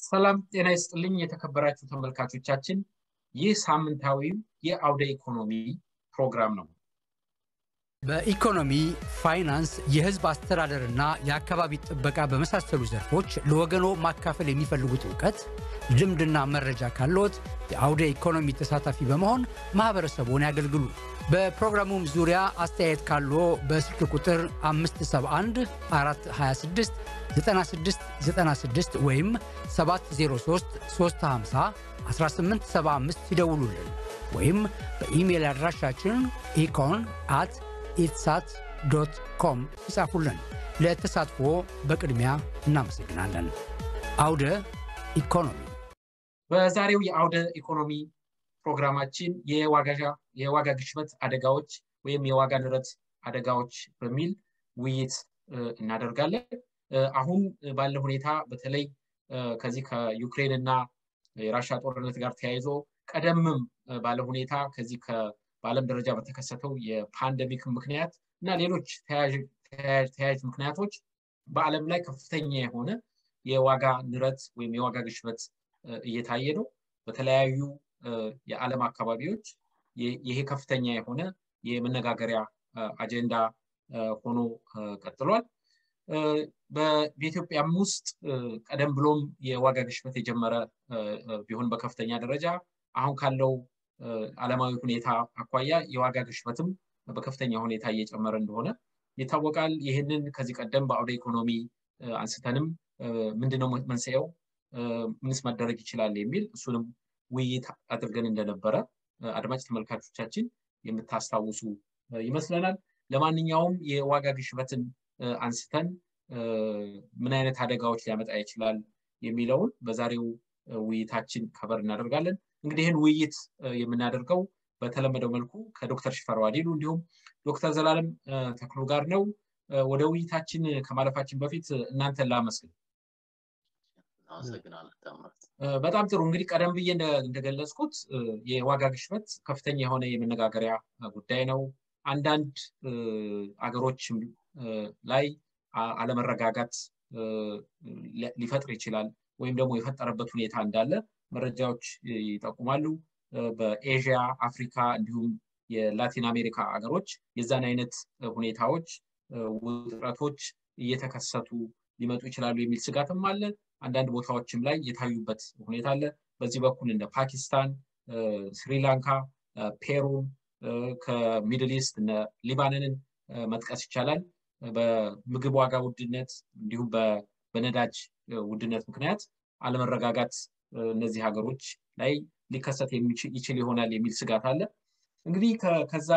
ሰላም ጤና ይስጥልኝ የተከበራችሁ ተመልካቾቻችን ይህ ሳምንታዊው የአውደ ኢኮኖሚ ፕሮግራም ነው በኢኮኖሚ ፋይናንስ የህዝብ አስተዳደርና የአካባቢ ጥበቃ በመሳሰሉ ዘርፎች ለወገኖ ማካፈል የሚፈልጉት እውቀት ልምድና መረጃ ካለዎት የአውደ ኢኮኖሚ ተሳታፊ በመሆን ማህበረሰቡን ያገልግሉ በፕሮግራሙም ዙሪያ አስተያየት ካለዎ በስልክ ቁጥር 571 426 9696 ወይም 703 350 1875 ይደውሉልን ወይም በኢሜይል አድራሻችን ኢኮን አት ኢትሳት ዶት ኮም ይጻፉልን። ለተሳትፎ በቅድሚያ እናመሰግናለን። አውደ ኢኮኖሚ በዛሬው የአውደ ኢኮኖሚ ፕሮግራማችን የዋጋ ግሽበት አደጋዎች ወይም የዋጋ ንረት አደጋዎች በሚል ውይይት እናደርጋለን። አሁን ባለ ሁኔታ በተለይ ከዚህ ከዩክሬን እና የራሻ ጦርነት ጋር ተያይዞ ቀደምም ባለ ሁኔታ ከዚህ በዓለም ደረጃ በተከሰተው የፓንደሚክ ምክንያት እና ሌሎች ተያያዥ ምክንያቶች በዓለም ላይ ከፍተኛ የሆነ የዋጋ ንረት ወይም የዋጋ ግሽበት እየታየ ነው። በተለያዩ የዓለም አካባቢዎች ይሄ ከፍተኛ የሆነ የመነጋገሪያ አጀንዳ ሆኖ ቀጥሏል። በኢትዮጵያም ውስጥ ቀደም ብሎም የዋጋ ግሽበት የጀመረ ቢሆን በከፍተኛ ደረጃ አሁን ካለው ዓለማዊ ሁኔታ አኳያ የዋጋ ግሽበትም በከፍተኛ ሁኔታ እየጨመረ እንደሆነ ይታወቃል። ይህንን ከዚህ ቀደም በአውደ ኢኮኖሚ አንስተንም ምንድነው መንስኤው፣ ምንስ መደረግ ይችላል የሚል እሱንም ውይይት አድርገን እንደነበረ አድማጭ ተመልካቾቻችን የምታስታውሱ ይመስለናል። ለማንኛውም የዋጋ ግሽበትን አንስተን ምን አይነት አደጋዎች ሊያመጣ ይችላል የሚለውን በዛሬው ውይይታችን ከበር እናደርጋለን። እንግዲህ ይህን ውይይት የምናደርገው በተለመደው መልኩ ከዶክተር ሽፈራው አዲሉ እንዲሁም ዶክተር ዘላለም ተክሉ ጋር ነው። ወደ ውይይታችን ከማለፋችን በፊት እናንተን ላመስግን። በጣም ጥሩ እንግዲህ ቀደም ብዬ እንደገለጽኩት የዋጋ ግሽበት ከፍተኛ የሆነ የመነጋገሪያ ጉዳይ ነው። አንዳንድ አገሮች ላይ አለመረጋጋት ሊፈጥር ይችላል ወይም ደግሞ የፈጠረበት ሁኔታ እንዳለ መረጃዎች ይጠቁማሉ። በኤዥያ፣ አፍሪካ እንዲሁም የላቲን አሜሪካ ሀገሮች የዛን አይነት ሁኔታዎች፣ ውጥረቶች እየተከሰቱ ሊመጡ ይችላሉ የሚል ስጋትም አለ። አንዳንድ ቦታዎችም ላይ የታዩበት ሁኔታ አለ። በዚህ በኩል እንደ ፓኪስታን፣ ስሪላንካ፣ ፔሩን ከሚድል ኢስት እነ ሊባኖንን መጥቀስ ይቻላል። በምግብ ዋጋ ውድነት እንዲሁም በነዳጅ ውድነት ምክንያት አለመረጋጋት እነዚህ ሀገሮች ላይ ሊከሰት ይችል ይሆናል የሚል ስጋት አለ። እንግዲህ ከዛ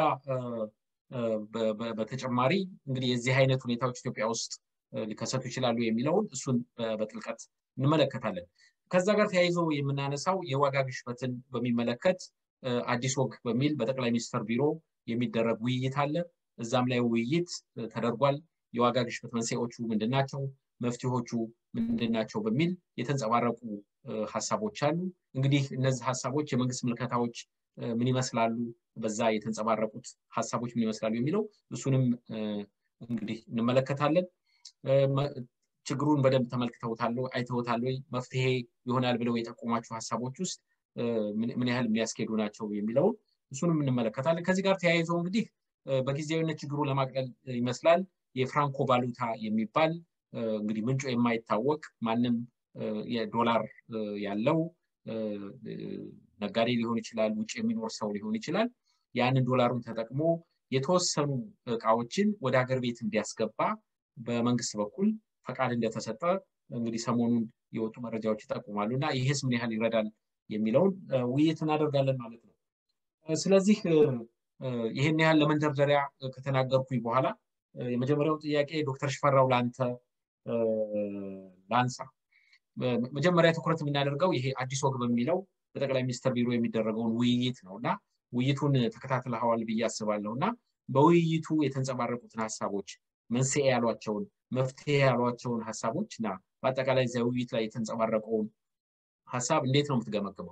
በተጨማሪ እንግዲህ የዚህ አይነት ሁኔታዎች ኢትዮጵያ ውስጥ ሊከሰቱ ይችላሉ የሚለውን እሱን በጥልቀት እንመለከታለን። ከዛ ጋር ተያይዞ የምናነሳው የዋጋ ግሽበትን በሚመለከት አዲስ ወግ በሚል በጠቅላይ ሚኒስትር ቢሮ የሚደረግ ውይይት አለ። እዛም ላይ ውይይት ተደርጓል። የዋጋ ግሽበት መንስኤዎቹ ምንድን ናቸው? መፍትሄዎቹ ምንድን ናቸው? በሚል የተንጸባረቁ ሀሳቦች አሉ። እንግዲህ እነዚህ ሀሳቦች የመንግስት ምልከታዎች ምን ይመስላሉ፣ በዛ የተንጸባረቁት ሀሳቦች ምን ይመስላሉ የሚለው እሱንም እንግዲህ እንመለከታለን። ችግሩን በደንብ ተመልክተውታል፣ አይተውታል ወይ? መፍትሄ ይሆናል ብለው የጠቆሟቸው ሀሳቦች ውስጥ ምን ያህል የሚያስኬዱ ናቸው የሚለውን እሱንም እንመለከታለን። ከዚህ ጋር ተያይዞ እንግዲህ በጊዜያዊነት ችግሩ ለማቅለል ይመስላል የፍራንኮ ቫሉታ የሚባል እንግዲህ ምንጩ የማይታወቅ ማንም የዶላር ያለው ነጋዴ ሊሆን ይችላል፣ ውጭ የሚኖር ሰው ሊሆን ይችላል። ያንን ዶላሩን ተጠቅሞ የተወሰኑ እቃዎችን ወደ ሀገር ቤት እንዲያስገባ በመንግስት በኩል ፈቃድ እንደተሰጠ እንግዲህ ሰሞኑን የወጡ መረጃዎች ይጠቁማሉ እና ይሄስ ምን ያህል ይረዳል የሚለውን ውይይት እናደርጋለን ማለት ነው። ስለዚህ ይህን ያህል ለመንደርደሪያ ከተናገርኩኝ በኋላ የመጀመሪያው ጥያቄ ዶክተር ሽፈራው ለአንተ ላንሳ። መጀመሪያ ትኩረት የምናደርገው ይሄ አዲስ ወግ በሚለው በጠቅላይ ሚኒስትር ቢሮ የሚደረገውን ውይይት ነው እና ውይይቱን ተከታትለኸዋል ብዬ አስባለሁ እና በውይይቱ የተንጸባረቁትን ሀሳቦች መንስኤ ያሏቸውን መፍትሄ ያሏቸውን ሀሳቦች እና በአጠቃላይ እዚያ ውይይት ላይ የተንጸባረቀውን ሀሳብ እንዴት ነው የምትገመግመው?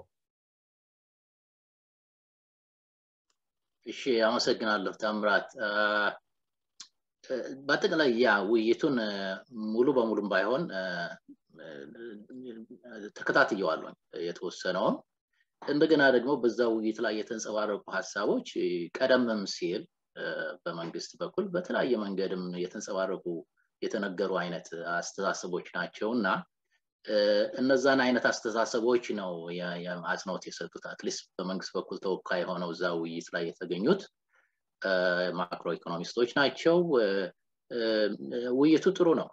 እሺ፣ አመሰግናለሁ ታምራት። በአጠቃላይ ያ ውይይቱን ሙሉ በሙሉም ባይሆን ተከታትየዋለሁ የተወሰነውን እንደገና ደግሞ በዛ ውይይት ላይ የተንጸባረቁ ሀሳቦች ቀደምም ሲል በመንግስት በኩል በተለያየ መንገድም የተንጸባረቁ የተነገሩ አይነት አስተሳሰቦች ናቸው እና እነዛን አይነት አስተሳሰቦች ነው አጽንኦት የሰጡት አትሊስት በመንግስት በኩል ተወካይ ሆነው እዛ ውይይት ላይ የተገኙት ማክሮ ኢኮኖሚስቶች ናቸው ውይይቱ ጥሩ ነው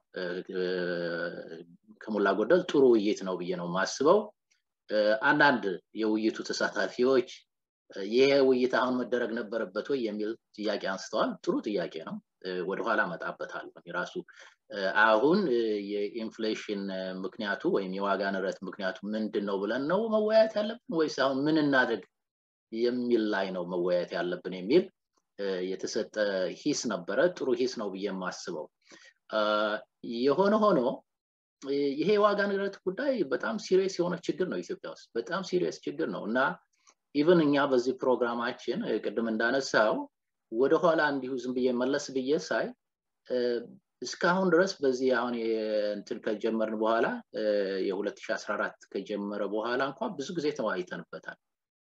ከሞላ ጎደል ጥሩ ውይይት ነው ብዬ ነው የማስበው አንዳንድ የውይይቱ ተሳታፊዎች ይሄ ውይይት አሁን መደረግ ነበረበት ወይ የሚል ጥያቄ አንስተዋል ጥሩ ጥያቄ ነው ወደኋላ መጣበታል የራሱ አሁን የኢንፍሌሽን ምክንያቱ ወይም የዋጋ ንረት ምክንያቱ ምንድን ነው ብለን ነው መወያየት ያለብን ወይስ አሁን ምን እናድርግ የሚል ላይ ነው መወያየት ያለብን የሚል የተሰጠ ሂስ ነበረ ጥሩ ሂስ ነው ብዬ የማስበው የሆነ ሆኖ ይሄ የዋጋ ንረት ጉዳይ በጣም ሲሪየስ የሆነ ችግር ነው ኢትዮጵያ ውስጥ በጣም ሲሪየስ ችግር ነው እና ኢቨን እኛ በዚህ ፕሮግራማችን ቅድም እንዳነሳው ወደኋላ እንዲሁ ዝም ብዬ መለስ ብዬ ሳይ እስካሁን ድረስ በዚህ አሁን እንትን ከጀመርን በኋላ የ2014 ከጀመረ በኋላ እንኳ ብዙ ጊዜ ተወያይተንበታል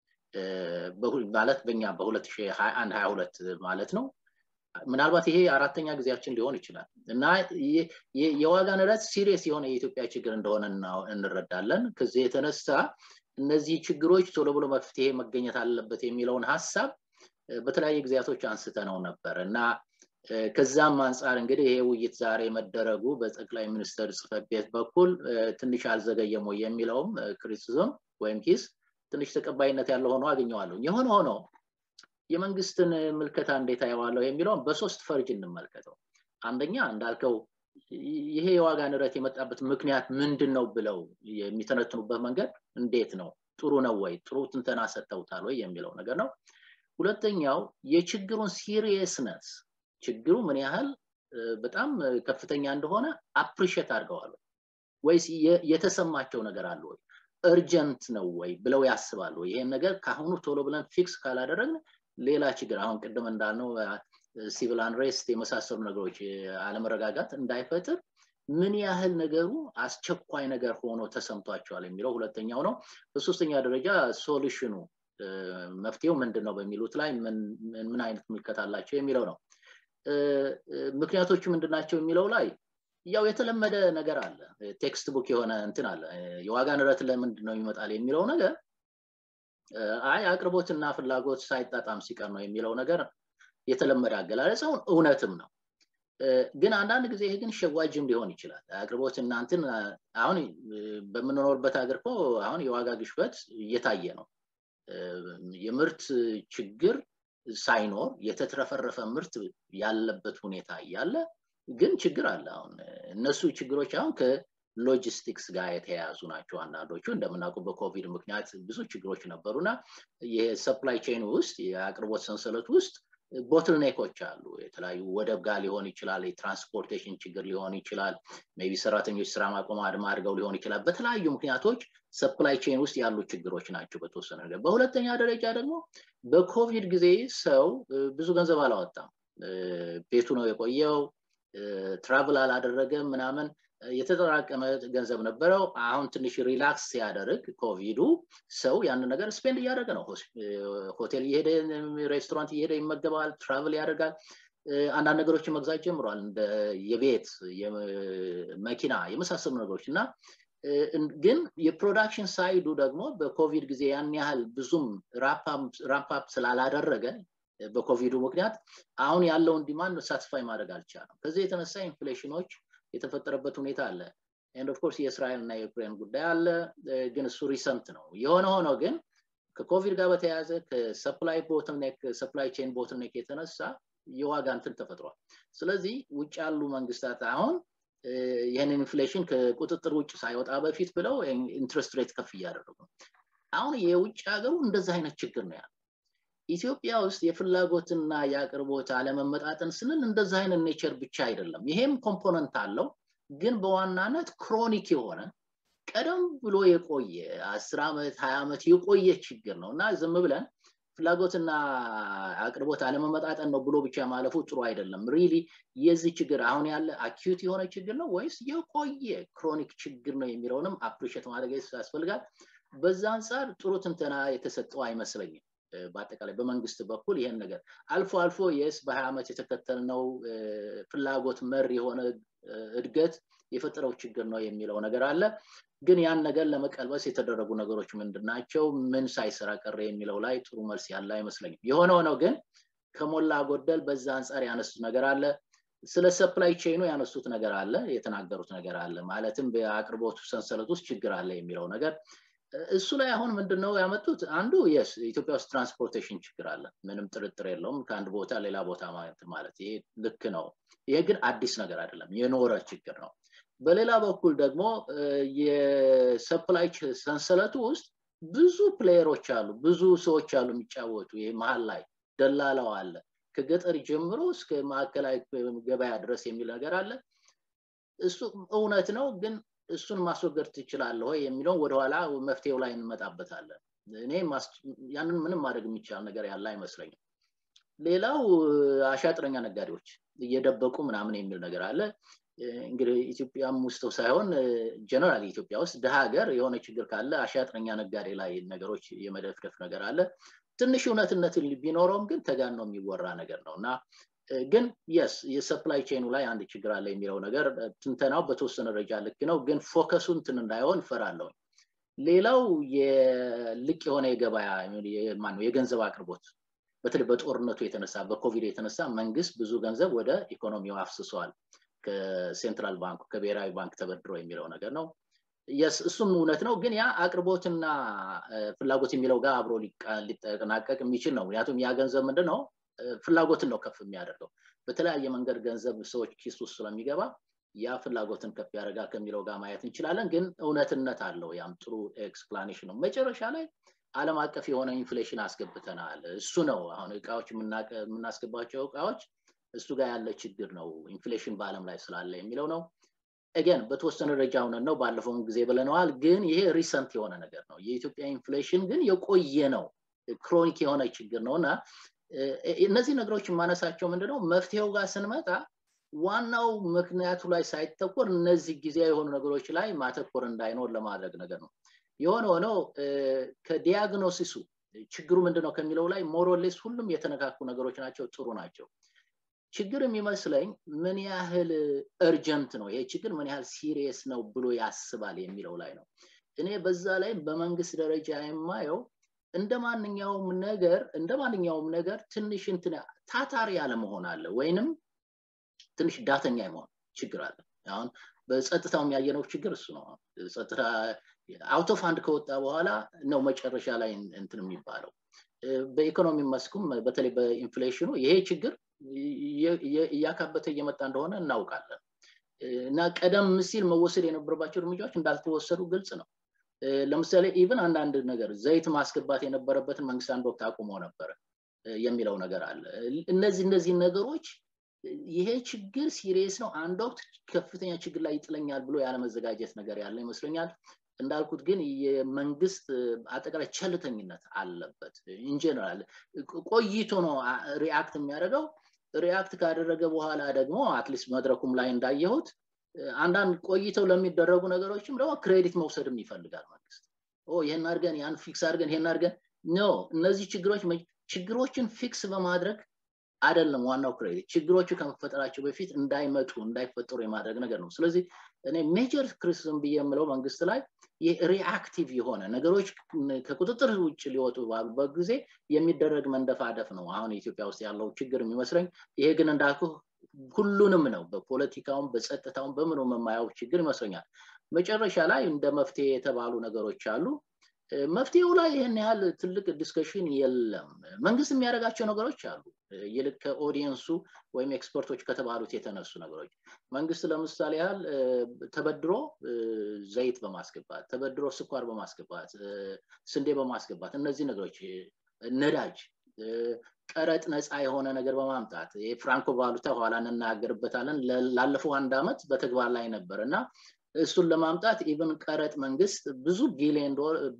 ማለት በኛ በ2021 22 ማለት ነው ምናልባት ይሄ አራተኛ ጊዜያችን ሊሆን ይችላል እና የዋጋ ንረት ሲሪየስ የሆነ የኢትዮጵያ ችግር እንደሆነ እንረዳለን ከዚህ የተነሳ እነዚህ ችግሮች ቶሎ ብሎ መፍትሄ መገኘት አለበት የሚለውን ሀሳብ በተለያየ ጊዜያቶች አንስተ ነው ነበር እና ከዛም አንጻር እንግዲህ ይሄ ውይይት ዛሬ መደረጉ በጠቅላይ ሚኒስትር ጽህፈት ቤት በኩል ትንሽ አልዘገየም ወይ የሚለውም ክሪቲዝም ወይም ሂስ ትንሽ ተቀባይነት ያለው ሆኖ አገኘዋለሁ የሆነ ሆኖ የመንግስትን ምልከታ እንዴት አየዋለሁ የሚለውን በሶስት ፈርጅ እንመልከተው አንደኛ እንዳልከው ይሄ የዋጋ ንረት የመጣበት ምክንያት ምንድን ነው ብለው የሚተነትኑበት መንገድ እንዴት ነው ጥሩ ነው ወይ ጥሩ ትንተና ሰጥተውታል ወይ የሚለው ነገር ነው ሁለተኛው የችግሩን ሲሪየስነስ ችግሩ ምን ያህል በጣም ከፍተኛ እንደሆነ አፕሪሼት አድርገዋል ወይስ የተሰማቸው ነገር አለ ወይ እርጀንት ነው ወይ ብለው ያስባሉ ይሄን ነገር ከአሁኑ ቶሎ ብለን ፊክስ ካላደረግን ሌላ ችግር አሁን ቅድም እንዳልነው ሲቪል አንሬስት የመሳሰሉ ነገሮች አለመረጋጋት እንዳይፈጥር ምን ያህል ነገሩ አስቸኳይ ነገር ሆኖ ተሰምቷቸዋል የሚለው ሁለተኛው ነው በሶስተኛ ደረጃ ሶሉሽኑ መፍትሄው ምንድን ነው በሚሉት ላይ ምን አይነት ምልከት አላቸው የሚለው ነው ምክንያቶቹ ምንድናቸው የሚለው ላይ ያው የተለመደ ነገር አለ ቴክስት ቡክ የሆነ እንትን አለ የዋጋ ንረት ለምንድን ነው ይመጣል የሚለው ነገር አይ አቅርቦትና ፍላጎት ሳይጣጣም ሲቀር ነው የሚለው ነገር የተለመደ አገላለጸው እውነትም ነው ግን አንዳንድ ጊዜ ይሄ ግን ሸዋጅም ሊሆን ይችላል አቅርቦት እናንትን አሁን በምንኖርበት ሀገር እኮ አሁን የዋጋ ግሽበት እየታየ ነው የምርት ችግር ሳይኖር የተትረፈረፈ ምርት ያለበት ሁኔታ እያለ ግን ችግር አለ አሁን እነሱ ችግሮች አሁን ከሎጂስቲክስ ጋር የተያያዙ ናቸው አንዳንዶቹ እንደምናውቁ በኮቪድ ምክንያት ብዙ ችግሮች ነበሩና የሰፕላይ ቼን ውስጥ የአቅርቦት ሰንሰለት ውስጥ ቦትልኔኮች አሉ የተለያዩ ወደብ ጋር ሊሆን ይችላል የትራንስፖርቴሽን ችግር ሊሆን ይችላል ቢ ሰራተኞች ስራ ማቆም አድማ አድርገው ሊሆን ይችላል በተለያዩ ምክንያቶች ሰፕላይ ቼን ውስጥ ያሉ ችግሮች ናቸው በተወሰነ ነገር በሁለተኛ ደረጃ ደግሞ በኮቪድ ጊዜ ሰው ብዙ ገንዘብ አላወጣም ቤቱ ነው የቆየው ትራቭል አላደረገም ምናምን የተጠራቀመ ገንዘብ ነበረው አሁን ትንሽ ሪላክስ ሲያደርግ ኮቪዱ ሰው ያንን ነገር ስፔንድ እያደረገ ነው ሆቴል እየሄደ ሬስቶራንት እየሄደ ይመገባል ትራቭል ያደርጋል አንዳንድ ነገሮችን መግዛት ጀምሯል እንደ የቤት መኪና የመሳሰሉ ነገሮች እና ግን የፕሮዳክሽን ሳይዱ ደግሞ በኮቪድ ጊዜ ያን ያህል ብዙም ራምፕ ስላላደረገ በኮቪዱ ምክንያት አሁን ያለውን ዲማንድ ሳትስፋይ ማድረግ አልቻለም ከዚህ የተነሳ ኢንፍሌሽኖች የተፈጠረበት ሁኔታ አለ ኤንድ ኦፍኮርስ የእስራኤል እና የዩክሬን ጉዳይ አለ ግን እሱ ሪሰንት ነው የሆነ ሆኖ ግን ከኮቪድ ጋር በተያያዘ ከሰፕላይ ቦትልኔክ ሰፕላይ ቼን ቦትልኔክ የተነሳ የዋጋ እንትን ተፈጥሯል ስለዚህ ውጭ ያሉ መንግስታት አሁን ይህንን ኢንፍሌሽን ከቁጥጥር ውጭ ሳይወጣ በፊት ብለው ኢንትረስት ሬት ከፍ እያደረጉ አሁን የውጭ ሀገሩ እንደዚህ አይነት ችግር ነው ያለ ኢትዮጵያ ውስጥ የፍላጎትና የአቅርቦት አለመመጣጠን ስንል እንደዚህ አይነት ኔቸር ብቻ አይደለም ይሄም ኮምፖነንት አለው ግን በዋናነት ክሮኒክ የሆነ ቀደም ብሎ የቆየ አስር ዓመት ሀያ ዓመት የቆየ ችግር ነው እና ዝም ብለን ፍላጎትና አቅርቦት አለመመጣጠን ነው ብሎ ብቻ ማለፉ ጥሩ አይደለም። ሪሊ የዚህ ችግር አሁን ያለ አኪዩት የሆነ ችግር ነው ወይስ የቆየ ክሮኒክ ችግር ነው የሚለውንም አፕሪሼት ማድረግ ያስፈልጋል። በዛ አንጻር ጥሩ ትንተና የተሰጠው አይመስለኝም። በአጠቃላይ በመንግስት በኩል ይሄን ነገር አልፎ አልፎ የስ በሀያ ዓመት የተከተልነው ፍላጎት መር የሆነ እድገት የፈጠረው ችግር ነው የሚለው ነገር አለ። ግን ያን ነገር ለመቀልበስ የተደረጉ ነገሮች ምንድን ናቸው? ምን ሳይሰራ ቀረ የሚለው ላይ ጥሩ መልስ ያለ አይመስለኝም። የሆነ ሆነው ግን ከሞላ ጎደል በዛ አንጻር ያነሱት ነገር አለ። ስለ ሰፕላይ ቼኑ ያነሱት ነገር አለ፣ የተናገሩት ነገር አለ። ማለትም በአቅርቦቱ ሰንሰለት ውስጥ ችግር አለ የሚለው ነገር እሱ ላይ አሁን ምንድን ነው ያመጡት? አንዱ የስ ኢትዮጵያ ውስጥ ትራንስፖርቴሽን ችግር አለ፣ ምንም ጥርጥር የለውም። ከአንድ ቦታ ሌላ ቦታ ማለት ይሄ ልክ ነው። ይሄ ግን አዲስ ነገር አይደለም፣ የኖረ ችግር ነው። በሌላ በኩል ደግሞ የሰፕላይ ሰንሰለቱ ውስጥ ብዙ ፕሌየሮች አሉ፣ ብዙ ሰዎች አሉ የሚጫወቱ። ይሄ መሀል ላይ ደላላው አለ፣ ከገጠር ጀምሮ እስከ ማዕከላዊ ገበያ ድረስ የሚል ነገር አለ። እሱ እውነት ነው፣ ግን እሱን ማስወገድ ትችላለህ ወይ የሚለውን ወደኋላ መፍትሄው ላይ እንመጣበታለን። እኔ ያንን ምንም ማድረግ የሚቻል ነገር ያለ አይመስለኝም። ሌላው አሻጥረኛ ነጋዴዎች እየደበቁ ምናምን የሚል ነገር አለ። እንግዲህ ኢትዮጵያም ውስጥ ሳይሆን ጀነራል ኢትዮጵያ ውስጥ ድሃ ሀገር የሆነ ችግር ካለ አሻጥረኛ ነጋዴ ላይ ነገሮች የመደፍደፍ ነገር አለ። ትንሽ እውነትነት ቢኖረውም ግን ተጋን ነው የሚወራ ነገር ነው እና ግን የስ የሰፕላይ ቼኑ ላይ አንድ ችግር አለ የሚለው ነገር ትንተናው በተወሰነ ደረጃ ልክ ነው፣ ግን ፎከሱ እንትን እንዳይሆን እፈራለሁ። ሌላው የልቅ የሆነ የገበያ ማነው የገንዘብ አቅርቦት በተለይ በጦርነቱ የተነሳ በኮቪድ የተነሳ መንግስት ብዙ ገንዘብ ወደ ኢኮኖሚው አፍስሰዋል። ከሴንትራል ባንኩ ከብሔራዊ ባንክ ተበድሮ የሚለው ነገር ነው። የስ እሱም እውነት ነው። ግን ያ አቅርቦትና ፍላጎት የሚለው ጋር አብሮ ሊጠናቀቅ የሚችል ነው። ምክንያቱም ያ ገንዘብ ምንድን ነው ፍላጎትን ነው ከፍ የሚያደርገው። በተለያየ መንገድ ገንዘብ ሰዎች ኪስ ውስጥ ስለሚገባ ያ ፍላጎትን ከፍ ያደርጋል ከሚለው ጋር ማየት እንችላለን። ግን እውነትነት አለው። ያም ጥሩ ኤክስፕላኔሽን ነው። መጨረሻ ላይ ዓለም አቀፍ የሆነ ኢንፍሌሽን አስገብተናል። እሱ ነው አሁን እቃዎች የምናስገባቸው እቃዎች እሱ ጋር ያለ ችግር ነው ኢንፍሌሽን በአለም ላይ ስላለ የሚለው ነው። ኤገን በተወሰነ ደረጃ ሆነን ነው ባለፈውን ጊዜ ብለነዋል። ግን ይሄ ሪሰንት የሆነ ነገር ነው። የኢትዮጵያ ኢንፍሌሽን ግን የቆየ ነው፣ ክሮኒክ የሆነ ችግር ነው እና እነዚህ ነገሮች የማነሳቸው ምንድነው መፍትሄው ጋር ስንመጣ ዋናው ምክንያቱ ላይ ሳይተኮር እነዚህ ጊዜያዊ የሆኑ ነገሮች ላይ ማተኮር እንዳይኖር ለማድረግ ነገር ነው። የሆነ ሆነው ከዲያግኖሲሱ ችግሩ ምንድነው ከሚለው ላይ ሞሮሌስ ሁሉም የተነካኩ ነገሮች ናቸው፣ ጥሩ ናቸው። ችግር የሚመስለኝ ምን ያህል እርጀንት ነው ይሄ ችግር ምን ያህል ሲሪየስ ነው ብሎ ያስባል የሚለው ላይ ነው። እኔ በዛ ላይ በመንግስት ደረጃ የማየው እንደ ማንኛውም ነገር እንደ ማንኛውም ነገር ትንሽ እንትን ታታሪ ያለመሆን አለ ወይንም ትንሽ ዳተኛ የመሆን ችግር አለ። አሁን በጸጥታው የሚያየነው ችግር እሱ ነው። ጸጥታ አውቶ ፋንድ ከወጣ በኋላ ነው መጨረሻ ላይ እንትን የሚባለው። በኢኮኖሚ መስኩም በተለይ በኢንፍሌሽኑ ይሄ ችግር እያካበተ እየመጣ እንደሆነ እናውቃለን እና ቀደም ሲል መወሰድ የነበረባቸው እርምጃዎች እንዳልተወሰዱ ግልጽ ነው። ለምሳሌ ኢቭን አንዳንድ ነገር ዘይት ማስገባት የነበረበትን መንግስት አንድ ወቅት አቁሞ ነበረ የሚለው ነገር አለ። እነዚህ እነዚህ ነገሮች ይሄ ችግር ሲሪየስ ነው፣ አንድ ወቅት ከፍተኛ ችግር ላይ ይጥለኛል ብሎ ያለመዘጋጀት ነገር ያለ ይመስለኛል። እንዳልኩት ግን የመንግስት አጠቃላይ ቸልተኝነት አለበት። ኢንጀነራል ቆይቶ ነው ሪአክት የሚያደርገው። ሪአክት ካደረገ በኋላ ደግሞ አትሊስት መድረኩም ላይ እንዳየሁት አንዳንድ ቆይተው ለሚደረጉ ነገሮችም ደግሞ ክሬዲት መውሰድም ይፈልጋል መንግስት። ይህን አድርገን ያን ፊክስ አድርገን ይህን አድርገን ኖ እነዚህ ችግሮች ችግሮችን ፊክስ በማድረግ አይደለም ዋናው ክሬዲት ችግሮቹ ከመፈጠራቸው በፊት እንዳይመጡ እንዳይፈጠሩ የማድረግ ነገር ነው። ስለዚህ እኔ ሜጀር ክሪቲሲዝም ብዬ የምለው መንግስት ላይ ሪአክቲቭ የሆነ ነገሮች ከቁጥጥር ውጭ ሊወጡ ባሉበት ጊዜ የሚደረግ መንደፋደፍ ነው አሁን ኢትዮጵያ ውስጥ ያለው ችግር የሚመስለኝ። ይሄ ግን እንዳልኩ ሁሉንም ነው በፖለቲካውም በጸጥታውም በምኑም የማየው ችግር ይመስለኛል። መጨረሻ ላይ እንደ መፍትሄ የተባሉ ነገሮች አሉ። መፍትሄው ላይ ይህን ያህል ትልቅ ዲስከሽን የለም። መንግስት የሚያደርጋቸው ነገሮች አሉ። ይልቅ ከኦዲየንሱ ወይም ኤክስፐርቶች ከተባሉት የተነሱ ነገሮች መንግስት ለምሳሌ ያህል ተበድሮ ዘይት በማስገባት ተበድሮ ስኳር በማስገባት ስንዴ በማስገባት እነዚህ ነገሮች ነዳጅ ቀረጥ ነፃ የሆነ ነገር በማምጣት የፍራንኮ ቫሉታ ኋላ እንናገርበታለን ላለፈው አንድ አመት በተግባር ላይ ነበር እና እሱን ለማምጣት ኢቨን ቀረጥ መንግስት ብዙ ቢሊዮን ብር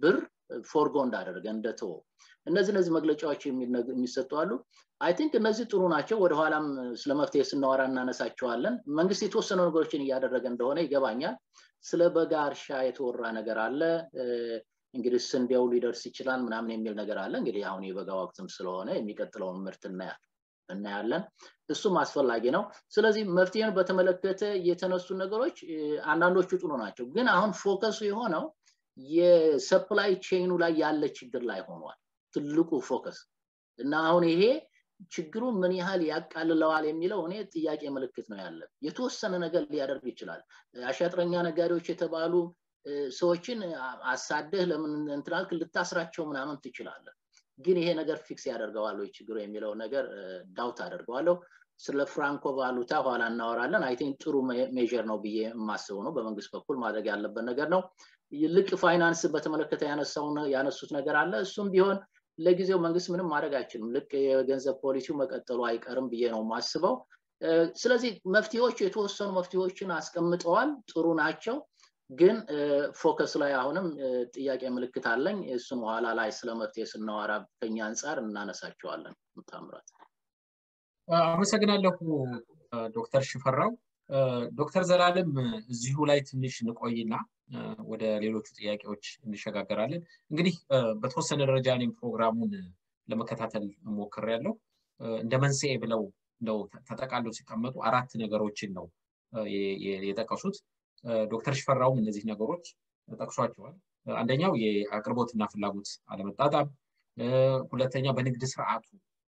ፎርጎ እንዳደረገ እንደተወ እነዚህ እነዚህ መግለጫዎች የሚሰጡ አሉ አይ ቲንክ እነዚህ ጥሩ ናቸው ወደኋላም ስለ መፍትሄ ስናወራ እናነሳቸዋለን መንግስት የተወሰኑ ነገሮችን እያደረገ እንደሆነ ይገባኛል ስለ በጋ እርሻ የተወራ ነገር አለ እንግዲህ ስንዴው ሊደርስ ይችላል ምናምን የሚል ነገር አለ እንግዲህ አሁን የበጋ ወቅትም ስለሆነ የሚቀጥለውን ምርት እናያለን እሱም አስፈላጊ ነው ስለዚህ መፍትሄን በተመለከተ የተነሱ ነገሮች አንዳንዶቹ ጥሩ ናቸው ግን አሁን ፎከሱ የሆነው የሰፕላይ ቼኑ ላይ ያለ ችግር ላይ ሆኗል ትልቁ ፎከስ እና አሁን ይሄ ችግሩ ምን ያህል ያቃልለዋል የሚለው እኔ ጥያቄ ምልክት ነው ያለ የተወሰነ ነገር ሊያደርግ ይችላል አሻጥረኛ ነጋዴዎች የተባሉ ሰዎችን አሳደህ ለምን እንትናልክ ልታስራቸው ምናምን ትችላለህ ግን ይሄ ነገር ፊክስ ያደርገዋል ወይ ችግሩ የሚለው ነገር ዳውት አደርገዋለሁ ስለ ፍራንኮ ቫሉታ ኋላ እናወራለን አይ ቲንክ ጥሩ ሜር ነው ብዬ የማስበው ነው በመንግስት በኩል ማድረግ ያለበት ነገር ነው ልቅ ፋይናንስ በተመለከተ ያነሱት ነገር አለ እሱም ቢሆን ለጊዜው መንግስት ምንም ማድረግ አይችልም ልቅ የገንዘብ ፖሊሲው መቀጠሉ አይቀርም ብዬ ነው ማስበው ስለዚህ መፍትሄዎች የተወሰኑ መፍትሄዎችን አስቀምጠዋል ጥሩ ናቸው ግን ፎከስ ላይ አሁንም ጥያቄ ምልክት አለኝ እሱን በኋላ ላይ ስለ መፍትሄ ስናወራ ከኛ አንጻር እናነሳቸዋለን ታምራት አመሰግናለሁ ዶክተር ሽፈራው ዶክተር ዘላለም እዚሁ ላይ ትንሽ እንቆይና ወደ ሌሎቹ ጥያቄዎች እንሸጋገራለን እንግዲህ በተወሰነ ደረጃ እኔም ፕሮግራሙን ለመከታተል ሞክር ያለው እንደ መንስኤ ብለው እንደው ተጠቃለው ሲቀመጡ አራት ነገሮችን ነው የጠቀሱት ዶክተር ሽፈራውም እነዚህ ነገሮች ጠቅሷቸዋል አንደኛው የአቅርቦትና ፍላጎት አለመጣጣም ሁለተኛ በንግድ ስርዓቱ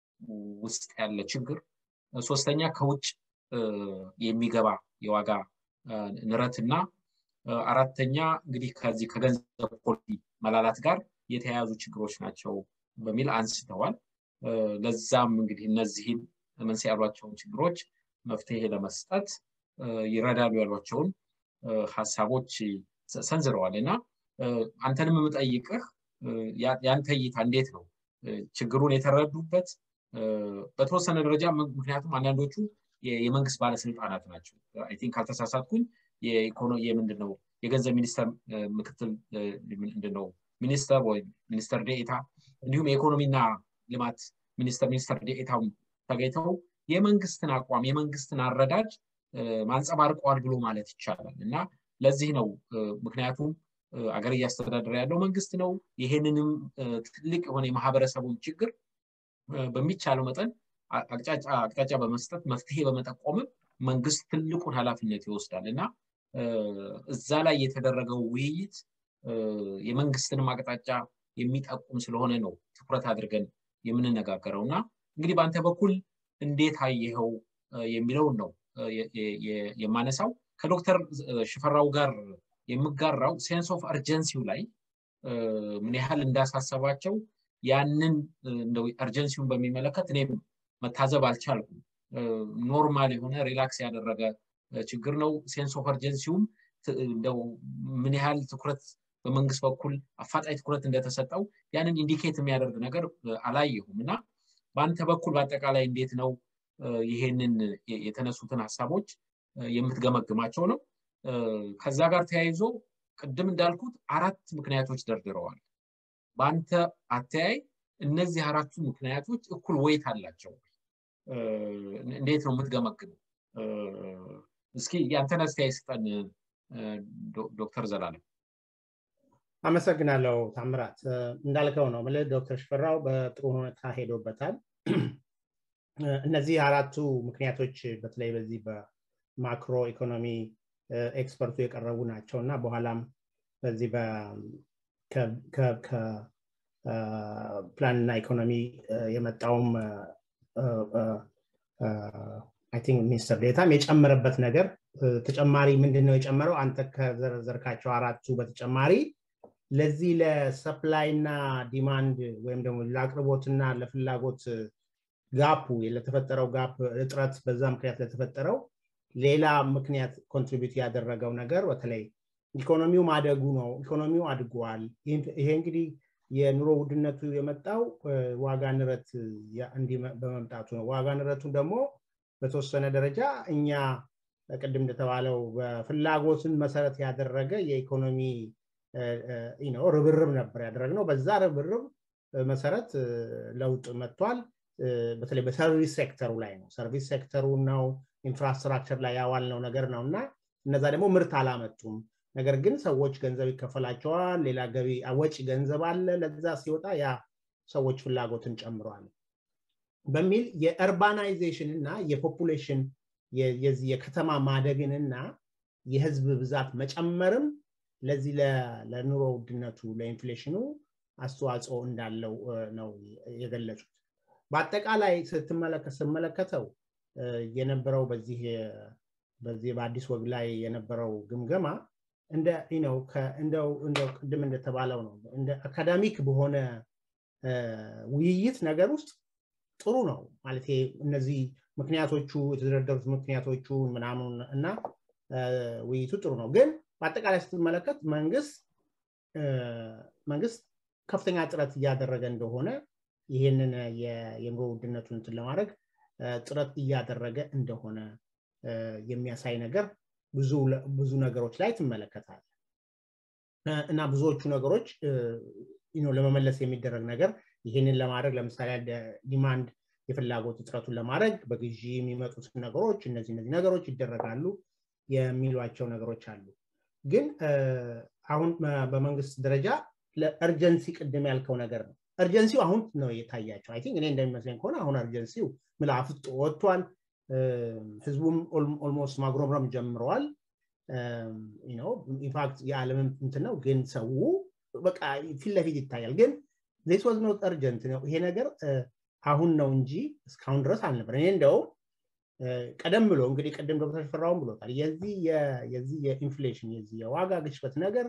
ውስጥ ያለ ችግር ሶስተኛ ከውጭ የሚገባ የዋጋ ንረትና አራተኛ እንግዲህ ከዚህ ከገንዘብ ፖሊሲ መላላት ጋር የተያያዙ ችግሮች ናቸው በሚል አንስተዋል ለዛም እንግዲህ እነዚህን መንስኤ ያሏቸውን ችግሮች መፍትሄ ለመስጠት ይረዳሉ ያሏቸውን ሀሳቦች ሰንዝረዋል እና አንተንም የምጠይቅህ ያንተ እይታ እንዴት ነው ችግሩን የተረዱበት በተወሰነ ደረጃ ምክንያቱም አንዳንዶቹ የመንግስት ባለስልጣናት ናቸው አይ ቲንክ ካልተሳሳትኩኝ የምንድን ነው የገንዘብ ሚኒስተር ምክትል ምንድነው ሚኒስተር ወይም ሚኒስተር ዴኤታ እንዲሁም የኢኮኖሚና ልማት ሚኒስተር ሚኒስተር ዴኤታው ተገኝተው የመንግስትን አቋም የመንግስትን አረዳድ ማንጸባርቀዋል ብሎ ማለት ይቻላል እና ለዚህ ነው ምክንያቱም አገር እያስተዳደረ ያለው መንግስት ነው ይሄንንም ትልቅ የሆነ የማህበረሰቡን ችግር በሚቻለው መጠን አቅጣጫ በመስጠት መፍትሄ በመጠቆምም መንግስት ትልቁን ኃላፊነት ይወስዳል እና እዛ ላይ የተደረገው ውይይት የመንግስትንም አቅጣጫ የሚጠቁም ስለሆነ ነው ትኩረት አድርገን የምንነጋገረው እና እንግዲህ በአንተ በኩል እንዴት አየኸው የሚለውን ነው የማነሳው ከዶክተር ሽፈራው ጋር የምጋራው ሴንስ ኦፍ አርጀንሲው ላይ ምን ያህል እንዳሳሰባቸው ያንን እንደው አርጀንሲውን በሚመለከት እኔም መታዘብ አልቻልኩም ኖርማል የሆነ ሪላክስ ያደረገ ችግር ነው ሴንስ ኦፍ አርጀንሲውም እንደው ምን ያህል ትኩረት በመንግስት በኩል አፋጣኝ ትኩረት እንደተሰጠው ያንን ኢንዲኬት የሚያደርግ ነገር አላየሁም እና በአንተ በኩል በአጠቃላይ እንዴት ነው ይሄንን የተነሱትን ሀሳቦች የምትገመግማቸው ነው ከዛ ጋር ተያይዞ ቅድም እንዳልኩት አራት ምክንያቶች ደርድረዋል በአንተ አተያይ እነዚህ አራቱ ምክንያቶች እኩል ወይት አላቸው እንዴት ነው የምትገመግመው እስኪ ያንተን አስተያየት ስጠን ዶክተር ዘላለም አመሰግናለሁ ታምራት እንዳልከው ነው ምል ዶክተር ሽፈራው በጥሩ ሁኔታ ሄዶበታል እነዚህ አራቱ ምክንያቶች በተለይ በዚህ በማክሮ ኢኮኖሚ ኤክስፐርቱ የቀረቡ ናቸው እና በኋላም በዚህ ከፕላንና ኢኮኖሚ የመጣውም ቲንክ ሚኒስትር ዴታም የጨመረበት ነገር ተጨማሪ ምንድን ነው የጨመረው አንተ ከዘረዘርካቸው አራቱ በተጨማሪ ለዚህ ለሰፕላይ እና ዲማንድ ወይም ደግሞ ለአቅርቦትና ለፍላጎት ጋፑ ለተፈጠረው ጋፕ እጥረት በዛ ምክንያት ለተፈጠረው ሌላ ምክንያት ኮንትሪቢዩት ያደረገው ነገር በተለይ ኢኮኖሚው ማደጉ ነው ኢኮኖሚው አድጓል ይሄ እንግዲህ የኑሮ ውድነቱ የመጣው ዋጋ ንረት በመምጣቱ ነው ዋጋ ንረቱን ደግሞ በተወሰነ ደረጃ እኛ ቅድም እንደተባለው በፍላጎትን መሰረት ያደረገ የኢኮኖሚ ርብርብ ነበር ያደረግነው። በዛ ርብርብ መሰረት ለውጥ መጥቷል። በተለይ በሰርቪስ ሴክተሩ ላይ ነው። ሰርቪስ ሴክተሩ ነው ኢንፍራስትራክቸር ላይ ያዋልነው ነገር ነው እና እነዛ ደግሞ ምርት አላመጡም። ነገር ግን ሰዎች ገንዘብ ይከፈላቸዋል። ሌላ ገቢ ወጪ ገንዘብ አለ። ለዛ ሲወጣ ያ ሰዎች ፍላጎትን ጨምሯል በሚል የእርባናይዜሽን እና የፖፑሌሽን የዚህ የከተማ ማደግንና የህዝብ ብዛት መጨመርም ለዚህ ለኑሮ ውድነቱ ለኢንፍሌሽኑ አስተዋጽኦ እንዳለው ነው የገለጹት። በአጠቃላይ ስመለከተው የነበረው በዚህ በዚህ በአዲስ ወግ ላይ የነበረው ግምገማ እንደ ነው እንደው ቅድም እንደተባለው ነው እንደ አካዳሚክ በሆነ ውይይት ነገር ውስጥ ጥሩ ነው ማለት እነዚህ ምክንያቶቹ የተደረደሩት ምክንያቶቹ ምናምን እና ውይይቱ ጥሩ ነው። ግን በአጠቃላይ ስትመለከት መንግስት መንግስት ከፍተኛ ጥረት እያደረገ እንደሆነ ይህንን የኑሮ ውድነቱን እንትን ለማድረግ ጥረት እያደረገ እንደሆነ የሚያሳይ ነገር ብዙ ነገሮች ላይ ትመለከታል እና ብዙዎቹ ነገሮች ለመመለስ የሚደረግ ነገር ይህንን ለማድረግ ለምሳሌ ዲማንድ የፍላጎት እጥረቱን ለማድረግ በግዢ የሚመጡት ነገሮች እነዚህ እነዚህ ነገሮች ይደረጋሉ የሚሏቸው ነገሮች አሉ። ግን አሁን በመንግስት ደረጃ ለእርጀንሲ ቅድም ያልከው ነገር ነው። እርጀንሲው አሁን ነው የታያቸው። አይ ቲንክ እኔ እንደሚመስለኝ ከሆነ አሁን እርጀንሲው ምላፍጥ ወጥቷል። ህዝቡም ኦልሞስት ማጉረምረም ጀምረዋል። ኢንፋክት የዓለምም እንትን ነው። ግን ሰው በቃ ፊት ለፊት ይታያል። ግን ዚስ ዋዝ ኖት እርጀንት ነው ይሄ ነገር አሁን ነው እንጂ እስካሁን ድረስ አልነበር። እኔ እንደውም ቀደም ብሎ እንግዲህ ቅድም ዶክተር ሽፈራውን ብሎታል። የዚህ የዚህ የኢንፍሌሽን የዚህ የዋጋ ግሽበት ነገር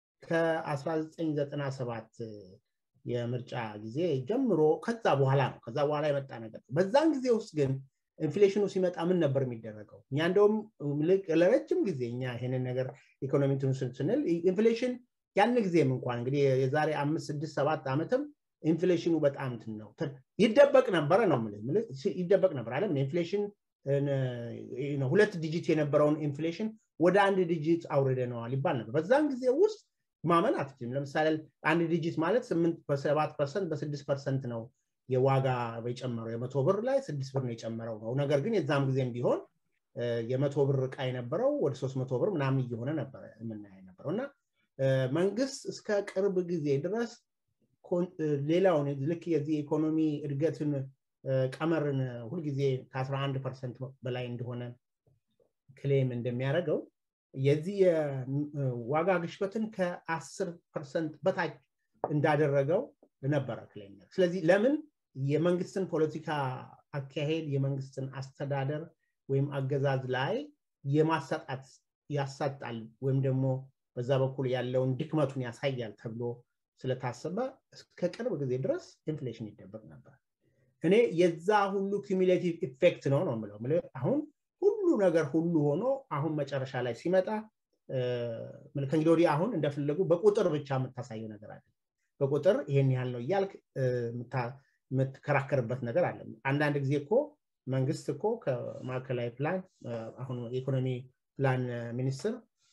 ከ1997 የምርጫ ጊዜ ጀምሮ ከዛ በኋላ ነው ከዛ በኋላ የመጣ ነገር ነው። በዛን ጊዜ ውስጥ ግን ኢንፍሌሽኑ ሲመጣ ምን ነበር የሚደረገው? እኛ እንደውም ለረጅም ጊዜ እኛ ይሄንን ነገር ኢኮኖሚ ስንል ኢንፍሌሽን ያን ጊዜም እንኳን እንግዲህ የዛሬ አምስት ስድስት ሰባት ዓመትም ኢንፍሌሽኑ በጣም እንትን ነው ይደበቅ ነበረ ነው ይደበቅ ነበር አለ ኢንፍሌሽን ሁለት ዲጂት የነበረውን ኢንፍሌሽን ወደ አንድ ዲጂት አውርደነዋል ይባል ነበር። በዛን ጊዜ ውስጥ ማመን አትችልም። ለምሳሌ አንድ ዲጂት ማለት ስምንት በሰባት ፐርሰንት በስድስት ፐርሰንት ነው የዋጋ የጨመረው የመቶ ብር ላይ ስድስት ብር ነው የጨመረው ነው። ነገር ግን የዛም ጊዜም ቢሆን የመቶ ብር እቃ የነበረው ወደ ሶስት መቶ ብር ምናምን እየሆነ ነበረ የምናየ ነበረው እና መንግስት እስከ ቅርብ ጊዜ ድረስ ሌላውን ልክ የዚህ ኢኮኖሚ እድገትን ቀመርን ሁልጊዜ ከ11 ፐርሰንት በላይ እንደሆነ ክሌም እንደሚያደርገው የዚህ የዋጋ ግሽበትን ከ10 ፐርሰንት በታች እንዳደረገው ነበረ ክሌም። ስለዚህ ለምን የመንግስትን ፖለቲካ አካሄድ የመንግስትን አስተዳደር ወይም አገዛዝ ላይ የማሰጣት ያሳጣል ወይም ደግሞ በዛ በኩል ያለውን ድክመቱን ያሳያል ተብሎ ስለታሰበ እስከ ቅርብ ጊዜ ድረስ ኢንፍሌሽን ይደበቅ ነበር። እኔ የዛ ሁሉ ኩሚሌቲቭ ኢፌክት ነው ነው የምለው። አሁን ሁሉ ነገር ሁሉ ሆኖ አሁን መጨረሻ ላይ ሲመጣ ከእንግዲህ ወዲህ አሁን እንደፈለጉ በቁጥር ብቻ የምታሳየው ነገር አለ። በቁጥር ይሄን ያህል ነው እያልክ የምትከራከርበት ነገር አለ። አንዳንድ ጊዜ እኮ መንግስት እኮ ከማዕከላዊ ፕላን አሁን የኢኮኖሚ ፕላን ሚኒስትር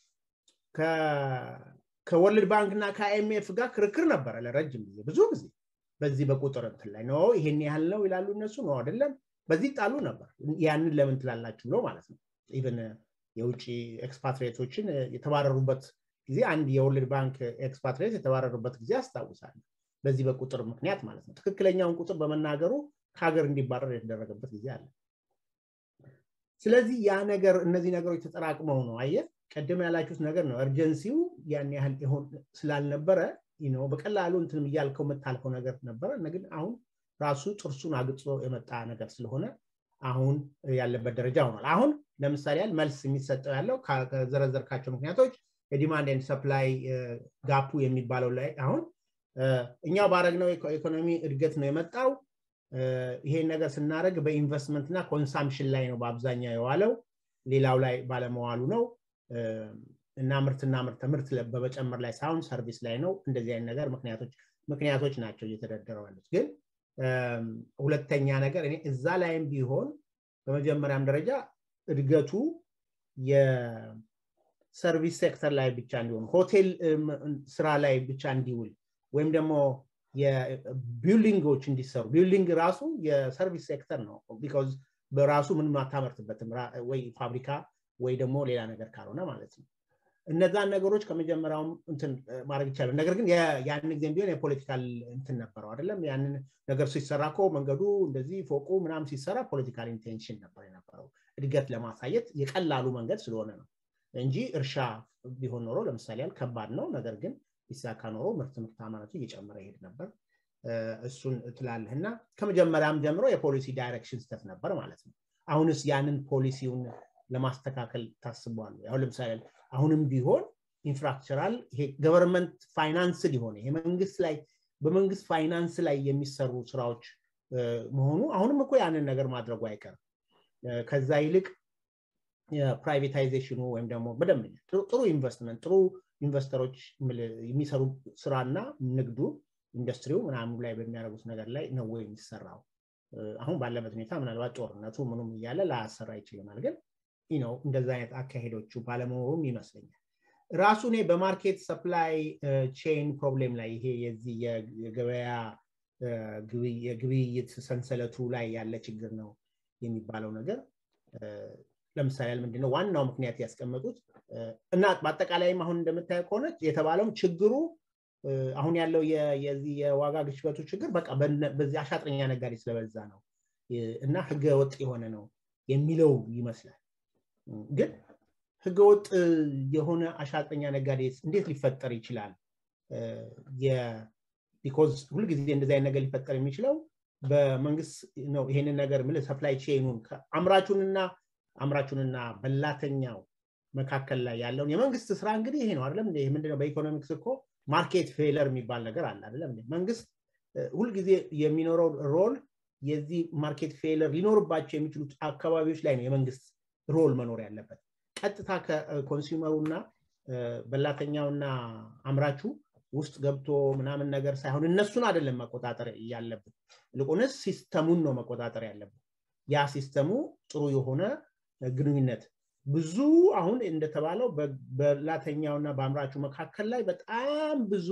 ከወርልድ ባንክ እና ከአይኤምኤፍ ጋር ክርክር ነበረ ለረጅም ጊዜ ብዙ ጊዜ በዚህ በቁጥር እንትን ላይ ነው ይሄን ያህል ነው ይላሉ እነሱ ነው አይደለም በዚህ ጣሉ ነበር ያንን ለምን ትላላችሁ ብሎ ማለት ነው ኢቨን የውጭ ኤክስፓትሬቶችን የተባረሩበት ጊዜ አንድ የወርልድ ባንክ ኤክስፓትሬት የተባረሩበት ጊዜ አስታውሳለሁ በዚህ በቁጥር ምክንያት ማለት ነው ትክክለኛውን ቁጥር በመናገሩ ከሀገር እንዲባረር የተደረገበት ጊዜ አለ ስለዚህ ያ ነገር እነዚህ ነገሮች ተጠራቅመው ነው አየ ቀደም ያላችሁት ነገር ነው እርጀንሲው ያን ያህል ሆን ስላልነበረ ነው በቀላሉ እንትንም እያልከው የምታልፈው ነገር ነበረ ግን አሁን ራሱ ጥርሱን አግጾ የመጣ ነገር ስለሆነ አሁን ያለበት ደረጃ ሆኗል አሁን ለምሳሌ ያህል መልስ የሚሰጠው ያለው ከዘረዘርካቸው ምክንያቶች የዲማንድ ኤንድ ሰፕላይ ጋፑ የሚባለው ላይ አሁን እኛው ባረግነው ኢኮኖሚ እድገት ነው የመጣው ይሄን ነገር ስናደረግ በኢንቨስትመንት እና ኮንሳምሽን ላይ ነው በአብዛኛው የዋለው ሌላው ላይ ባለመዋሉ ነው እና ምርትና ምርት ምርት በመጨመር ላይ ሳይሆን ሰርቪስ ላይ ነው እንደዚህ አይነት ነገር ምክንያቶች ምክንያቶች ናቸው እየተደረደረው ያሉት ግን ሁለተኛ ነገር እኔ እዛ ላይም ቢሆን በመጀመሪያም ደረጃ እድገቱ ሰርቪስ ሴክተር ላይ ብቻ እንዲሆን ሆቴል ስራ ላይ ብቻ እንዲውል ወይም ደግሞ የቢልዲንጎች እንዲሰሩ ቢልዲንግ ራሱ የሰርቪስ ሴክተር ነው ቢካዝ በራሱ ምንም አታመርትበትም ወይ ፋብሪካ ወይ ደግሞ ሌላ ነገር ካልሆነ ማለት ነው እነዛን ነገሮች ከመጀመሪያውም እንትን ማድረግ ይቻላል ነገር ግን ያን ጊዜም ቢሆን የፖለቲካል እንትን ነበረው አይደለም ያንን ነገር ሲሰራ እኮ መንገዱ እንደዚህ ፎቁ ምናም ሲሰራ ፖለቲካል ኢንቴንሽን ነበር የነበረው እድገት ለማሳየት የቀላሉ መንገድ ስለሆነ ነው እንጂ እርሻ ቢሆን ኖሮ ለምሳሌ ያህል ከባድ ነው ነገር ግን ቢሳካ ኖሮ ምርት ምርታማነቱ እየጨመረ ይሄድ ነበር እሱን ትላለህ እና ከመጀመሪያም ጀምሮ የፖሊሲ ዳይሬክሽን ስተት ነበር ማለት ነው አሁንስ ያንን ፖሊሲውን ለማስተካከል ታስቧል አሁን ለምሳሌ አሁንም ቢሆን ኢንፍራስትራል ይሄ ገቨርንመንት ፋይናንስ ሊሆነ ይሄ መንግስት ላይ በመንግስት ፋይናንስ ላይ የሚሰሩ ስራዎች መሆኑ አሁንም እኮ ያንን ነገር ማድረጉ አይቀርም ከዛ ይልቅ የፕራይቬታይዜሽኑ ወይም ደግሞ በደንብ ጥሩ ኢንቨስትመንት ጥሩ ኢንቨስተሮች የሚሰሩ ስራና ንግዱ ኢንዱስትሪው ምናምኑ ላይ በሚያደርጉት ነገር ላይ ነው የሚሰራው አሁን ባለበት ሁኔታ ምናልባት ጦርነቱ ምኑም እያለ ላያሰራ ይችልናል ግን ነው እንደዛ አይነት አካሄዶቹ ባለመኖሩም ይመስለኛል ራሱ እኔ በማርኬት ሰፕላይ ቼን ፕሮብሌም ላይ ይሄ የዚህ የገበያ የግብይት ሰንሰለቱ ላይ ያለ ችግር ነው የሚባለው ነገር ለምሳሌ ምንድነው ዋናው ምክንያት ያስቀመጡት እና በአጠቃላይም አሁን እንደምታየው ከሆነ የተባለውም ችግሩ አሁን ያለው የዚህ የዋጋ ግሽበቱ ችግር በቃ በዚህ አሻጥረኛ ነጋዴ ስለበዛ ነው እና ህገ ወጥ የሆነ ነው የሚለው ይመስላል ግን ህገወጥ የሆነ አሻጥረኛ ነጋዴ እንዴት ሊፈጠር ይችላል ቢኮዝ ሁልጊዜ እንደዚህ አይነት ነገር ሊፈጠር የሚችለው በመንግስት ነው ይሄንን ነገር ምን ሰፕላይ ቼኑን አምራቹንና አምራቹንና በላተኛው መካከል ላይ ያለውን የመንግስት ስራ እንግዲህ ይሄ ነው አይደለም ምንድነው በኢኮኖሚክስ እኮ ማርኬት ፌለር የሚባል ነገር አለ አይደለም መንግስት ሁልጊዜ የሚኖረው ሮል የዚህ ማርኬት ፌለር ሊኖርባቸው የሚችሉት አካባቢዎች ላይ ነው የመንግስት ሮል መኖር ያለበት ቀጥታ ከኮንሱመሩና በላተኛውና አምራቹ ውስጥ ገብቶ ምናምን ነገር ሳይሆን እነሱን አይደለም መቆጣጠር ያለብን ይልቁንስ ሲስተሙን ነው መቆጣጠር ያለብን ያ ሲስተሙ ጥሩ የሆነ ግንኙነት ብዙ አሁን እንደተባለው በላተኛውና በአምራቹ መካከል ላይ በጣም ብዙ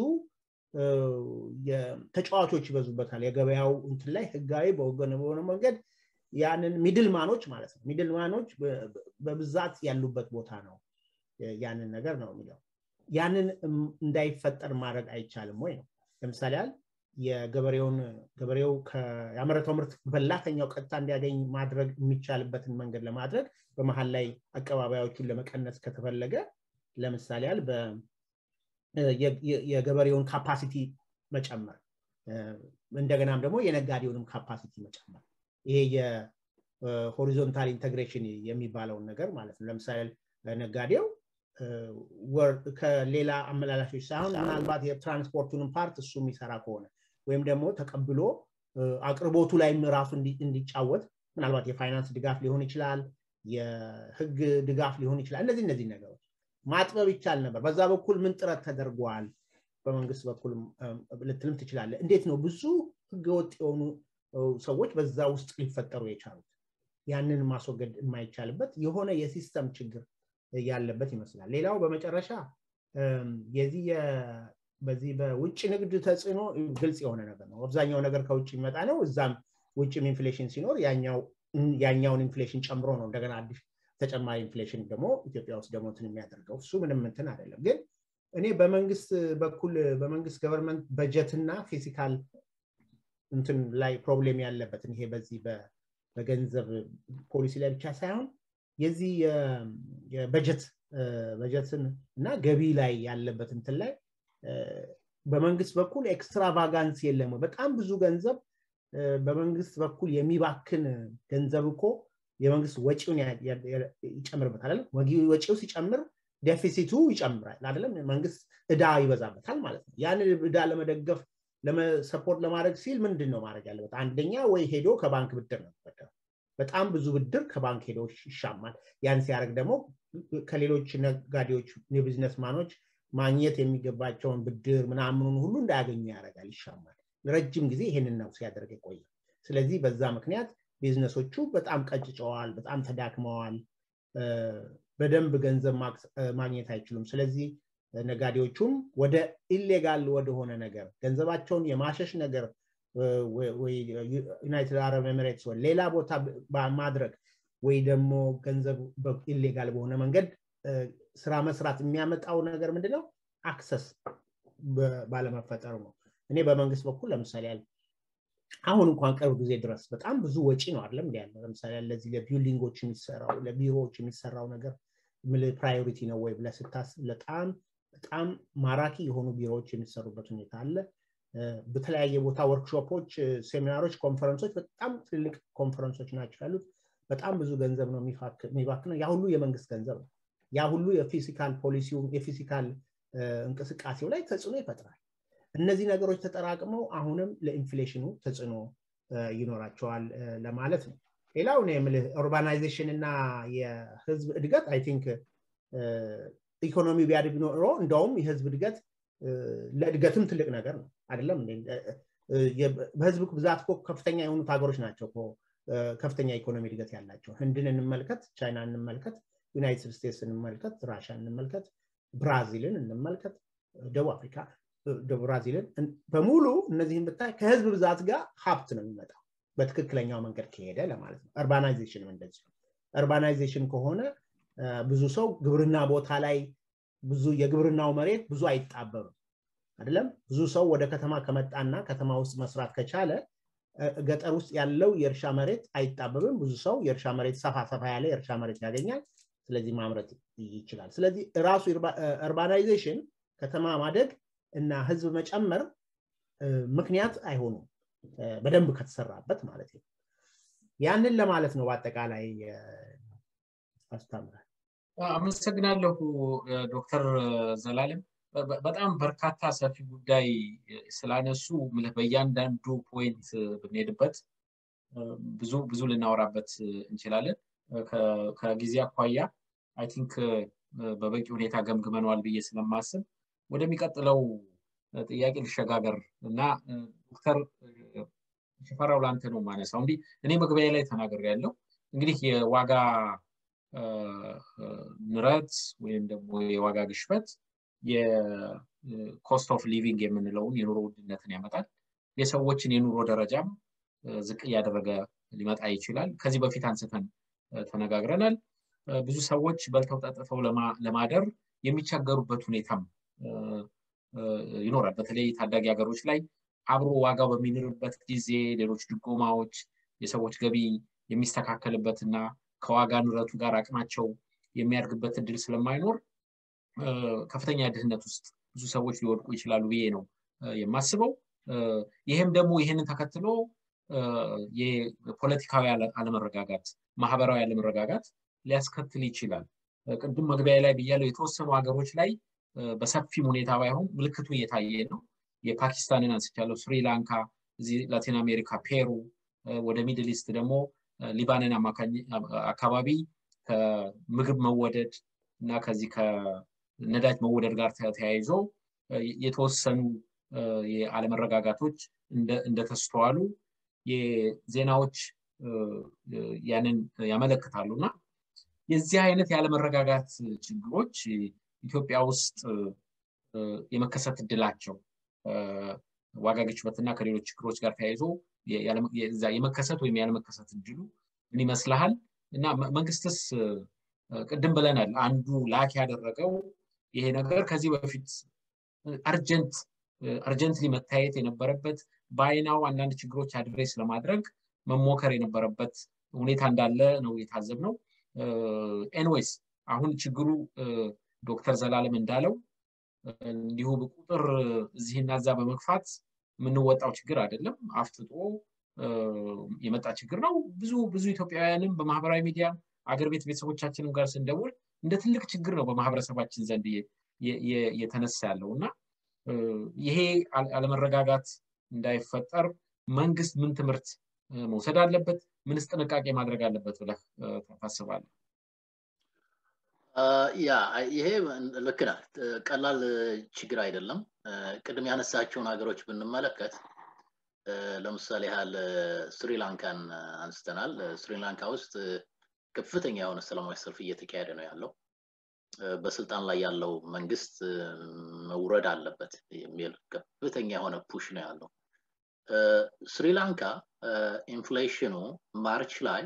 ተጫዋቾች ይበዙበታል የገበያው እንትን ላይ ህጋዊ በወገን በሆነ መንገድ ያንን ሚድልማኖች ማለት ነው ሚድልማኖች በብዛት ያሉበት ቦታ ነው ያንን ነገር ነው የሚለው ያንን እንዳይፈጠር ማድረግ አይቻልም ወይ ነው ለምሳሌ ያህል የገበሬውን ገበሬው ያመረተው ምርት በላተኛው ቀጥታ እንዲያገኝ ማድረግ የሚቻልበትን መንገድ ለማድረግ በመሀል ላይ አቀባባዮቹን ለመቀነስ ከተፈለገ ለምሳሌ ያህል የገበሬውን ካፓሲቲ መጨመር እንደገናም ደግሞ የነጋዴውንም ካፓሲቲ መጨመር ይሄ የሆሪዞንታል ኢንቴግሬሽን የሚባለውን ነገር ማለት ነው ለምሳሌ ነጋዴው ከሌላ አመላላሾች ሳይሆን ምናልባት የትራንስፖርቱንም ፓርት እሱ የሚሰራ ከሆነ ወይም ደግሞ ተቀብሎ አቅርቦቱ ላይም ራሱ እንዲጫወት ምናልባት የፋይናንስ ድጋፍ ሊሆን ይችላል የህግ ድጋፍ ሊሆን ይችላል እነዚህ እነዚህ ነገሮች ማጥበብ ይቻል ነበር በዛ በኩል ምን ጥረት ተደርጓል በመንግስት በኩል ልትልም ትችላለ እንዴት ነው ብዙ ህገወጥ የሆኑ ሰዎች በዛ ውስጥ ሊፈጠሩ የቻሉት ያንን ማስወገድ የማይቻልበት የሆነ የሲስተም ችግር ያለበት ይመስላል ሌላው በመጨረሻ የዚህ በዚህ በውጭ ንግድ ተጽዕኖ ግልጽ የሆነ ነገር ነው አብዛኛው ነገር ከውጭ የሚመጣ ነው እዛም ውጭም ኢንፍሌሽን ሲኖር ያኛውን ኢንፍሌሽን ጨምሮ ነው እንደገና አዲስ ተጨማሪ ኢንፍሌሽን ደግሞ ኢትዮጵያ ውስጥ ደግሞ እንትን የሚያደርገው እሱ ምንም እንትን አይደለም ግን እኔ በመንግስት በኩል በመንግስት ገቨርንመንት በጀትና ፊዚካል እንትን ላይ ፕሮብሌም ያለበትን ይሄ በዚህ በገንዘብ ፖሊሲ ላይ ብቻ ሳይሆን የዚህ የበጀት በጀትን እና ገቢ ላይ ያለበት እንትን ላይ በመንግስት በኩል ኤክስትራቫጋንስ የለም በጣም ብዙ ገንዘብ በመንግስት በኩል የሚባክን ገንዘብ እኮ የመንግስት ወጪውን ይጨምርበታል ወጪው ሲጨምር ዴፊሲቱ ይጨምራል አይደለም መንግስት እዳ ይበዛበታል ማለት ነው ያንን እዳ ለመደገፍ ሰፖርት ለማድረግ ሲል ምንድን ነው ማድረግ ያለበት አንደኛ ወይ ሄዶ ከባንክ ብድር ነው በጣም ብዙ ብድር ከባንክ ሄዶ ይሻማል ያን ሲያደርግ ደግሞ ከሌሎች ነጋዴዎች የቢዝነስ ማኖች ማግኘት የሚገባቸውን ብድር ምናምኑን ሁሉ እንዳያገኙ ያደርጋል ይሻማል ረጅም ጊዜ ይህንን ነው ሲያደርግ የቆየ ስለዚህ በዛ ምክንያት ቢዝነሶቹ በጣም ቀጭጨዋል በጣም ተዳክመዋል በደንብ ገንዘብ ማግኘት አይችሉም። ስለዚህ ነጋዴዎቹም ወደ ኢሌጋል ወደሆነ ነገር ገንዘባቸውን የማሸሽ ነገር ዩናይትድ አረብ ኤሚሬትስ ሌላ ቦታ ማድረግ ወይ ደግሞ ገንዘብ ኢሌጋል በሆነ መንገድ ስራ መስራት የሚያመጣው ነገር ምንድነው? አክሰስ ባለመፈጠሩ ነው። እኔ በመንግስት በኩል ለምሳሌ ያለ አሁን እንኳን ቅርብ ጊዜ ድረስ በጣም ብዙ ወጪ ነው አይደለም እንዲ ያለ ለምሳሌ ለዚህ ለቢልዲንጎች የሚሰራው ለቢሮዎች የሚሰራው ነገር ፕራዮሪቲ ነው ወይ ብለህ ስታስብ በጣም በጣም ማራኪ የሆኑ ቢሮዎች የሚሰሩበት ሁኔታ አለ። በተለያየ ቦታ ወርክሾፖች፣ ሴሚናሮች፣ ኮንፈረንሶች በጣም ትልልቅ ኮንፈረንሶች ናቸው ያሉት። በጣም ብዙ ገንዘብ ነው የሚባክነው። ያ ሁሉ የመንግስት ገንዘብ ነው። ያ ሁሉ የፊዚካል ፖሊሲው የፊዚካል እንቅስቃሴው ላይ ተጽዕኖ ይፈጥራል። እነዚህ ነገሮች ተጠራቅመው አሁንም ለኢንፍሌሽኑ ተጽዕኖ ይኖራቸዋል ለማለት ነው። ሌላው የምልህ ኡርባናይዜሽን እና የህዝብ እድገት አይ ቲንክ ኢኮኖሚ ቢያድግ ኖሮ እንደውም የህዝብ እድገት ለእድገትም ትልቅ ነገር ነው አይደለም በህዝብ ብዛት እኮ ከፍተኛ የሆኑት ሀገሮች ናቸው ከፍተኛ ኢኮኖሚ እድገት ያላቸው ህንድን እንመልከት ቻይና እንመልከት ዩናይትድ ስቴትስ እንመልከት ራሻ እንመልከት ብራዚልን እንመልከት ደቡብ አፍሪካ ብራዚልን በሙሉ እነዚህን ብታይ ከህዝብ ብዛት ጋር ሀብት ነው የሚመጣው በትክክለኛው መንገድ ከሄደ ለማለት ነው እርባናይዜሽንም እንደዚህ እርባናይዜሽን ከሆነ ብዙ ሰው ግብርና ቦታ ላይ ብዙ የግብርናው መሬት ብዙ አይጣበብም አይደለም ብዙ ሰው ወደ ከተማ ከመጣና ከተማ ውስጥ መስራት ከቻለ ገጠር ውስጥ ያለው የእርሻ መሬት አይጣበብም ብዙ ሰው የእርሻ መሬት ሰፋ ሰፋ ያለ የእርሻ መሬት ያገኛል ስለዚህ ማምረት ይችላል ስለዚህ ራሱ እርባናይዜሽን ከተማ ማደግ እና ህዝብ መጨመር ምክንያት አይሆኑም በደንብ ከተሰራበት ማለት ነው ያንን ለማለት ነው በአጠቃላይ አስተምራል አመሰግናለሁ ዶክተር ዘላለም በጣም በርካታ ሰፊ ጉዳይ ስላነሱ በእያንዳንዱ ፖይንት ብንሄድበት ብዙ ብዙ ልናወራበት እንችላለን ከጊዜ አኳያ አይ ቲንክ በበቂ ሁኔታ ገምግመነዋል ብዬ ስለማስብ ወደሚቀጥለው ጥያቄ ልሸጋገር እና ዶክተር ሽፈራው ለአንተ ነው ማነሳው እንዲህ እኔ መግቢያ ላይ ተናገር ያለው እንግዲህ የዋጋ ንረት ወይም ደግሞ የዋጋ ግሽበት የኮስት ኦፍ ሊቪንግ የምንለውን የኑሮ ውድነትን ያመጣል የሰዎችን የኑሮ ደረጃም ዝቅ እያደረገ ሊመጣ ይችላል ከዚህ በፊት አንስተን ተነጋግረናል ብዙ ሰዎች በልተው ጠጥተው ለማደር የሚቸገሩበት ሁኔታም ይኖራል በተለይ ታዳጊ ሀገሮች ላይ አብሮ ዋጋው በሚንርበት ጊዜ ሌሎች ድጎማዎች የሰዎች ገቢ የሚስተካከልበትና ከዋጋ ንረቱ ጋር አቅማቸው የሚያድግበት እድል ስለማይኖር ከፍተኛ ድህነት ውስጥ ብዙ ሰዎች ሊወድቁ ይችላሉ ብዬ ነው የማስበው ይህም ደግሞ ይህንን ተከትሎ የፖለቲካዊ አለመረጋጋት ማህበራዊ አለመረጋጋት ሊያስከትል ይችላል ቅድም መግቢያ ላይ ብያለው የተወሰኑ ሀገሮች ላይ በሰፊም ሁኔታ ባይሆን ምልክቱ እየታየ ነው የፓኪስታንን አንስቻለሁ ስሪላንካ እዚህ ላቲን አሜሪካ ፔሩ ወደ ሚድል ኢስት ደግሞ ሊባንን አካባቢ ከምግብ መወደድ እና ከዚህ ከነዳጅ መወደድ ጋር ተያይዞ የተወሰኑ የአለመረጋጋቶች እንደተስተዋሉ የዜናዎች ያንን ያመለክታሉ እና የዚህ አይነት የአለመረጋጋት ችግሮች ኢትዮጵያ ውስጥ የመከሰት እድላቸው ዋጋ ግሽበትና ከሌሎች ችግሮች ጋር ተያይዞ የመከሰት ወይም ያለመከሰት እድሉ ምን ይመስልሃል እና መንግስትስ ቅድም ብለናል አንዱ ላክ ያደረገው ይሄ ነገር ከዚህ በፊት አርጀንት አርጀንትሊ መታየት የነበረበት በአይናው አንዳንድ ችግሮች አድሬስ ለማድረግ መሞከር የነበረበት ሁኔታ እንዳለ ነው የታዘብ ነው ኤንዌይስ አሁን ችግሩ ዶክተር ዘላለም እንዳለው እንዲሁ በቁጥር እዚህና እዛ በመግፋት የምንወጣው ችግር አይደለም አፍትጦ የመጣ ችግር ነው ብዙ ብዙ ኢትዮጵያውያንም በማህበራዊ ሚዲያ አገር ቤት ቤተሰቦቻችንም ጋር ስንደውል እንደ ትልቅ ችግር ነው በማህበረሰባችን ዘንድ የተነሳ ያለው እና ይሄ አለመረጋጋት እንዳይፈጠር መንግስት ምን ትምህርት መውሰድ አለበት ምንስ ጥንቃቄ ማድረግ አለበት ብለህ ታስባለህ ያ ይሄ ልክ ናት ቀላል ችግር አይደለም ቅድም ያነሳቸውን ሀገሮች ብንመለከት ለምሳሌ ያህል ስሪላንካን አንስተናል ስሪላንካ ውስጥ ከፍተኛ የሆነ ሰላማዊ ሰልፍ እየተካሄደ ነው ያለው በስልጣን ላይ ያለው መንግስት መውረድ አለበት የሚል ከፍተኛ የሆነ ፑሽ ነው ያለው። ስሪላንካ ኢንፍሌሽኑ ማርች ላይ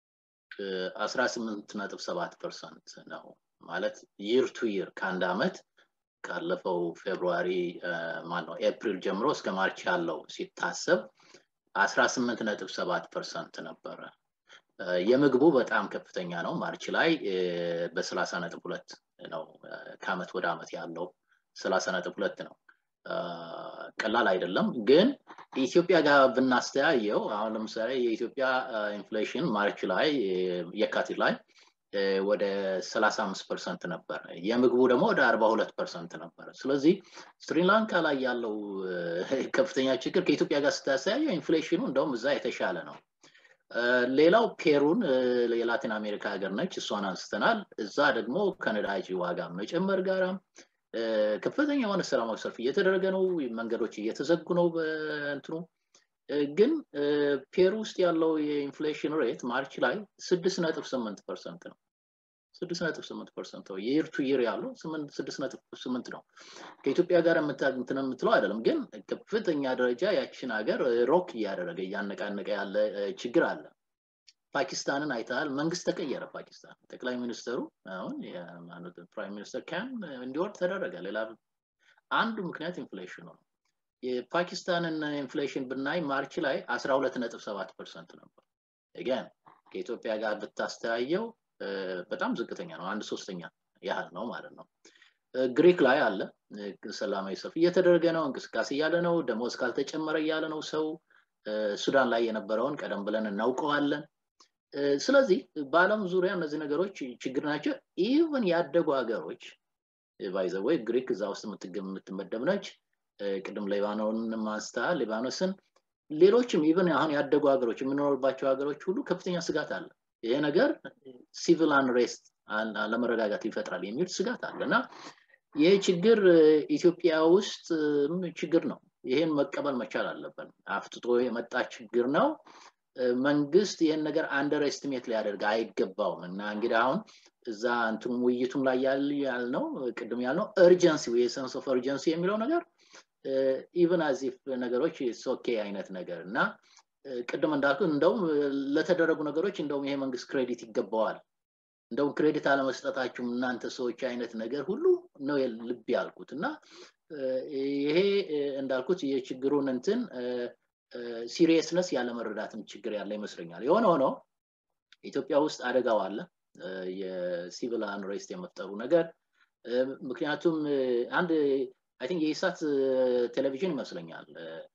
18.7 ፐርሰንት ነው ማለት ይር ቱ ይር ከአንድ አመት ካለፈው ፌብሩዋሪ ማነው ኤፕሪል ጀምሮ እስከ ማርች ያለው ሲታሰብ 18.7 ፐርሰንት ነበረ። የምግቡ በጣም ከፍተኛ ነው። ማርች ላይ በ30 ነጥብ ሁለት ነው ከአመት ወደ አመት ያለው 30 ነጥብ ሁለት ነው። ቀላል አይደለም። ግን ኢትዮጵያ ጋር ብናስተያየው አሁን ለምሳሌ የኢትዮጵያ ኢንፍሌሽን ማርች ላይ የካቲት ላይ ወደ 35 ፐርሰንት ነበር። የምግቡ ደግሞ ወደ 42 ፐርሰንት ነበረ። ስለዚህ ስሪላንካ ላይ ያለው ከፍተኛ ችግር ከኢትዮጵያ ጋር ስታስተያየው ኢንፍሌሽኑ እንደውም እዛ የተሻለ ነው። ሌላው ፔሩን የላቲን አሜሪካ ሀገር ነች፣ እሷን አንስተናል። እዛ ደግሞ ከነዳጅ ዋጋ መጨመር ጋራ ከፍተኛ የሆነ ሰላማዊ ሰልፍ እየተደረገ ነው፣ መንገዶች እየተዘጉ ነው። በእንትኑ ግን ፔሩ ውስጥ ያለው የኢንፍሌሽን ሬት ማርች ላይ ስድስት ነጥብ ስምንት ፐርሰንት ነው። ስድስት ነጥብ ስምንት ፐርሰንት ነው። የይር ቱ ይር ያለው ስድስት ነጥብ ስምንት ነው። ከኢትዮጵያ ጋር እንትን የምትለው አይደለም፣ ግን ከፍተኛ ደረጃ ያችን ሀገር ሮክ እያደረገ እያነቃነቀ ያለ ችግር አለ። ፓኪስታንን አይተሃል። መንግስት ተቀየረ። ፓኪስታን ጠቅላይ ሚኒስትሩ አሁን ፕራይም ሚኒስተር ካን እንዲወርድ ተደረገ። ሌላ አንዱ ምክንያት ኢንፍሌሽኑ ነው። የፓኪስታንን ኢንፍሌሽን ብናይ ማርች ላይ 12.7 ፐርሰንት ነበር። ገን ከኢትዮጵያ ጋር ብታስተያየው በጣም ዝቅተኛ ነው። አንድ ሶስተኛ ያህል ነው ማለት ነው። ግሪክ ላይ አለ ሰላማዊ ሰልፍ እየተደረገ ነው፣ እንቅስቃሴ እያለ ነው፣ ደሞዝ ካልተጨመረ እያለ ነው ሰው። ሱዳን ላይ የነበረውን ቀደም ብለን እናውቀዋለን። ስለዚህ በአለም ዙሪያ እነዚህ ነገሮች ችግር ናቸው። ኢቨን ያደጉ ሀገሮች ባይዘወይ ግሪክ እዛ ውስጥ የምትመደብ ነች። ቅድም ሌባኖንን ማንስታ ሊባኖስን፣ ሌሎችም ኢቨን አሁን ያደጉ ሀገሮች የምንኖርባቸው ሀገሮች ሁሉ ከፍተኛ ስጋት አለ። ይሄ ነገር ሲቪል አንሬስት አለመረጋጋት ይፈጥራል የሚል ስጋት አለ እና ይህ ችግር ኢትዮጵያ ውስጥ ችግር ነው። ይሄን መቀበል መቻል አለብን። አፍጥጦ የመጣ ችግር ነው። መንግስት ይህን ነገር አንደር ኤስቲሜት ሊያደርግ አይገባውም እና እንግዲህ አሁን እዛ እንትኑ ውይይቱም ላይ ያልነው ቅድም ያልነው እርጀንሲ የሰንስ ኦፍ እርጀንሲ የሚለው ነገር ኢቨን አዚፍ ነገሮች ሶኬ አይነት ነገር እና ቅድም እንዳልኩ እንደውም ለተደረጉ ነገሮች እንደውም ይሄ መንግስት ክሬዲት ይገባዋል እንደውም ክሬዲት አለመስጠታችሁም እናንተ ሰዎች አይነት ነገር ሁሉ ነው ልብ ያልኩት እና ይሄ እንዳልኩት የችግሩን እንትን ሲሪየስነስ ያለመረዳትም ችግር ያለ ይመስለኛል። የሆነ ሆኖ ኢትዮጵያ ውስጥ አደጋው አለ፣ የሲቪል አንሬስት የመፍጠሩ ነገር። ምክንያቱም አንድ አይ ቲንክ የኢሳት ቴሌቪዥን ይመስለኛል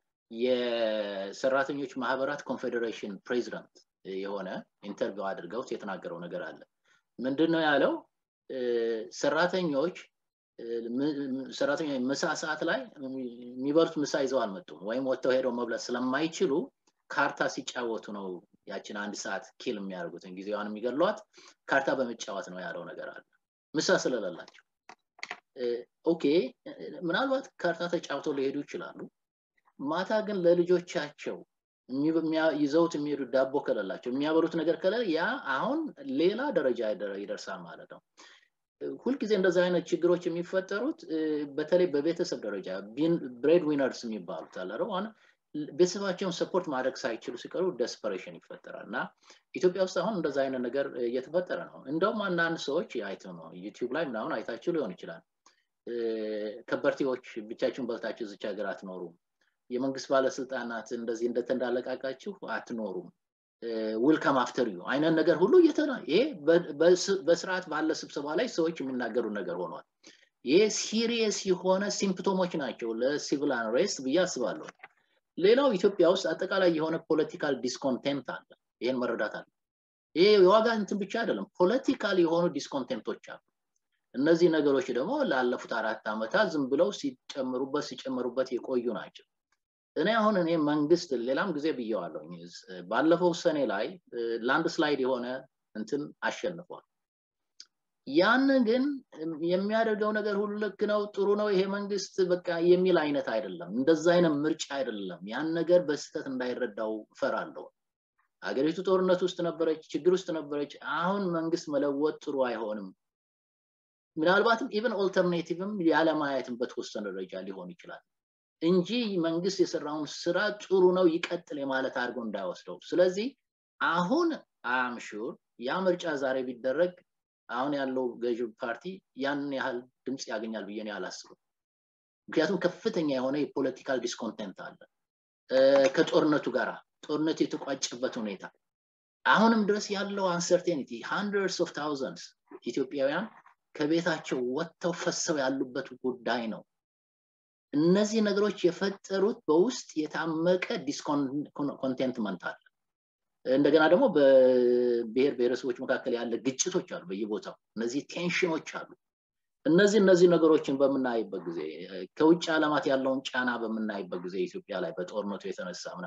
የሰራተኞች ማህበራት ኮንፌዴሬሽን ፕሬዚዳንት የሆነ ኢንተርቪው አድርገውት የተናገረው ነገር አለ። ምንድን ነው ያለው? ሰራተኞች ሰራተኞች ምሳ ሰዓት ላይ የሚበሉት ምሳ ይዘው አልመጡም፣ ወይም ወጥተው ሄደው መብላት ስለማይችሉ ካርታ ሲጫወቱ ነው ያችን አንድ ሰዓት ኪል የሚያደርጉትን ጊዜዋን የሚገሏት ካርታ በመጫወት ነው ያለው ነገር አለ። ምሳ ስለሌላቸው ኦኬ፣ ምናልባት ካርታ ተጫውተው ሊሄዱ ይችላሉ። ማታ ግን ለልጆቻቸው ይዘውት የሚሄዱ ዳቦ ከሌላቸው የሚያበሉት ነገር ከሌለ ያ አሁን ሌላ ደረጃ ይደርሳል ማለት ነው። ሁልጊዜ እንደዚህ አይነት ችግሮች የሚፈጠሩት በተለይ በቤተሰብ ደረጃ ብሬድ ዊነርስ የሚባሉት አለ ቤተሰባቸውን ሰፖርት ማድረግ ሳይችሉ ሲቀሩ ደስፐሬሽን ይፈጠራል እና ኢትዮጵያ ውስጥ አሁን እንደዛ አይነት ነገር እየተፈጠረ ነው። እንደውም አንዳንድ ሰዎች አይተው ነው ዩቲዩብ ላይ ምናምን አይታችሁ ሊሆን ይችላል። ከበርቴዎች ብቻችሁን በልታችሁ እዚች ሀገር አትኖሩም፣ የመንግስት ባለስልጣናት እንደዚህ እንደተንዳለቃቃችሁ አትኖሩም፣ ዊልካም አፍተር ዩ አይነት ነገር ሁሉ እየተና ይሄ በስርዓት ባለ ስብሰባ ላይ ሰዎች የሚናገሩ ነገር ሆኗል። ይሄ ሲሪየስ የሆነ ሲምፕቶሞች ናቸው ለሲቪል አንሬስት ብዬ አስባለሁ። ሌላው ኢትዮጵያ ውስጥ አጠቃላይ የሆነ ፖለቲካል ዲስኮንቴንት አለ። ይህን መረዳት አለ። ይሄ የዋጋ እንትን ብቻ አይደለም፣ ፖለቲካል የሆኑ ዲስኮንቴንቶች አሉ። እነዚህ ነገሮች ደግሞ ላለፉት አራት ዓመታት ዝም ብለው ሲጨምሩበት ሲጨምሩበት የቆዩ ናቸው። እኔ አሁን እኔ መንግስት ሌላም ጊዜ ብየዋለሁ፣ ባለፈው ሰኔ ላይ ላንድ ስላይድ የሆነ እንትን አሸንፏል። ያን ግን የሚያደርገው ነገር ሁሉ ልክ ነው፣ ጥሩ ነው፣ ይሄ መንግስት በቃ የሚል አይነት አይደለም። እንደዛ አይነት ምርጫ አይደለም። ያን ነገር በስህተት እንዳይረዳው እፈራለሁ። ሀገሪቱ ጦርነት ውስጥ ነበረች፣ ችግር ውስጥ ነበረች። አሁን መንግስት መለወጥ ጥሩ አይሆንም። ምናልባትም ኢቨን ኦልተርኔቲቭም ያለማየትም በተወሰነ ደረጃ ሊሆን ይችላል እንጂ መንግስት የሰራውን ስራ ጥሩ ነው ይቀጥል የማለት አድርጎ እንዳይወስደው ስለዚህ አሁን አምሹር ያ ምርጫ ዛሬ ቢደረግ አሁን ያለው ገዢ ፓርቲ ያንን ያህል ድምፅ ያገኛል ብዬ አላስብም ምክንያቱም ከፍተኛ የሆነ የፖለቲካል ዲስኮንቴንት አለ ከጦርነቱ ጋር ጦርነቱ የተቋጨበት ሁኔታ አሁንም ድረስ ያለው አንሰርቴኒቲ ሃንድረድስ ኦፍ ታውዘንድስ ኢትዮጵያውያን ከቤታቸው ወጥተው ፈሰው ያሉበት ጉዳይ ነው እነዚህ ነገሮች የፈጠሩት በውስጥ የታመቀ ዲስኮንቴንትመንት አለ እንደገና ደግሞ በብሔር ብሔረሰቦች መካከል ያለ ግጭቶች አሉ በየቦታው እነዚህ ቴንሽኖች አሉ እነዚህ እነዚህ ነገሮችን በምናይበት ጊዜ ከውጭ ዓለማት ያለውን ጫና በምናይበት ጊዜ ኢትዮጵያ ላይ በጦርነቱ የተነሳ ምና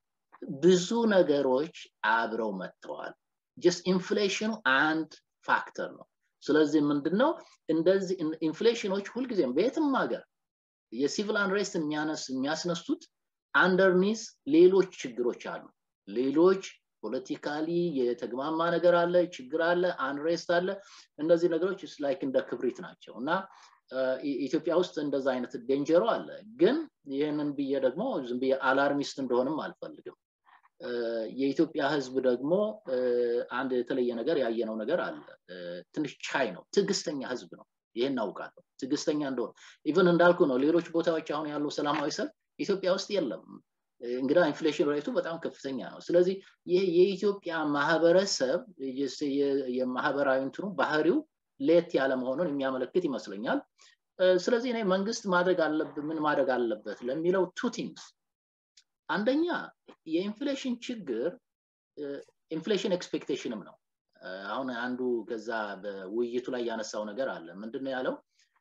ብዙ ነገሮች አብረው መጥተዋል ጀስት ኢንፍሌሽኑ አንድ ፋክተር ነው ስለዚህ ምንድነው እንደዚህ ኢንፍሌሽኖች ሁልጊዜም በየትም ሀገር የሲቪል አንሬስት የሚያስነሱት አንደርኒዝ ሌሎች ችግሮች አሉ ሌሎች ፖለቲካሊ የተግማማ ነገር አለ ችግር አለ አንሬስት አለ እነዚህ ነገሮች ላይክ እንደ ክብሪት ናቸው እና ኢትዮጵያ ውስጥ እንደዛ አይነት ዴንጀሮ አለ ግን ይህንን ብዬ ደግሞ ዝም ብዬ አላርሚስት እንደሆንም አልፈልግም የኢትዮጵያ ህዝብ ደግሞ አንድ የተለየ ነገር ያየነው ነገር አለ ትንሽ ቻይ ነው ትዕግስተኛ ህዝብ ነው ይህን እናውቃለሁ ትዕግስተኛ እንደሆነ ኢቨን እንዳልኩ ነው ሌሎች ቦታዎች አሁን ያለው ሰላማዊ ሰልፍ ኢትዮጵያ ውስጥ የለም እንግዳ ኢንፍሌሽን ሬቱ በጣም ከፍተኛ ነው ስለዚህ ይህ የኢትዮጵያ ማህበረሰብ የማህበራዊ እንትኑ ባህሪው ሌት ያለ መሆኑን የሚያመለክት ይመስለኛል ስለዚህ እኔ መንግስት ማድረግ አለበት ምን ማድረግ አለበት ለሚለው ቱ ቲንግስ አንደኛ የኢንፍሌሽን ችግር ኢንፍሌሽን ኤክስፔክቴሽንም ነው አሁን አንዱ ከዛ በውይይቱ ላይ ያነሳው ነገር አለ ምንድነው ያለው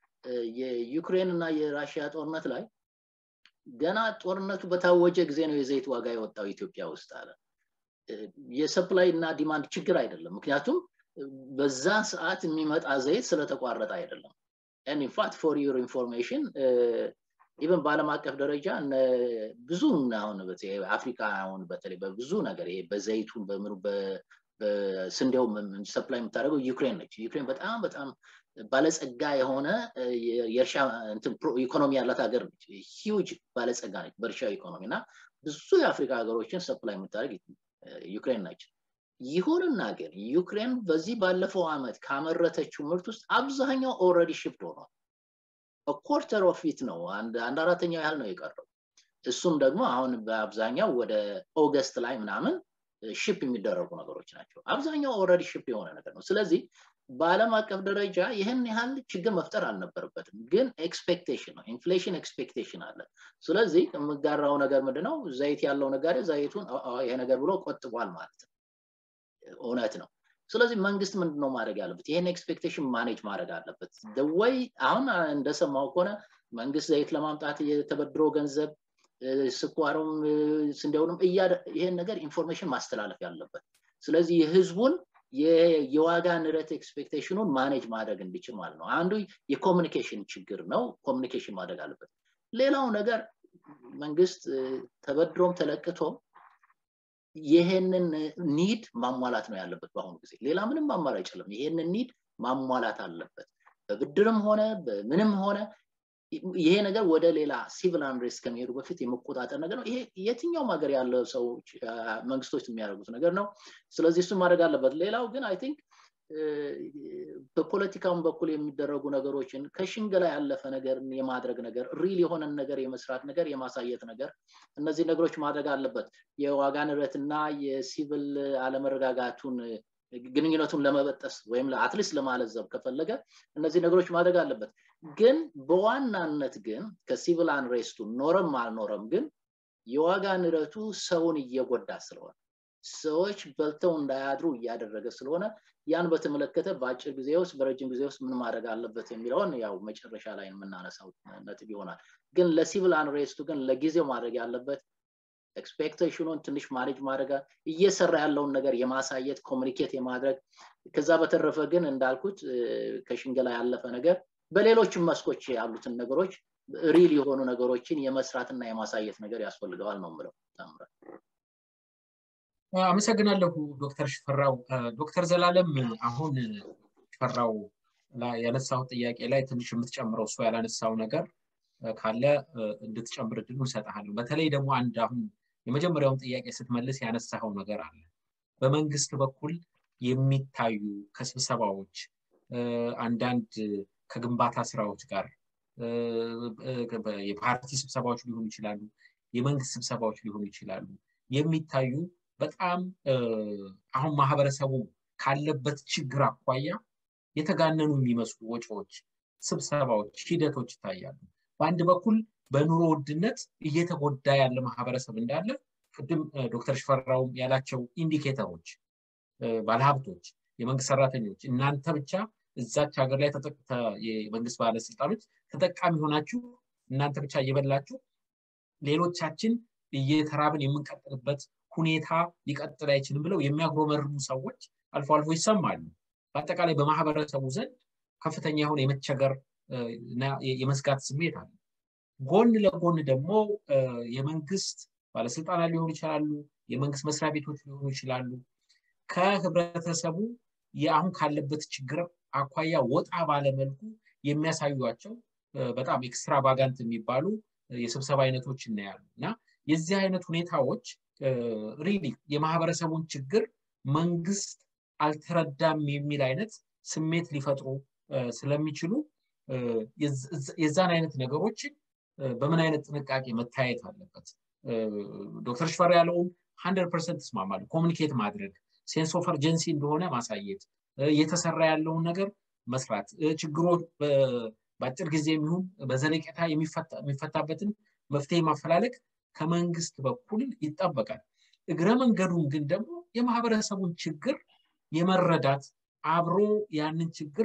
የዩክሬን እና የራሽያ ጦርነት ላይ ገና ጦርነቱ በታወጀ ጊዜ ነው የዘይት ዋጋ የወጣው ኢትዮጵያ ውስጥ አለ የሰፕላይ እና ዲማንድ ችግር አይደለም ምክንያቱም በዛ ሰዓት የሚመጣ ዘይት ስለተቋረጠ አይደለም ኢንፋክት ፎር ዩር ኢንፎርሜሽን ኢቨን በአለም አቀፍ ደረጃ ብዙ አሁን አፍሪካ አሁን በተለይ በብዙ ነገር ይሄ በዘይቱን በምኑ በስንዴው ሰፕላይ የምታደርገው ዩክሬን ነች ዩክሬን በጣም በጣም ባለጸጋ የሆነ የእርሻ ኢኮኖሚ ያላት ሀገር ነች ሂውጅ ባለጸጋ ነች በእርሻ ኢኮኖሚ እና ብዙ የአፍሪካ ሀገሮችን ሰፕላይ የምታደርግ ዩክሬን ነች ይሁንና ግን ዩክሬን በዚህ ባለፈው አመት ካመረተችው ምርት ውስጥ አብዛኛው ኦረዲ ሽፍት ሆኗል ኮርተር ኦፍ ፊት ነው አንድ አራተኛው ያህል ነው የቀረው እሱም ደግሞ አሁን በአብዛኛው ወደ ኦገስት ላይ ምናምን ሽፕ የሚደረጉ ነገሮች ናቸው አብዛኛው ኦረዲ ሽፕ የሆነ ነገር ነው ስለዚህ በአለም አቀፍ ደረጃ ይህን ያህል ችግር መፍጠር አልነበረበትም ግን ኤክስፔክቴሽን ነው ኢንፍሌሽን ኤክስፔክቴሽን አለ ስለዚህ የምጋራው ነገር ምንድነው ዘይት ያለው ነጋዴ ዘይቱን ይሄ ነገር ብሎ ቆጥቧል ማለት ነው እውነት ነው ስለዚህ መንግስት ምንድነው ማድረግ ያለበት ይህን ኤክስፔክቴሽን ማኔጅ ማድረግ አለበት ወይ አሁን እንደሰማው ከሆነ መንግስት ዘይት ለማምጣት የተበድሮ ገንዘብ ስኳሩም ስንዴውንም ይሄን ነገር ኢንፎርሜሽን ማስተላለፍ ያለበት ስለዚህ የህዝቡን የዋጋ ንረት ኤክስፔክቴሽኑን ማኔጅ ማድረግ እንዲችል ማለት ነው አንዱ የኮሚኒኬሽን ችግር ነው ኮሚኒኬሽን ማድረግ አለበት ሌላው ነገር መንግስት ተበድሮም ተለቅቶም ይሄንን ኒድ ማሟላት ነው ያለበት በአሁኑ ጊዜ ሌላ ምንም አማራጭ የለም ይሄንን ኒድ ማሟላት አለበት በብድርም ሆነ በምንም ሆነ ይሄ ነገር ወደ ሌላ ሲቪል አንሬስት ከሚሄዱ በፊት የመቆጣጠር ነገር ነው ይሄ የትኛውም ሀገር ያለ ሰዎች መንግስቶች የሚያደርጉት ነገር ነው ስለዚህ እሱ ማድረግ አለበት ሌላው ግን አይ ቲንክ በፖለቲካውን በኩል የሚደረጉ ነገሮችን ከሽንገላ ያለፈ ነገር የማድረግ ነገር ሪል የሆነን ነገር የመስራት ነገር የማሳየት ነገር እነዚህ ነገሮች ማድረግ አለበት የዋጋ ንረትና የሲቪል አለመረጋጋቱን ግንኙነቱን ለመበጠስ ወይም አትሊስት ለማለዘብ ከፈለገ እነዚህ ነገሮች ማድረግ አለበት ግን በዋናነት ግን ከሲቪል አንሬስቱ ኖረም አልኖረም ግን የዋጋ ንረቱ ሰውን እየጎዳ ስለሆነ ሰዎች በልተው እንዳያድሩ እያደረገ ስለሆነ ያን በተመለከተ በአጭር ጊዜ ውስጥ በረጅም ጊዜ ውስጥ ምን ማድረግ አለበት የሚለውን ያው መጨረሻ ላይ የምናነሳው ነጥብ ይሆናል ግን ለሲቪል አንሬስቱ ግን ለጊዜው ማድረግ ያለበት ኤክስፔክቴሽኑን ትንሽ ማኔጅ ማድረግ እየሰራ ያለውን ነገር የማሳየት ኮሚኒኬት የማድረግ ከዛ በተረፈ ግን እንዳልኩት ከሽንገላ ያለፈ ነገር በሌሎችም መስኮች ያሉትን ነገሮች ሪል የሆኑ ነገሮችን የመስራትና የማሳየት ነገር ያስፈልገዋል ነው ምለው ታምራት አመሰግናለሁ ዶክተር ሽፈራው ዶክተር ዘላለም አሁን ሽፈራው ያነሳው ጥያቄ ላይ ትንሽ የምትጨምረው እሱ ያላነሳው ነገር ካለ እንድትጨምር እድሉ እሰጥሃለሁ። በተለይ ደግሞ አንድ አሁን የመጀመሪያውን ጥያቄ ስትመልስ ያነሳኸው ነገር አለ። በመንግስት በኩል የሚታዩ ከስብሰባዎች አንዳንድ ከግንባታ ስራዎች ጋር የፓርቲ ስብሰባዎች ሊሆኑ ይችላሉ፣ የመንግስት ስብሰባዎች ሊሆኑ ይችላሉ። የሚታዩ በጣም አሁን ማህበረሰቡ ካለበት ችግር አኳያ የተጋነኑ የሚመስሉ ወጪዎች፣ ስብሰባዎች፣ ሂደቶች ይታያሉ። በአንድ በኩል በኑሮ ውድነት እየተጎዳ ያለ ማህበረሰብ እንዳለ ቅድም ዶክተር ሽፈራውም ያላቸው ኢንዲኬተሮች፣ ባለሀብቶች፣ የመንግስት ሰራተኞች እናንተ ብቻ እዛች ሀገር ላይ የመንግስት ባለስልጣኖች ተጠቃሚ ሆናችሁ እናንተ ብቻ እየበላችሁ ሌሎቻችን እየተራብን የምንቀጥልበት ሁኔታ ሊቀጥል አይችልም ብለው የሚያጉረመርሙ ሰዎች አልፎ አልፎ ይሰማሉ። በአጠቃላይ በማህበረሰቡ ዘንድ ከፍተኛ የሆነ የመቸገር የመስጋት ስሜት አለ። ጎን ለጎን ደግሞ የመንግስት ባለስልጣናት ሊሆኑ ይችላሉ፣ የመንግስት መስሪያ ቤቶች ሊሆኑ ይችላሉ። ከህብረተሰቡ የአሁን ካለበት ችግር አኳያ ወጣ ባለመልኩ የሚያሳዩቸው በጣም ኤክስትራቫጋንት የሚባሉ የስብሰባ አይነቶች እናያሉ እና የዚህ አይነት ሁኔታዎች ሪሊ የማህበረሰቡን ችግር መንግስት አልተረዳም የሚል አይነት ስሜት ሊፈጥሩ ስለሚችሉ የዛን አይነት ነገሮችን በምን አይነት ጥንቃቄ መታየት አለበት። ዶክተር ሽፈር ያለውን ሀንድረድ ፐርሰንት እስማማለሁ። ኮሚኒኬት ማድረግ ሴንስ ኦፍ እርጀንሲ እንደሆነ ማሳየት፣ እየተሰራ ያለውን ነገር መስራት፣ ችግሮ በአጭር ጊዜ የሚሆን በዘለቄታ የሚፈታበትን መፍትሄ ማፈላለግ ከመንግስት በኩል ይጠበቃል። እግረ መንገዱን ግን ደግሞ የማህበረሰቡን ችግር የመረዳት አብሮ ያንን ችግር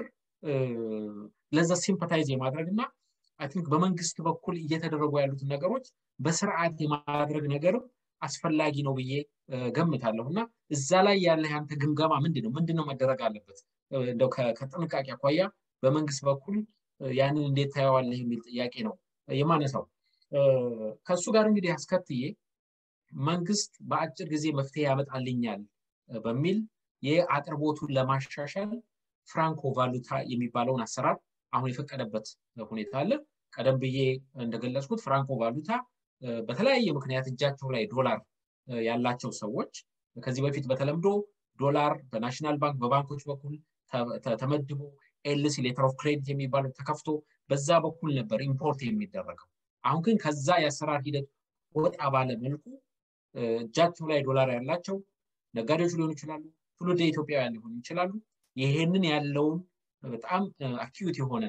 ለዛ ሲምፐታይዝ የማድረግ እና አይ ቲንክ በመንግስት በኩል እየተደረጉ ያሉትን ነገሮች በስርዓት የማድረግ ነገርም አስፈላጊ ነው ብዬ ገምታለሁ እና እዛ ላይ ያለ ያንተ ግምገማ ምንድን ነው? ምንድን ነው መደረግ አለበት? እንደው ከጥንቃቄ አኳያ በመንግስት በኩል ያንን እንዴት ታየዋለህ የሚል ጥያቄ ነው የማነሳው። ከእሱ ጋር እንግዲህ አስከትዬ መንግስት በአጭር ጊዜ መፍትሄ ያመጣልኛል በሚል የአቅርቦቱን ለማሻሻል ፍራንኮ ቫሉታ የሚባለውን አሰራር አሁን የፈቀደበት ሁኔታ አለ። ቀደም ብዬ እንደገለጽኩት ፍራንኮ ቫሉታ በተለያየ ምክንያት እጃቸው ላይ ዶላር ያላቸው ሰዎች ከዚህ በፊት በተለምዶ ዶላር በናሽናል ባንክ በባንኮች በኩል ተመድቦ ኤልሲ ሌተር ኦፍ ክሬዲት የሚባለው ተከፍቶ በዛ በኩል ነበር ኢምፖርት የሚደረገው። አሁን ግን ከዛ የአሰራር ሂደት ወጣ ባለ መልኩ እጃቸው ላይ ዶላር ያላቸው ነጋዴዎች ሊሆኑ ይችላሉ፣ ትውልደ ኢትዮጵያውያን ሊሆኑ ይችላሉ። ይሄንን ያለውን በጣም አኪዩት የሆነ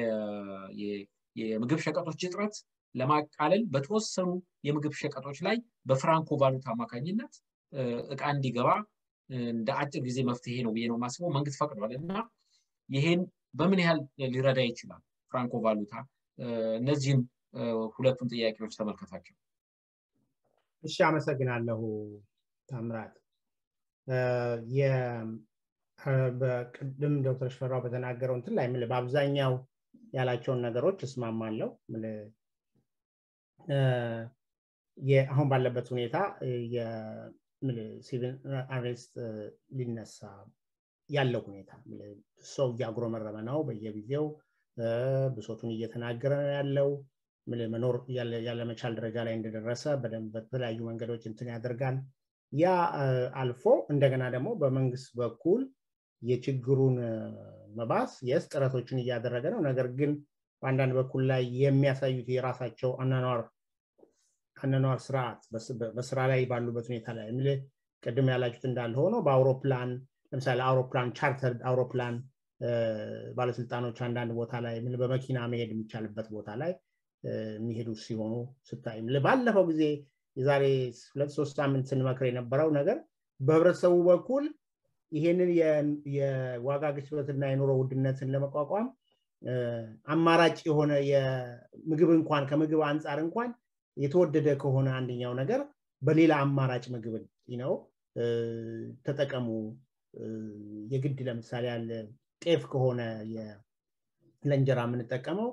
የምግብ ሸቀጦች እጥረት ለማቃለል በተወሰኑ የምግብ ሸቀጦች ላይ በፍራንኮ ቫሉታ አማካኝነት እቃ እንዲገባ እንደ አጭር ጊዜ መፍትሄ ነው ብዬ ነው የማስበው። መንግስት ፈቅዷል እና ይሄን በምን ያህል ሊረዳ ይችላል ፍራንኮ ቫሉታ? እነዚህን ሁለቱን ጥያቄዎች ተመልከታቸው። እሺ፣ አመሰግናለሁ ታምራት። በቅድም ዶክተር ሽፈራው በተናገረው እንትን ላይ በአብዛኛው ያላቸውን ነገሮች እስማማለሁ። አሁን ባለበት ሁኔታ ሲቪል አሬስት ሊነሳ ያለው ሁኔታ ሰው እያጉረመረመ ነው። በየጊዜው ብሶቱን እየተናገረ ነው ያለው። መኖር ያለመቻል ደረጃ ላይ እንደደረሰ በደንብ በተለያዩ መንገዶች እንትን ያደርጋል። ያ አልፎ እንደገና ደግሞ በመንግስት በኩል የችግሩን መባስ የስ ጥረቶችን እያደረገ ነው። ነገር ግን በአንዳንድ በኩል ላይ የሚያሳዩት የራሳቸው አናኗር አናኗር ስርዓት በስራ ላይ ባሉበት ሁኔታ ላይ የሚል ቅድም ያላችሁት እንዳለ ሆኖ በአውሮፕላን ለምሳሌ አውሮፕላን ቻርተር አውሮፕላን ባለስልጣኖች አንዳንድ ቦታ ላይ በመኪና መሄድ የሚቻልበት ቦታ ላይ የሚሄዱ ሲሆኑ ስታይ ባለፈው ጊዜ የዛሬ ሁለት ሶስት ሳምንት ስንመክር የነበረው ነገር በህብረተሰቡ በኩል ይሄንን የዋጋ ግሽበትና የኑሮ ውድነትን ለመቋቋም አማራጭ የሆነ የምግብ እንኳን ከምግብ አንጻር እንኳን የተወደደ ከሆነ አንደኛው ነገር በሌላ አማራጭ ምግብን ነው ተጠቀሙ። የግድ ለምሳሌ ያለ ጤፍ ከሆነ ለእንጀራ የምንጠቀመው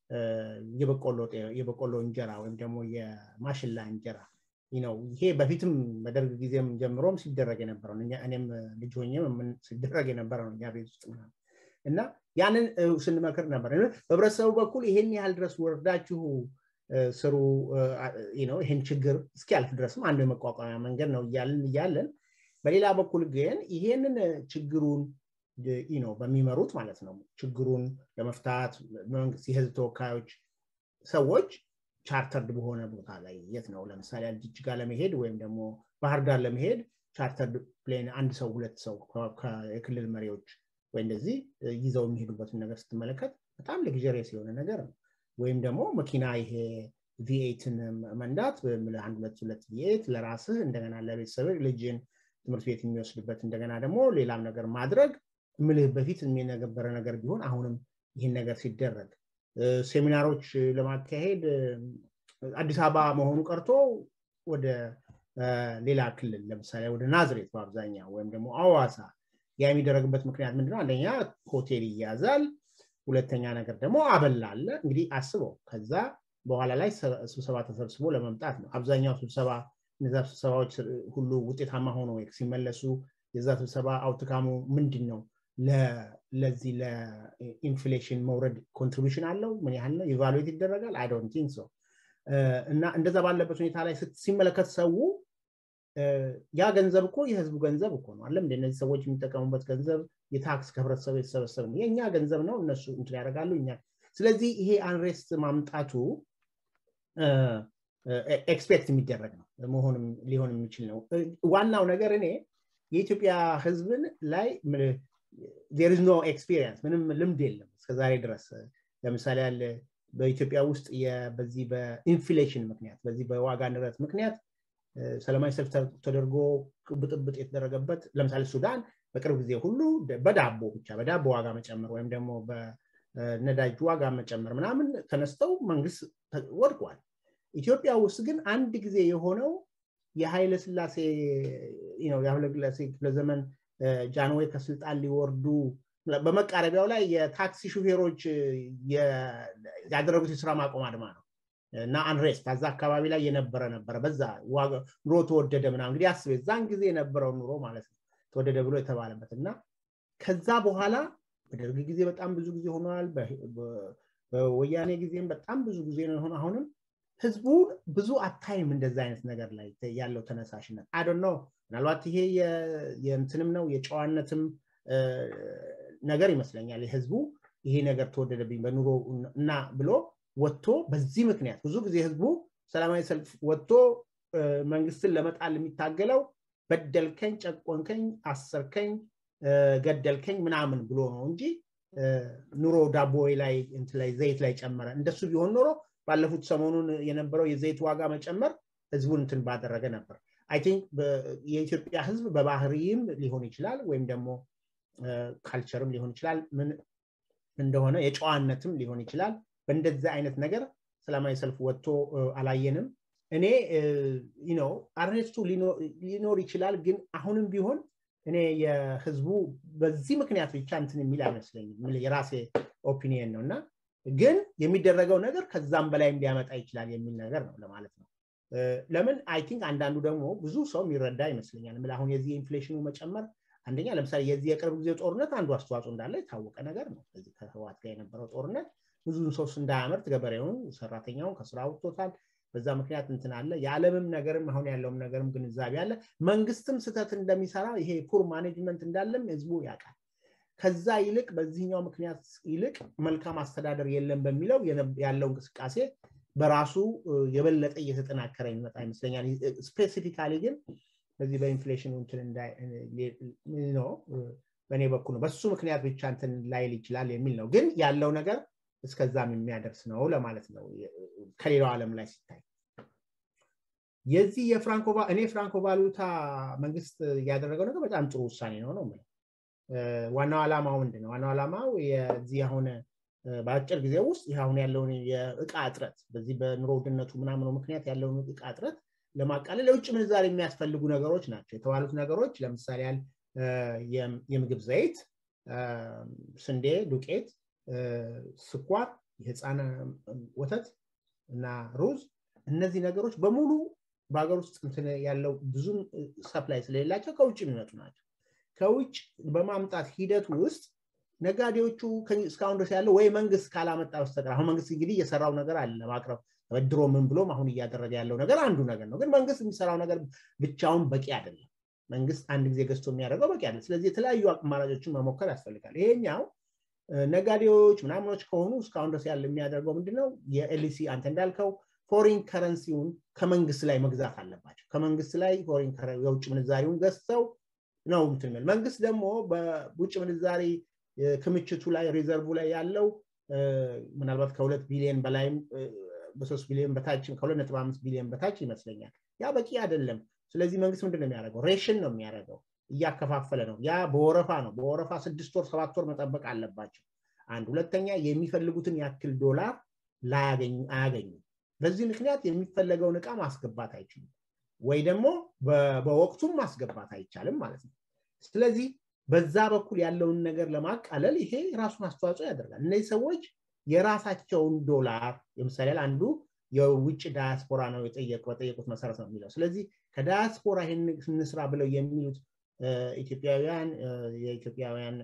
የበቆሎ እንጀራ ወይም ደግሞ የማሽላ እንጀራ ነው። ይሄ በፊትም በደርግ ጊዜም ጀምሮም ሲደረግ የነበረው እኔም ልጅ ሆኜም ሲደረግ የነበረ ነው እኛ ቤት ውስጥ እና ያንን ስንመክር ነበር በህብረተሰቡ በኩል ይሄን ያህል ድረስ ወርዳችሁ ስሩ ይህን ችግር እስኪያልፍ ድረስም አንዱ የመቋቋሚያ መንገድ ነው እያልን እያለን በሌላ በኩል ግን ይሄንን ችግሩን ነው በሚመሩት ማለት ነው ችግሩን ለመፍታት መንግስት የህዝብ ተወካዮች ሰዎች ቻርተርድ በሆነ ቦታ ላይ የት ነው ለምሳሌ ጅጅጋ ለመሄድ ወይም ደግሞ ባህር ዳር ለመሄድ ቻርተርድ ፕሌን አንድ ሰው ሁለት ሰው የክልል መሪዎች ወይ እንደዚህ ይዘው የሚሄዱበትን ነገር ስትመለከት በጣም ልግዠሪየስ የሆነ ነገር ነው ወይም ደግሞ መኪና ይሄ ቪኤትን መንዳት አንድ ሁለት ሁለት ቪኤት ለራስህ እንደገና ለቤተሰብ ልጅን ትምህርት ቤት የሚወስድበት እንደገና ደግሞ ሌላም ነገር ማድረግ ምልህ በፊት የነበረ ነገር ቢሆን አሁንም ይህን ነገር ሲደረግ ሴሚናሮች ለማካሄድ አዲስ አበባ መሆኑ ቀርቶ ወደ ሌላ ክልል ለምሳሌ ወደ ናዝሬት በአብዛኛው ወይም ደግሞ አዋሳ ያ የሚደረግበት ምክንያት ምንድነው አንደኛ ሆቴል ይያዛል ሁለተኛ ነገር ደግሞ አበላ አለ እንግዲህ አስበው ከዛ በኋላ ላይ ስብሰባ ተሰብስቦ ለመምጣት ነው አብዛኛው ስብሰባ እነዛ ስብሰባዎች ሁሉ ውጤታማ ሆኖ ሲመለሱ የዛ ስብሰባ አውትካሙ ምንድን ነው ለዚህ ለኢንፍሌሽን መውረድ ኮንትሪቢሽን አለው ምን ያህል ነው ኢቫሉዌት ይደረጋል አይ ዶንት ቲንክ ሶ እና እንደዛ ባለበት ሁኔታ ላይ ሲመለከት ሰው ያ ገንዘብ እኮ የህዝቡ ገንዘብ እኮ ነው አለም እነዚህ ሰዎች የሚጠቀሙበት ገንዘብ የታክስ ከህብረተሰቡ የተሰበሰበ ነው የእኛ ገንዘብ ነው እነሱ እንትን ያደርጋሉ እኛ ስለዚህ ይሄ አንሬስት ማምጣቱ ኤክስፔክት የሚደረግ ነው መሆንም ሊሆን የሚችል ነው ዋናው ነገር እኔ የኢትዮጵያ ህዝብን ላይ ዜር ኖ ኤክስፒሪየንስ ምንም ልምድ የለም እስከዛሬ ድረስ ለምሳሌ ያለ በኢትዮጵያ ውስጥ በዚህ በኢንፍሌሽን ምክንያት በዚህ በዋጋ ንረት ምክንያት ሰላማዊ ሰልፍ ተደርጎ ብጥብጥ የተደረገበት ለምሳሌ ሱዳን በቅርብ ጊዜ ሁሉ በዳቦ ብቻ በዳቦ ዋጋ መጨመር ወይም ደግሞ በነዳጅ ዋጋ መጨመር ምናምን ተነስተው መንግስት ወድቋል ኢትዮጵያ ውስጥ ግን አንድ ጊዜ የሆነው የኃይለ ስላሴ የኃይለ ስላሴ ክፍለ ዘመን ጃንዌይ ከስልጣን ሊወርዱ በመቃረቢያው ላይ የታክሲ ሹፌሮች ያደረጉት የስራ ማቆም አድማ ነው እና አንሬስት አዛ አካባቢ ላይ የነበረ ነበረ በዛ ኑሮ ተወደደ ምና እንግዲህ አስቤ እዛን ጊዜ የነበረው ኑሮ ማለት ነው ተወደደ ብሎ የተባለበት እና ከዛ በኋላ በደርግ ጊዜ በጣም ብዙ ጊዜ ሆኗል በወያኔ ጊዜም በጣም ብዙ ጊዜ ነው የሆነ አሁንም ህዝቡ ብዙ አታይም እንደዚ አይነት ነገር ላይ ያለው ተነሳሽነት አዶ ነው ምናልባት ይሄ የእንትንም ነው የጨዋነትም ነገር ይመስለኛል የህዝቡ ይሄ ነገር ተወደደብኝ በኑሮ እና ብሎ ወጥቶ በዚህ ምክንያት ብዙ ጊዜ ህዝቡ ሰላማዊ ሰልፍ ወጥቶ መንግስትን ለመጣል የሚታገለው በደልከኝ ጨቆንከኝ አሰርከኝ ገደልከኝ ምናምን ብሎ ነው እንጂ ኑሮ ዳቦ ላይ ላይ ዘይት ላይ ጨመረ እንደሱ ቢሆን ኖሮ ባለፉት ሰሞኑን የነበረው የዘይት ዋጋ መጨመር ህዝቡን እንትን ባደረገ ነበር አይ ቲንክ የኢትዮጵያ ህዝብ በባህሪም ሊሆን ይችላል ወይም ደግሞ ካልቸርም ሊሆን ይችላል ምን እንደሆነ የጨዋነትም ሊሆን ይችላል በእንደዚህ አይነት ነገር ሰላማዊ ሰልፍ ወጥቶ አላየንም እኔ ነው አርኔስቱ ሊኖር ይችላል ግን አሁንም ቢሆን እኔ የህዝቡ በዚህ ምክንያት ብቻ እንትን የሚል አይመስለኝም የራሴ ኦፒኒየን ነው እና ግን የሚደረገው ነገር ከዛም በላይም ሊያመጣ ይችላል የሚል ነገር ነው ለማለት ነው ለምን አይ ቲንክ አንዳንዱ ደግሞ ብዙ ሰው የሚረዳ ይመስለኛል ምል አሁን የዚህ ኢንፍሌሽኑ መጨመር አንደኛ ለምሳሌ የዚህ የቅርብ ጊዜ ጦርነት አንዱ አስተዋጽኦ እንዳለ የታወቀ ነገር ነው ከዚህ ከህዋት ጋር የነበረው ጦርነት ብዙን ሰው እንዳያመርት ገበሬውን ሰራተኛውን ከስራ አውጥቶታል በዛ ምክንያት እንትን አለ የዓለምም ነገርም አሁን ያለውም ነገርም ግንዛቤ አለ መንግስትም ስተት እንደሚሰራ ይሄ ፑር ማኔጅመንት እንዳለም ህዝቡ ያውቃል ከዛ ይልቅ በዚህኛው ምክንያት ይልቅ መልካም አስተዳደር የለም በሚለው ያለው እንቅስቃሴ በራሱ የበለጠ እየተጠናከረ ይመጣ ይመስለኛል ስፔሲፊካሊ ግን በዚህ በኢንፍሌሽን እንትን ነው በእኔ በኩል ነው በሱ ምክንያት ብቻ እንትን ላይል ይችላል የሚል ነው ግን ያለው ነገር እስከዛም የሚያደርስ ነው ለማለት ነው ከሌላው ዓለም ላይ ሲታይ የዚህ የፍራንኮ እኔ ፍራንኮ ቫሉታ መንግስት ያደረገው ነገር በጣም ጥሩ ውሳኔ ነው ነው ዋናው ዓላማው ምንድን ነው ዋናው ዓላማው የዚህ አሁን በአጭር ጊዜ ውስጥ ይህ አሁን ያለውን የእቃ እጥረት በዚህ በኑሮ ውድነቱ ምናምኑ ምክንያት ያለውን እቃ እጥረት ለማቃለል ለውጭ ምንዛሪ የሚያስፈልጉ ነገሮች ናቸው የተባሉት ነገሮች ለምሳሌ ያህል የምግብ ዘይት ስንዴ ዱቄት ስኳር የህፃን ወተት እና ሩዝ እነዚህ ነገሮች በሙሉ በሀገር ውስጥ እንትን ያለው ብዙም ሰፕላይ ስለሌላቸው ከውጭ የሚመጡ ናቸው ከውጭ በማምጣት ሂደት ውስጥ ነጋዴዎቹ እስካሁን ድረስ ያለው ወይ መንግስት ካላመጣ በስተቀር አሁን መንግስት እንግዲህ እየሰራው ነገር አለ ለማቅረብ ተበድሮ ምን ብሎም አሁን እያደረገ ያለው ነገር አንዱ ነገር ነው ግን መንግስት የሚሰራው ነገር ብቻውን በቂ አይደለም መንግስት አንድ ጊዜ ገዝቶ የሚያደርገው በቂ አይደለም ስለዚህ የተለያዩ አማራጮችን መሞከር ያስፈልጋል ይሄኛው ነጋዴዎች ምናምኖች ከሆኑ እስካሁን ድረስ ያለ የሚያደርገው ምንድነው የኤልሲ አንተ እንዳልከው ፎሪን ከረንሲውን ከመንግስት ላይ መግዛት አለባቸው ከመንግስት ላይ ፎሪን የውጭ ምንዛሪውን ገዝተው ነው ምትምል መንግስት ደግሞ በውጭ ምንዛሪ ክምችቱ ላይ ሪዘርቭ ላይ ያለው ምናልባት ከሁለት ቢሊዮን በላይም በሶስት ቢሊዮን በታችም ከሁለት ነጥብ አምስት ቢሊዮን በታች ይመስለኛል ያ በቂ አይደለም ስለዚህ መንግስት ምንድን ነው የሚያደርገው ሬሽን ነው የሚያደርገው እያከፋፈለ ነው ያ በወረፋ ነው በወረፋ ስድስት ወር ሰባት ወር መጠበቅ አለባቸው አንድ ሁለተኛ የሚፈልጉትን ያክል ዶላር አያገኙም በዚህ ምክንያት የሚፈለገውን እቃ ማስገባት አይችሉም ወይ ደግሞ በወቅቱም ማስገባት አይቻልም ማለት ነው ስለዚህ በዛ በኩል ያለውን ነገር ለማቃለል ይሄ ራሱን አስተዋጽኦ ያደርጋል እነዚህ ሰዎች የራሳቸውን ዶላር ለምሳሌ አንዱ የውጭ ዳያስፖራ ነው በጠየቁት መሰረት ነው የሚለው ስለዚህ ከዳያስፖራ ይህን ስንስራ ብለው የሚሉት ኢትዮጵያውያን የኢትዮጵያውያን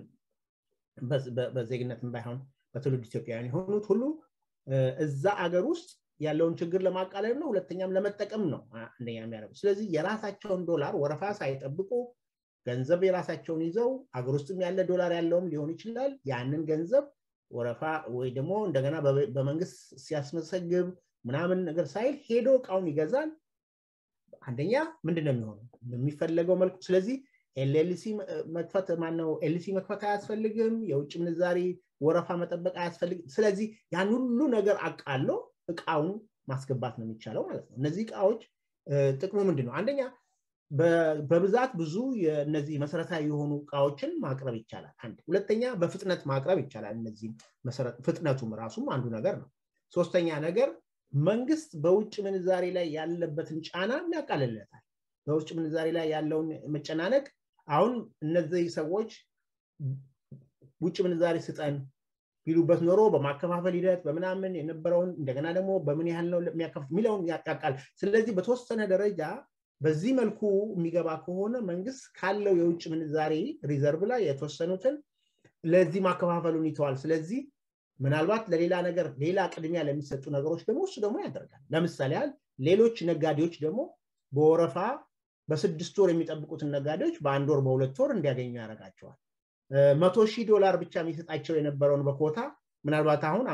በዜግነትም ባይሆን በትውልድ ኢትዮጵያውያን የሆኑት ሁሉ እዛ አገር ውስጥ ያለውን ችግር ለማቃለል ነው ሁለተኛም ለመጠቀም ነው አንደኛ የሚያደርጉ ስለዚህ የራሳቸውን ዶላር ወረፋ ሳይጠብቁ ገንዘብ የራሳቸውን ይዘው አገር ውስጥም ያለ ዶላር ያለውም ሊሆን ይችላል ያንን ገንዘብ ወረፋ ወይ ደግሞ እንደገና በመንግስት ሲያስመሰግብ ምናምን ነገር ሳይል ሄዶ እቃውን ይገዛል አንደኛ ምንድን ነው የሚሆነው የሚፈለገው መልኩ ስለዚህ ኤልኤልሲ መክፈት ማነው ኤልሲ መክፈት አያስፈልግም የውጭ ምንዛሪ ወረፋ መጠበቅ አያስፈልግም ስለዚህ ያን ሁሉ ነገር አቃሎ እቃውን ማስገባት ነው የሚቻለው ማለት ነው እነዚህ እቃዎች ጥቅሙ ምንድን ነው አንደኛ በብዛት ብዙ እነዚህ መሰረታዊ የሆኑ እቃዎችን ማቅረብ ይቻላል አንድ ሁለተኛ በፍጥነት ማቅረብ ይቻላል እነዚህ ፍጥነቱም ራሱም አንዱ ነገር ነው ሶስተኛ ነገር መንግስት በውጭ ምንዛሬ ላይ ያለበትን ጫና ያቃልለታል በውጭ ምንዛሬ ላይ ያለውን መጨናነቅ አሁን እነዚህ ሰዎች ውጭ ምንዛሬ ስጠን ቢሉበት ኖሮ በማከፋፈል ሂደት በምናምን የነበረውን እንደገና ደግሞ በምን ያህል ነው የሚያከፍ የሚለውን ያቃል ስለዚህ በተወሰነ ደረጃ በዚህ መልኩ የሚገባ ከሆነ መንግስት ካለው የውጭ ምንዛሬ ሪዘርቭ ላይ የተወሰኑትን ለዚህ ማከፋፈሉን ይተዋል ስለዚህ ምናልባት ለሌላ ነገር ሌላ ቅድሚያ ለሚሰጡ ነገሮች ደግሞ እሱ ደግሞ ያደርጋል ለምሳሌ ያህል ሌሎች ነጋዴዎች ደግሞ በወረፋ በስድስት ወር የሚጠብቁትን ነጋዴዎች በአንድ ወር በሁለት ወር እንዲያገኙ ያደርጋቸዋል መቶ ሺህ ዶላር ብቻ የሚሰጣቸው የነበረውን በኮታ ምናልባት አሁን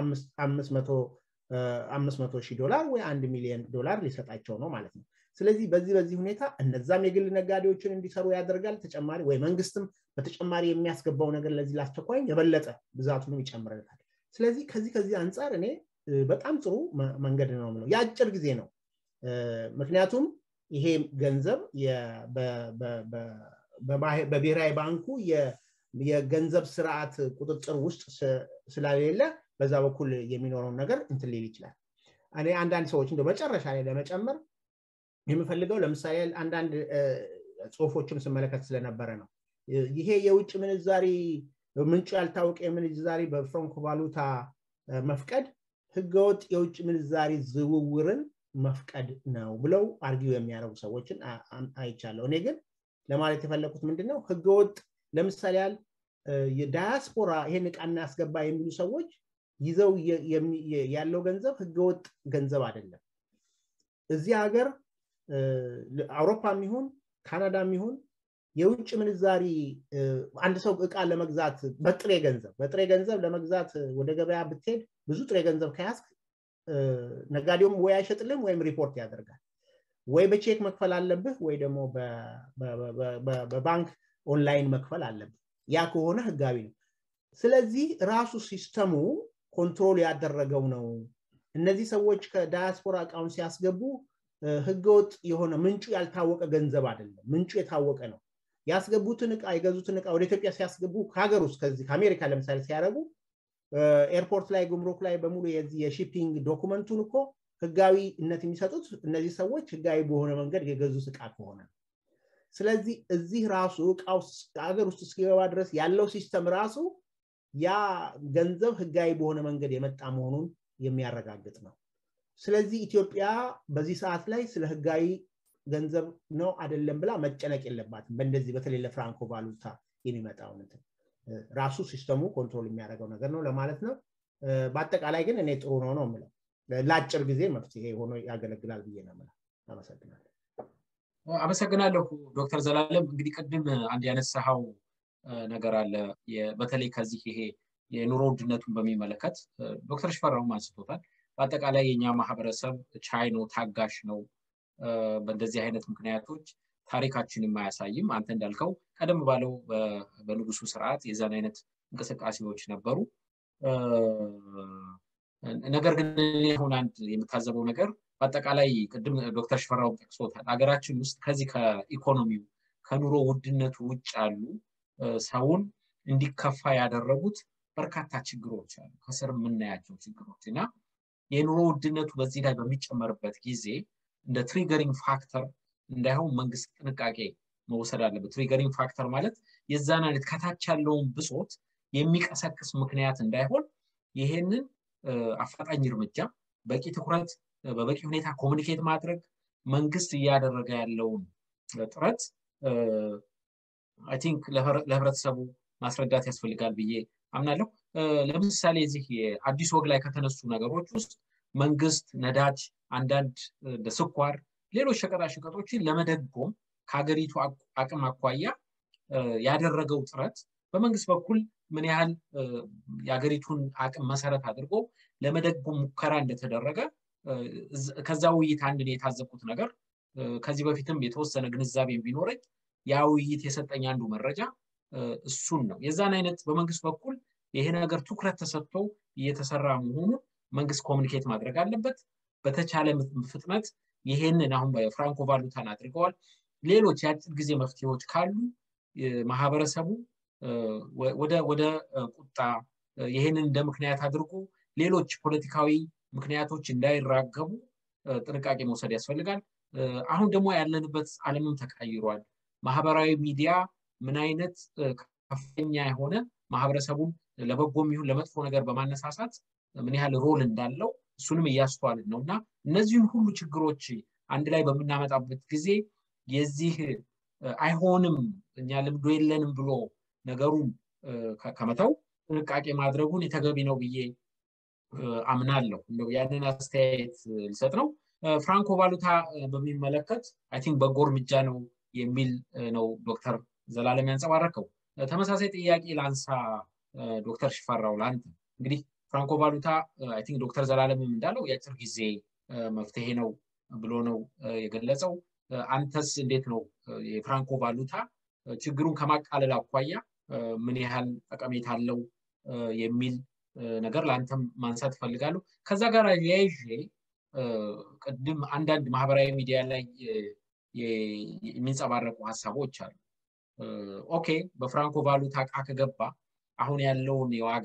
አምስት መቶ ሺህ ዶላር ወይ አንድ ሚሊዮን ዶላር ሊሰጣቸው ነው ማለት ነው ስለዚህ በዚህ በዚህ ሁኔታ እነዛም የግል ነጋዴዎችን እንዲሰሩ ያደርጋል ተጨማሪ ወይ መንግስትም በተጨማሪ የሚያስገባው ነገር ለዚህ ላስቸኳይ የበለጠ ብዛቱንም ይጨምርለታል ስለዚህ ከዚህ ከዚህ አንጻር እኔ በጣም ጥሩ መንገድ ነው ምለው የአጭር ጊዜ ነው ምክንያቱም ይሄ ገንዘብ በብሔራዊ ባንኩ የገንዘብ ስርዓት ቁጥጥር ውስጥ ስላሌለ በዛ በኩል የሚኖረውን ነገር እንትን ሊል ይችላል እኔ አንዳንድ ሰዎች እንደ መጨረሻ ላይ ለመጨመር የምፈልገው ለምሳሌ አንዳንድ ጽሁፎችን ስመለከት ስለነበረ ነው ይሄ የውጭ ምንዛሪ ምንጩ ያልታወቀ የምንዛሪ በፍራንኮ ቫሉታ መፍቀድ ህገወጥ የውጭ ምንዛሪ ዝውውርን መፍቀድ ነው ብለው አርጊው የሚያደርጉ ሰዎችን አይቻለሁ እኔ ግን ለማለት የፈለኩት ምንድነው ህገወጥ ለምሳሌ ያህል የዳያስፖራ ይሄን እቃ እናያስገባ የሚሉ ሰዎች ይዘው ያለው ገንዘብ ህገወጥ ገንዘብ አይደለም እዚህ ሀገር አውሮፓም ይሁን ካናዳም ይሁን የውጭ ምንዛሪ አንድ ሰው እቃ ለመግዛት በጥሬ ገንዘብ በጥሬ ገንዘብ ለመግዛት ወደ ገበያ ብትሄድ ብዙ ጥሬ ገንዘብ ከያዝክ ነጋዴውም ወይ አይሸጥልም ወይም ሪፖርት ያደርጋል ወይ በቼክ መክፈል አለብህ ወይ ደግሞ በባንክ ኦንላይን መክፈል አለብህ ያ ከሆነ ህጋዊ ነው ስለዚህ ራሱ ሲስተሙ ኮንትሮል ያደረገው ነው እነዚህ ሰዎች ከዳያስፖራ እቃውን ሲያስገቡ ህገወጥ የሆነ ምንጩ ያልታወቀ ገንዘብ አይደለም ምንጩ የታወቀ ነው ያስገቡትን እቃ የገዙትን እቃ ወደ ኢትዮጵያ ሲያስገቡ ከሀገር ውስጥ ከዚህ ከአሜሪካ ለምሳሌ ሲያደረጉ ኤርፖርት ላይ ጉምሩክ ላይ በሙሉ የዚህ የሺፒንግ ዶኩመንቱን እኮ ህጋዊነት የሚሰጡት እነዚህ ሰዎች ህጋዊ በሆነ መንገድ የገዙት እቃ ከሆነ ስለዚህ እዚህ ራሱ እቃው ሀገር ውስጥ እስኪገባ ድረስ ያለው ሲስተም ራሱ ያ ገንዘብ ህጋዊ በሆነ መንገድ የመጣ መሆኑን የሚያረጋግጥ ነው ስለዚህ ኢትዮጵያ በዚህ ሰዓት ላይ ስለ ህጋዊ ገንዘብ ነው አይደለም ብላ መጨነቅ የለባትም በእንደዚህ በተለይ ለፍራንኮ ቫሉታ የሚመጣውን ራሱ ሲስተሙ ኮንትሮል የሚያደርገው ነገር ነው ለማለት ነው በአጠቃላይ ግን እኔ ጥሩ ነው ነው የምለው ለአጭር ጊዜ መፍትሄ ሆኖ ያገለግላል ብዬ ነው የምለው አመሰግናለሁ አመሰግናለሁ ዶክተር ዘላለም እንግዲህ ቅድም አንድ ያነሳኸው ነገር አለ በተለይ ከዚህ ይሄ የኑሮ ውድነቱን በሚመለከት ዶክተር ሽፈራውም አንስቶታል በአጠቃላይ የኛ ማህበረሰብ ቻይ ነው ታጋሽ ነው በእንደዚህ አይነት ምክንያቶች ታሪካችን የማያሳይም አንተ እንዳልከው ቀደም ባለው በንጉሱ ስርዓት የዛን አይነት እንቅስቃሴዎች ነበሩ ነገር ግን አሁን አንድ የምታዘበው ነገር በአጠቃላይ ቅድም ዶክተር ሽፈራው ጠቅሶታል ሀገራችን ውስጥ ከዚህ ከኢኮኖሚው ከኑሮ ውድነቱ ውጭ ያሉ ሰውን እንዲከፋ ያደረጉት በርካታ ችግሮች አሉ ከስር የምናያቸው ችግሮች እና የኑሮ ውድነቱ በዚህ ላይ በሚጨመርበት ጊዜ እንደ ትሪገሪንግ ፋክተር እንዳይሆን መንግስት ጥንቃቄ መውሰድ አለበት ትሪገሪንግ ፋክተር ማለት የዛን አይነት ከታች ያለውን ብሶት የሚቀሰቅስ ምክንያት እንዳይሆን ይሄንን አፋጣኝ እርምጃ በቂ ትኩረት በበቂ ሁኔታ ኮሚኒኬት ማድረግ መንግስት እያደረገ ያለውን ጥረት አይ ቲንክ ለህብረተሰቡ ማስረዳት ያስፈልጋል ብዬ አምናለሁ ለምሳሌ እዚህ የአዲስ ወግ ላይ ከተነሱ ነገሮች ውስጥ መንግስት ነዳጅ አንዳንድ እንደ ስኳር ሌሎች ሸቀጣሸቀጦችን ለመደጎም ከሀገሪቱ አቅም አኳያ ያደረገው ጥረት በመንግስት በኩል ምን ያህል የሀገሪቱን አቅም መሰረት አድርጎ ለመደጎም ሙከራ እንደተደረገ ከዛ ውይይት አንድን የታዘብኩት ነገር ከዚህ በፊትም የተወሰነ ግንዛቤ ቢኖረኝ ያ ውይይት የሰጠኝ አንዱ መረጃ እሱን ነው የዛን አይነት በመንግስት በኩል ይሄ ነገር ትኩረት ተሰጥቶ እየተሰራ መሆኑ መንግስት ኮሚኒኬት ማድረግ አለበት በተቻለ ፍጥነት ይሄንን አሁን በፍራንኮ ቫሉታን አድርገዋል ሌሎች የአጭር ጊዜ መፍትሄዎች ካሉ ማህበረሰቡ ወደ ቁጣ ይሄንን እንደ ምክንያት አድርጎ ሌሎች ፖለቲካዊ ምክንያቶች እንዳይራገቡ ጥንቃቄ መውሰድ ያስፈልጋል አሁን ደግሞ ያለንበት አለምም ተቀይሯል ማህበራዊ ሚዲያ ምን አይነት ከፍተኛ የሆነ ማህበረሰቡን ለበጎም ይሁን ለመጥፎ ነገር በማነሳሳት ምን ያህል ሮል እንዳለው እሱንም እያስተዋልን ነው እና እነዚህን ሁሉ ችግሮች አንድ ላይ በምናመጣበት ጊዜ የዚህ አይሆንም እኛ ልምዶ የለንም ብሎ ነገሩን ከመተው ጥንቃቄ ማድረጉን የተገቢ ነው ብዬ አምናለሁ እንደው ያንን አስተያየት ልሰጥ ነው ፍራንኮ ቫሉታ በሚመለከት አይ ቲንክ በጎ እርምጃ ነው የሚል ነው ዶክተር ዘላለም ያንጸባረከው ተመሳሳይ ጥያቄ ላንሳ ዶክተር ሽፈራው ለአንተ እንግዲህ ፍራንኮ ቫሉታ አይ ቲንክ ዶክተር ዘላለምም እንዳለው የአጭር ጊዜ መፍትሄ ነው ብሎ ነው የገለጸው አንተስ እንዴት ነው የፍራንኮ ቫሉታ ችግሩን ከማቃለል አኳያ ምን ያህል ጠቀሜታ አለው የሚል ነገር ለአንተም ማንሳት እፈልጋለሁ ከዛ ጋር ያይዤ ቅድም አንዳንድ ማህበራዊ ሚዲያ ላይ የሚንጸባረቁ ሀሳቦች አሉ ኦኬ በፍራንኮ ቫሉታ እቃ ከገባ አሁን ያለውን የዋጋ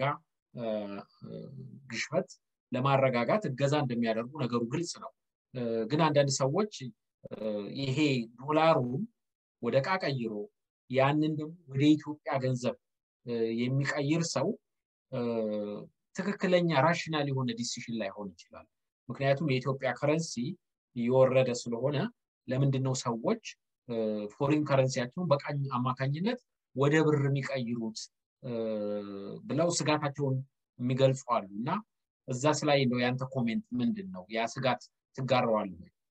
ግሽበት ለማረጋጋት እገዛ እንደሚያደርጉ ነገሩ ግልጽ ነው ግን አንዳንድ ሰዎች ይሄ ዶላሩን ወደ እቃ ቀይሮ ያንን ደግሞ ወደ ኢትዮጵያ ገንዘብ የሚቀይር ሰው ትክክለኛ ራሽናል የሆነ ዲሲሽን ላይሆን ይችላል ምክንያቱም የኢትዮጵያ ከረንሲ እየወረደ ስለሆነ ለምንድን ነው ሰዎች ፎሪን ከረንሲያቸውን በቃኝ አማካኝነት ወደ ብር የሚቀይሩት ብለው ስጋታቸውን የሚገልጹ አሉ እና እዛ ስላይ ነው ያንተ ኮሜንት ምንድን ነው ያ ስጋት ትጋረዋል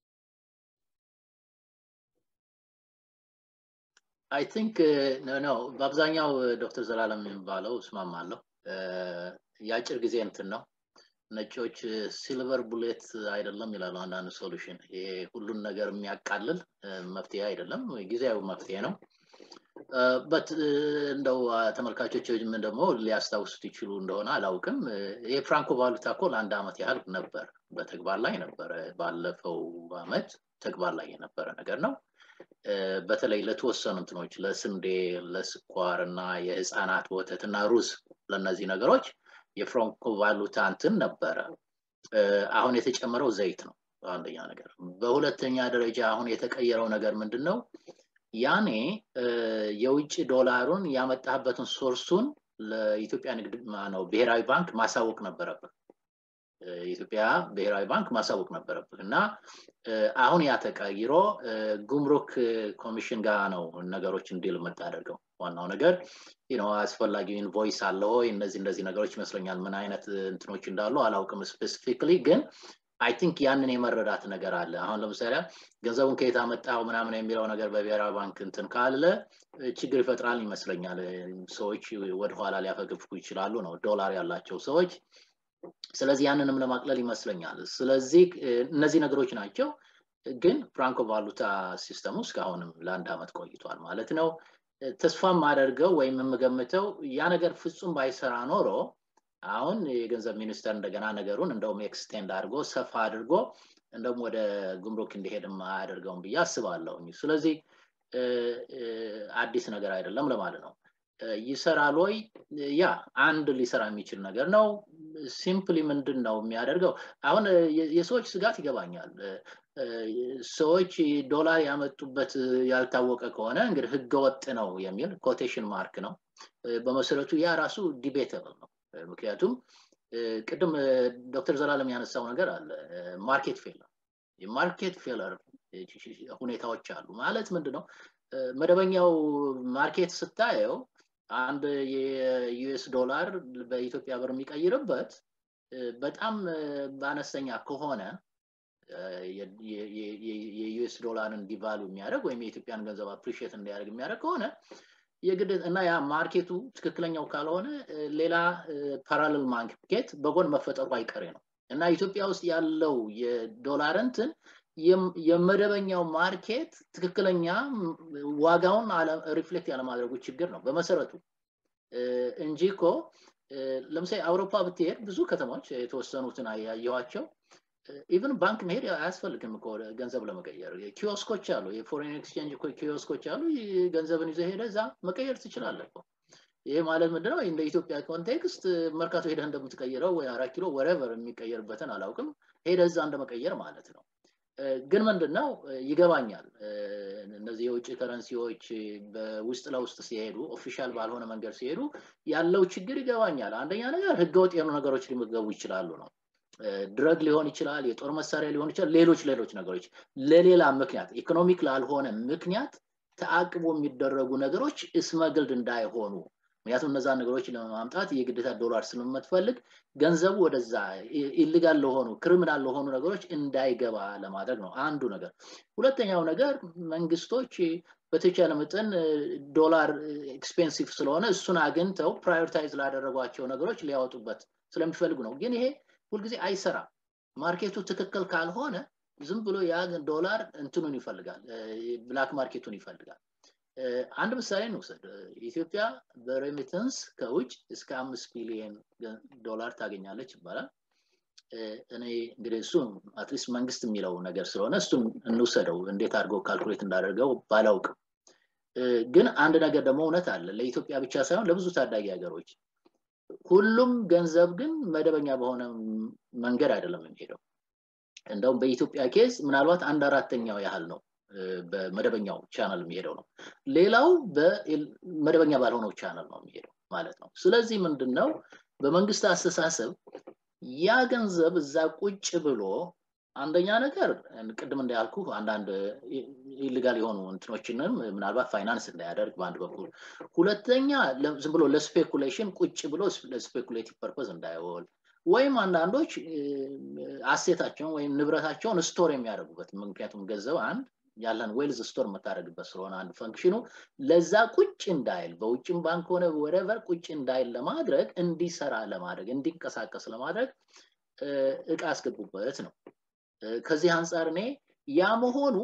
አይ ቲንክ ነው በአብዛኛው ዶክተር ዘላለም የሚባለው እስማማለሁ የአጭር ጊዜ እንትን ነው ነጮች ሲልቨር ቡሌት አይደለም ይላሉ አንዳንድ ሶሉሽን ይሄ ሁሉን ነገር የሚያቃልል መፍትሄ አይደለም ጊዜያዊ መፍትሄ ነው በት እንደው ተመልካቾችም ደግሞ ሊያስታውሱት ይችሉ እንደሆነ አላውቅም የፍራንኮ ቫሉታ እኮ ለአንድ አመት ያህል ነበር በተግባር ላይ ነበረ ባለፈው አመት ተግባር ላይ የነበረ ነገር ነው በተለይ ለተወሰኑ እንትኖች ለስንዴ ለስኳር እና የህፃናት ወተት እና ሩዝ ለእነዚህ ነገሮች የፍራንኮ ቫሉታ እንትን ነበረ አሁን የተጨመረው ዘይት ነው አንደኛ ነገር በሁለተኛ ደረጃ አሁን የተቀየረው ነገር ምንድን ነው ያኔ የውጭ ዶላሩን ያመጣበትን ሶርሱን ለኢትዮጵያ ንግድ ነው ብሔራዊ ባንክ ማሳወቅ ነበረብህ የኢትዮጵያ ብሔራዊ ባንክ ማሳወቅ ነበረብህ እና አሁን ያ ተቀይሮ ጉምሩክ ኮሚሽን ጋር ነው ነገሮች እንዲል የምታደርገው ዋናው ነገር አስፈላጊው ኢንቮይስ አለ ወይ እነዚህ እነዚህ ነገሮች ይመስለኛል ምን አይነት እንትኖች እንዳሉ አላውቅም ስፔሲፊክሊ ግን አይ ቲንክ ያንን የመረዳት ነገር አለ አሁን ለምሳሌ ገንዘቡን ከየት አመጣው ምናምን የሚለው ነገር በብሔራዊ ባንክ እንትን ካለ ችግር ይፈጥራል ይመስለኛል ሰዎች ወደኋላ ሊያፈገፍጉ ይችላሉ ነው ዶላር ያላቸው ሰዎች ስለዚህ ያንንም ለማቅለል ይመስለኛል ስለዚህ እነዚህ ነገሮች ናቸው ግን ፍራንኮ ቫሉታ ሲስተሙ እስካሁንም ለአንድ አመት ቆይቷል ማለት ነው ተስፋ ማደርገው ወይም የምገምተው ያ ነገር ፍጹም ባይሰራ ኖሮ አሁን የገንዘብ ሚኒስተር እንደገና ነገሩን እንደውም ኤክስቴንድ አድርጎ ሰፋ አድርጎ እንደውም ወደ ጉምሩክ እንዲሄድም አያደርገውም ብዬ አስባለሁኝ ስለዚህ አዲስ ነገር አይደለም ለማለት ነው ይሰራል ወይ ያ አንድ ሊሰራ የሚችል ነገር ነው ሲምፕሊ ምንድን ነው የሚያደርገው አሁን የሰዎች ስጋት ይገባኛል ሰዎች ዶላር ያመጡበት ያልታወቀ ከሆነ እንግዲህ ህገወጥ ነው የሚል ኮቴሽን ማርክ ነው በመሰረቱ ያ ራሱ ዲቤተብል ነው ምክንያቱም ቅድም ዶክተር ዘላለም ያነሳው ነገር አለ ማርኬት ፌለር የማርኬት ፌለር ሁኔታዎች አሉ ማለት ምንድነው መደበኛው ማርኬት ስታየው አንድ የዩኤስ ዶላር በኢትዮጵያ ብር የሚቀይርበት በጣም በአነስተኛ ከሆነ የዩኤስ ዶላርን ዲቫሉ የሚያደርግ ወይም የኢትዮጵያን ገንዘብ አፕሪሽት እንዲያደርግ የሚያደርግ ከሆነ የግድ እና ያ ማርኬቱ ትክክለኛው ካልሆነ ሌላ ፓራሌል ማርኬት በጎን መፈጠሩ አይቀሬ ነው እና ኢትዮጵያ ውስጥ ያለው የዶላር እንትን የመደበኛው ማርኬት ትክክለኛ ዋጋውን ሪፍሌክት ያለማድረጉ ችግር ነው በመሰረቱ እንጂ እኮ ለምሳሌ አውሮፓ ብትሄድ ብዙ ከተሞች የተወሰኑትን ያየኋቸው ኢቨን ባንክ መሄድ አያስፈልግም እኮ ገንዘብ ለመቀየር ኪዮስኮች አሉ የፎሬን ኤክስቼንጅ ኪዮስኮች አሉ ገንዘብን ይዘ ሄደ እዛ መቀየር ትችላለህ ይሄ ማለት ምንድነው እንደ ኢትዮጵያ ኮንቴክስት መርካቶ ሄደህ እንደምትቀይረው ወይ አራት ኪሎ ወረቨር የሚቀየርበትን አላውቅም ሄደ እዛ እንደመቀየር ማለት ነው ግን ምንድነው ይገባኛል እነዚህ የውጭ ከረንሲዎች በውስጥ ለውስጥ ሲሄዱ ኦፊሻል ባልሆነ መንገድ ሲሄዱ ያለው ችግር ይገባኛል አንደኛ ነገር ህገወጥ የሆኑ ነገሮች ሊመገቡ ይችላሉ ነው ድረግ ሊሆን ይችላል የጦር መሳሪያ ሊሆን ይችላል ሌሎች ሌሎች ነገሮች ለሌላ ምክንያት ኢኮኖሚክ ላልሆነ ምክንያት ተአቅቦ የሚደረጉ ነገሮች እስመግልድ እንዳይሆኑ ምክንያቱም እነዛ ነገሮች ለማምጣት የግዴታ ዶላር ስለምትፈልግ ገንዘቡ ወደዛ ኢሊጋል ለሆኑ ክሪሚናል ለሆኑ ነገሮች እንዳይገባ ለማድረግ ነው አንዱ ነገር ሁለተኛው ነገር መንግስቶች በተቻለ መጠን ዶላር ኤክስፔንሲቭ ስለሆነ እሱን አግኝተው ፕራዮሪታይዝ ላደረጓቸው ነገሮች ሊያወጡበት ስለሚፈልጉ ነው ግን ይሄ ሁልጊዜ አይሰራም ማርኬቱ ትክክል ካልሆነ ዝም ብሎ ያ ዶላር እንትኑን ይፈልጋል ብላክ ማርኬቱን ይፈልጋል አንድ ምሳሌ እንውሰድ ኢትዮጵያ በሬሚተንስ ከውጭ እስከ አምስት ቢሊየን ዶላር ታገኛለች ይባላል እኔ እንግዲህ እሱ አትሊስት መንግስት የሚለው ነገር ስለሆነ እሱን እንውሰደው እንዴት አድርገው ካልኩሌት እንዳደርገው ባላውቅም ግን አንድ ነገር ደግሞ እውነት አለ ለኢትዮጵያ ብቻ ሳይሆን ለብዙ ታዳጊ ሀገሮች ሁሉም ገንዘብ ግን መደበኛ በሆነ መንገድ አይደለም የሚሄደው እንደውም በኢትዮጵያ ኬዝ ምናልባት አንድ አራተኛው ያህል ነው በመደበኛው ቻናል የሚሄደው ነው ሌላው በመደበኛ ባልሆነው ቻናል ነው የሚሄደው ማለት ነው ስለዚህ ምንድነው በመንግስት አስተሳሰብ ያ ገንዘብ እዛ ቁጭ ብሎ አንደኛ ነገር ቅድም እንዳያልኩ አንዳንድ ኢሊጋል የሆኑ እንትኖችንም ምናልባት ፋይናንስ እንዳያደርግ በአንድ በኩል ሁለተኛ ዝም ብሎ ለስፔኩሌሽን ቁጭ ብሎ ለስፔኩሌቲቭ ፐርፐዝ እንዳይወል ወይም አንዳንዶች አሴታቸውን ወይም ንብረታቸውን ስቶር የሚያደርጉበት ምክንያቱም ገንዘብ አንድ ያለን ዌልዝ ስቶር የምታደርግበት ስለሆነ አንድ ፈንክሽኑ ለዛ ቁጭ እንዳይል በውጭም ባንክ ሆነ ወረቨር ቁጭ እንዳይል ለማድረግ እንዲሰራ ለማድረግ እንዲንቀሳቀስ ለማድረግ እቃ አስገቡበት ነው ከዚህ አንጻር እኔ ያ መሆኑ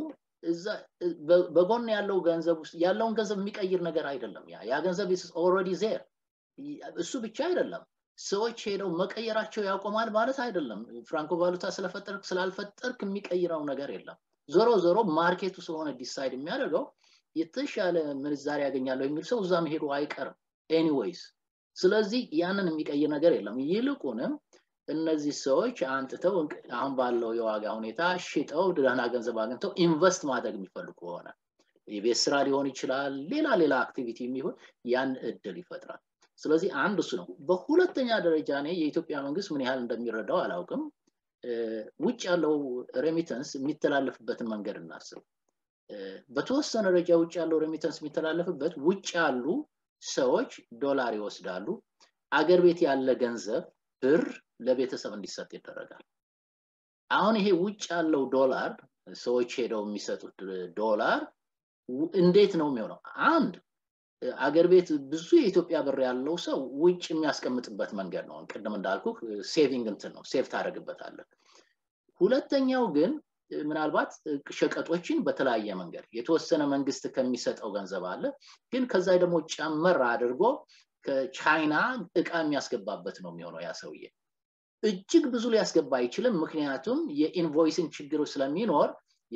በጎን ያለው ገንዘብ ውስጥ ያለውን ገንዘብ የሚቀይር ነገር አይደለም ያ ያ ገንዘብ ኦልሬዲ ዜር እሱ ብቻ አይደለም ሰዎች ሄደው መቀየራቸው ያቆማል ማለት አይደለም ፍራንኮ ቫሉታ ስለፈጠርክ ስላልፈጠርክ የሚቀይረው ነገር የለም ዞሮ ዞሮ ማርኬቱ ስለሆነ ዲሳይድ የሚያደርገው የተሻለ ምንዛሬ ያገኛለሁ የሚል ሰው እዛ መሄዱ አይቀርም ኤኒዌይስ ስለዚህ ያንን የሚቀይር ነገር የለም ይልቁንም እነዚህ ሰዎች አንጥተው አሁን ባለው የዋጋ ሁኔታ ሽጠው ደህና ገንዘብ አግኝተው ኢንቨስት ማድረግ የሚፈልጉ ከሆነ የቤት ስራ ሊሆን ይችላል ሌላ ሌላ አክቲቪቲ የሚሆን ያን እድል ይፈጥራል ስለዚህ አንድ እሱ ነው በሁለተኛ ደረጃ እኔ የኢትዮጵያ መንግስት ምን ያህል እንደሚረዳው አላውቅም ውጭ ያለው ሬሚተንስ የሚተላለፍበትን መንገድ እናስብ በተወሰነ ደረጃ ውጭ ያለው ሬሚተንስ የሚተላለፍበት ውጭ ያሉ ሰዎች ዶላር ይወስዳሉ አገር ቤት ያለ ገንዘብ ብር ለቤተሰብ እንዲሰጥ ይደረጋል አሁን ይሄ ውጭ ያለው ዶላር ሰዎች ሄደው የሚሰጡት ዶላር እንዴት ነው የሚሆነው አንድ አገር ቤት ብዙ የኢትዮጵያ ብር ያለው ሰው ውጭ የሚያስቀምጥበት መንገድ ነው ቅድም እንዳልኩ ሴቪንግ እንትን ነው ሴቭ ታደረግበታለን ሁለተኛው ግን ምናልባት ሸቀጦችን በተለያየ መንገድ የተወሰነ መንግስት ከሚሰጠው ገንዘብ አለ ግን ከዛ ደግሞ ጨመር አድርጎ ከቻይና እቃ የሚያስገባበት ነው የሚሆነው ያ ሰውዬ እጅግ ብዙ ሊያስገባ አይችልም ምክንያቱም የኢንቮይሲንግ ችግሩ ስለሚኖር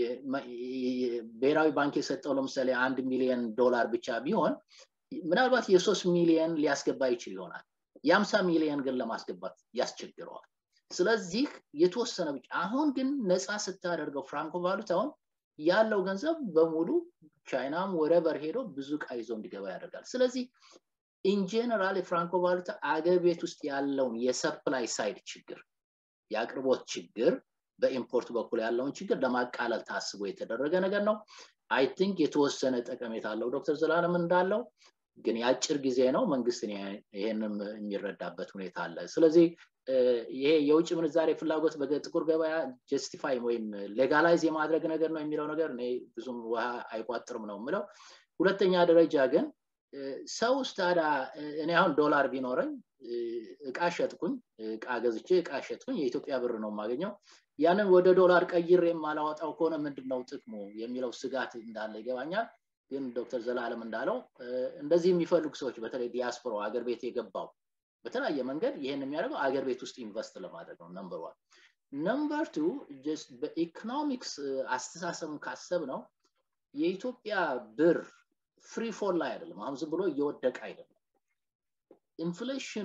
ብሔራዊ ባንክ የሰጠው ለምሳሌ አንድ ሚሊዮን ዶላር ብቻ ቢሆን ምናልባት የሶስት ሚሊዮን ሊያስገባ ይችል ይሆናል የአምሳ ሚሊዮን ግን ለማስገባት ያስቸግረዋል ስለዚህ የተወሰነ ብቻ አሁን ግን ነፃ ስታደርገው ፍራንኮ ቫሉታውን ያለው ገንዘብ በሙሉ ቻይናም ወረበር ሄዶ ብዙ እቃ ይዞ እንዲገባ ያደርጋል ስለዚህ ኢንጀነራል የፍራንኮ ቫሉታ አገር ቤት ውስጥ ያለውን የሰፕላይ ሳይድ ችግር የአቅርቦት ችግር በኢምፖርት በኩል ያለውን ችግር ለማቃለል ታስቦ የተደረገ ነገር ነው አይ ቲንክ የተወሰነ ጠቀሜታ አለው ዶክተር ዘላለም እንዳለው ግን የአጭር ጊዜ ነው መንግስት ይህንም የሚረዳበት ሁኔታ አለ ስለዚህ ይሄ የውጭ ምንዛሬ ፍላጎት በጥቁር ገበያ ጀስቲፋይ ወይም ሌጋላይዝ የማድረግ ነገር ነው የሚለው ነገር እኔ ብዙም ውሃ አይቋጥርም ነው የምለው ሁለተኛ ደረጃ ግን ሰው ታዲያ እኔ አሁን ዶላር ቢኖረኝ እቃ ሸጥኩኝ እቃ ገዝቼ እቃ ሸጥኩኝ የኢትዮጵያ ብር ነው የማገኘው ያንን ወደ ዶላር ቀይር የማላወጣው ከሆነ ምንድን ነው ጥቅሙ የሚለው ስጋት እንዳለ ይገባኛል ግን ዶክተር ዘላለም እንዳለው እንደዚህ የሚፈልጉ ሰዎች በተለይ ዲያስፖራ አገር ቤት የገባው በተለያየ መንገድ ይህን የሚያደርገው አገር ቤት ውስጥ ኢንቨስት ለማድረግ ነው ነምበር ዋን ነምበር ቱ በኢኮኖሚክስ አስተሳሰብን ካሰብ ነው የኢትዮጵያ ብር ፍሪ ፎል ላይ አይደለም አሁን ዝም ብሎ እየወደቀ አይደለም ኢንፍሌሽኑ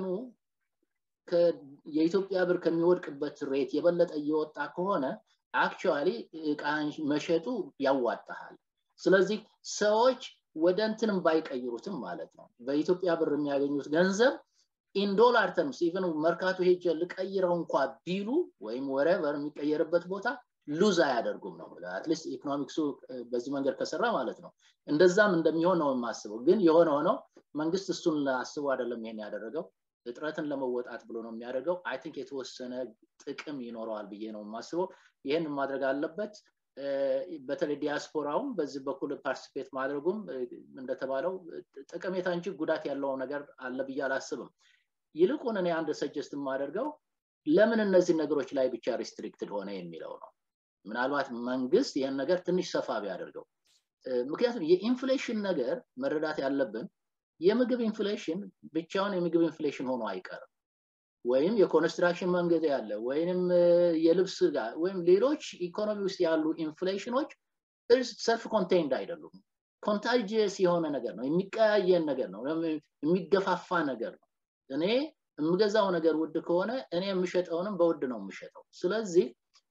የኢትዮጵያ ብር ከሚወድቅበት ሬት የበለጠ እየወጣ ከሆነ አክቹዋሊ እቃ መሸጡ ያዋጣሃል ስለዚህ ሰዎች ወደ እንትንም ባይቀይሩትም ማለት ነው በኢትዮጵያ ብር የሚያገኙት ገንዘብ ኢን ዶላር ተርምስ ኢቨን መርካቶ ሄጀ ልቀይረው እንኳ ቢሉ ወይም ወረቨር የሚቀየርበት ቦታ ሉዝ አያደርጉም ነው አትሊስት ኢኮኖሚክሱ በዚህ መንገድ ከሰራ ማለት ነው እንደዛም እንደሚሆን ነው የማስበው ግን የሆነ ሆነው መንግስት እሱን አስቦ አይደለም ይሄን ያደረገው እጥረትን ለመወጣት ብሎ ነው የሚያደርገው አይ ቲንክ የተወሰነ ጥቅም ይኖረዋል ብዬ ነው የማስበው ይህን ማድረግ አለበት በተለይ ዲያስፖራውም በዚህ በኩል ፓርቲሲፔት ማድረጉም እንደተባለው ጠቀሜታ እንጂ ጉዳት ያለው ነገር አለ ብዬ አላስብም ይልቁን እኔ አንድ ሰጀስት የማደርገው ለምን እነዚህ ነገሮች ላይ ብቻ ሪስትሪክትድ ሆነ የሚለው ነው ምናልባት መንግስት ይህን ነገር ትንሽ ሰፋ ቢያደርገው ምክንያቱም የኢንፍሌሽን ነገር መረዳት ያለብን የምግብ ኢንፍሌሽን ብቻውን የምግብ ኢንፍሌሽን ሆኖ አይቀርም ወይም የኮንስትራክሽን መንገድ ያለ ወይም የልብስ ጋር ወይም ሌሎች ኢኮኖሚ ውስጥ ያሉ ኢንፍሌሽኖች ሰልፍ ኮንቴንድ አይደሉም ኮንታጅስ የሆነ ነገር ነው የሚቀያየን ነገር ነው የሚገፋፋ ነገር ነው እኔ የምገዛው ነገር ውድ ከሆነ እኔ የምሸጠውንም በውድ ነው የምሸጠው ስለዚህ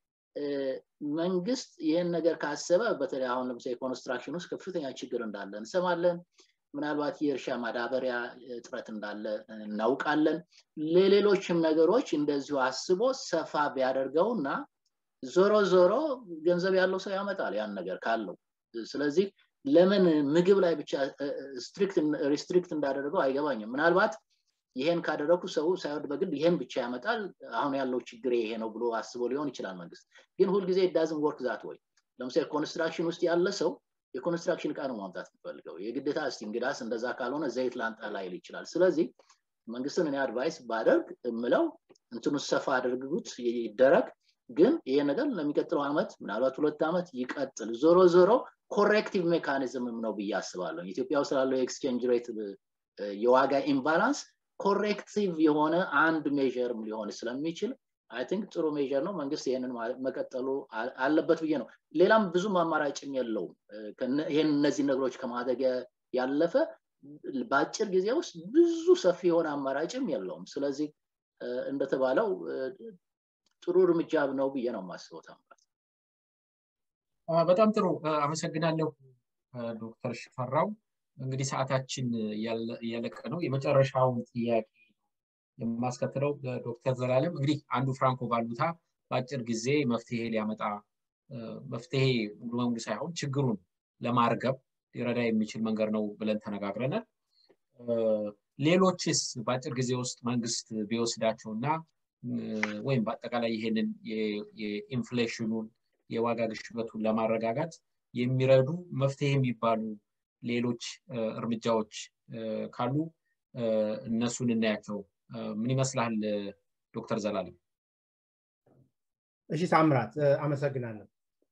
መንግስት ይህን ነገር ካሰበ በተለይ አሁን ለምሳሌ ኮንስትራክሽን ውስጥ ከፍተኛ ችግር እንዳለ እንሰማለን ምናልባት የእርሻ ማዳበሪያ እጥረት እንዳለ እናውቃለን ለሌሎችም ነገሮች እንደዚሁ አስቦ ሰፋ ቢያደርገው እና ዞሮ ዞሮ ገንዘብ ያለው ሰው ያመጣል ያን ነገር ካለው ስለዚህ ለምን ምግብ ላይ ብቻ ሪስትሪክት እንዳደረገው አይገባኝም ምናልባት ይሄን ካደረጉ ሰው ሳይወድ በግድ ይሄን ብቻ ያመጣል አሁን ያለው ችግር ይሄ ነው ብሎ አስቦ ሊሆን ይችላል መንግስት ግን ሁልጊዜ ዳዝን ወርክ ዛት ወይ ለምሳሌ ኮንስትራክሽን ውስጥ ያለ ሰው የኮንስትራክሽን እቃ ነው ማምጣት የሚፈልገው የግዴታ እስቲ እንግዳስ እንደዛ ካልሆነ ዘይት ላንጣ ላይል ይችላል ስለዚህ መንግስትን እኔ አድቫይስ ባደርግ እምለው እንትኑ ሰፋ አድርጉት ይደረግ ግን ይሄ ነገር ለሚቀጥለው አመት ምናልባት ሁለት ዓመት ይቀጥል ዞሮ ዞሮ ኮሬክቲቭ ሜካኒዝምም ነው ብዬ አስባለሁ ኢትዮጵያ ውስጥ ላለው የኤክስቼንጅ ሬት የዋጋ ኢምባላንስ ኮሬክቲቭ የሆነ አንድ ሜዥርም ሊሆን ስለሚችል አይ ቲንክ ጥሩ ሜዥር ነው መንግስት ይህንን መቀጠሉ አለበት ብዬ ነው ሌላም ብዙም አማራጭም የለውም ይህን እነዚህ ነገሮች ከማድረግ ያለፈ በአጭር ጊዜ ውስጥ ብዙ ሰፊ የሆነ አማራጭም የለውም ስለዚህ እንደተባለው ጥሩ እርምጃ ነው ብዬ ነው የማስበው ታምራት በጣም ጥሩ አመሰግናለሁ ዶክተር ሽፈራው እንግዲህ ሰዓታችን እያለቀ ነው የመጨረሻውን ጥያቄ የማስከትለው ዶክተር ዘላለም እንግዲህ አንዱ ፍራንኮ ቫሉታ በአጭር ጊዜ መፍትሄ ሊያመጣ መፍትሄ ሙሉ በሙሉ ሳይሆን ችግሩን ለማርገብ ሊረዳ የሚችል መንገድ ነው ብለን ተነጋግረናል። ሌሎችስ በአጭር ጊዜ ውስጥ መንግስት ቢወስዳቸው እና ወይም በአጠቃላይ ይሄንን የኢንፍሌሽኑን የዋጋ ግሽበቱን ለማረጋጋት የሚረዱ መፍትሄ የሚባሉ ሌሎች እርምጃዎች ካሉ እነሱን እናያቸው። ምን ይመስላል ዶክተር ዘላለም? እሺ ታምራት አመሰግናለሁ።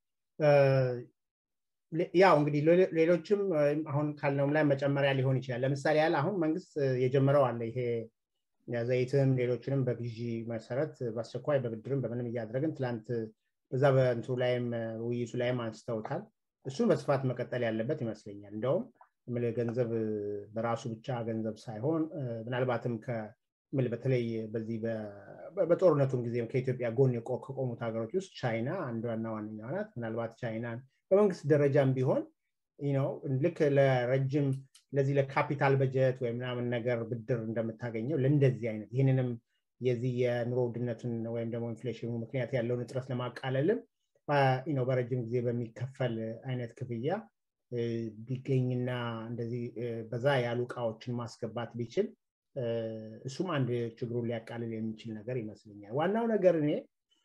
ያው እንግዲህ ሌሎችም አሁን ካልነውም ላይ መጨመሪያ ሊሆን ይችላል። ለምሳሌ ያህል አሁን መንግስት የጀመረው አለ ይሄ ዘይትም ሌሎችንም በግዢ መሰረት በአስቸኳይ በብድርም በምንም እያደረግን ትላንት በዛ በእንቱ ላይም ውይይቱ ላይም አንስተውታል። እሱን በስፋት መቀጠል ያለበት ይመስለኛል። እንደውም ገንዘብ በራሱ ብቻ ገንዘብ ሳይሆን ምናልባትም በተለይ በዚህ በጦርነቱም ጊዜም ከኢትዮጵያ ጎን ከቆሙት ሀገሮች ውስጥ ቻይና አንዷና ዋነኛዋ ናት። ምናልባት ቻይናን በመንግስት ደረጃም ቢሆን ልክ ለረጅም ለዚህ ለካፒታል በጀት ወይ ምናምን ነገር ብድር እንደምታገኘው ለእንደዚህ አይነት ይህንንም የዚህ የኑሮ ውድነቱን ወይም ደግሞ ኢንፍሌሽኑ ምክንያት ያለውን እጥረት ለማቃለልም በረጅም ጊዜ በሚከፈል አይነት ክፍያ ቢገኝና እንደዚህ በዛ ያሉ እቃዎችን ማስገባት ቢችል እሱም አንድ ችግሩን ሊያቃልል የሚችል ነገር ይመስለኛል። ዋናው ነገር እኔ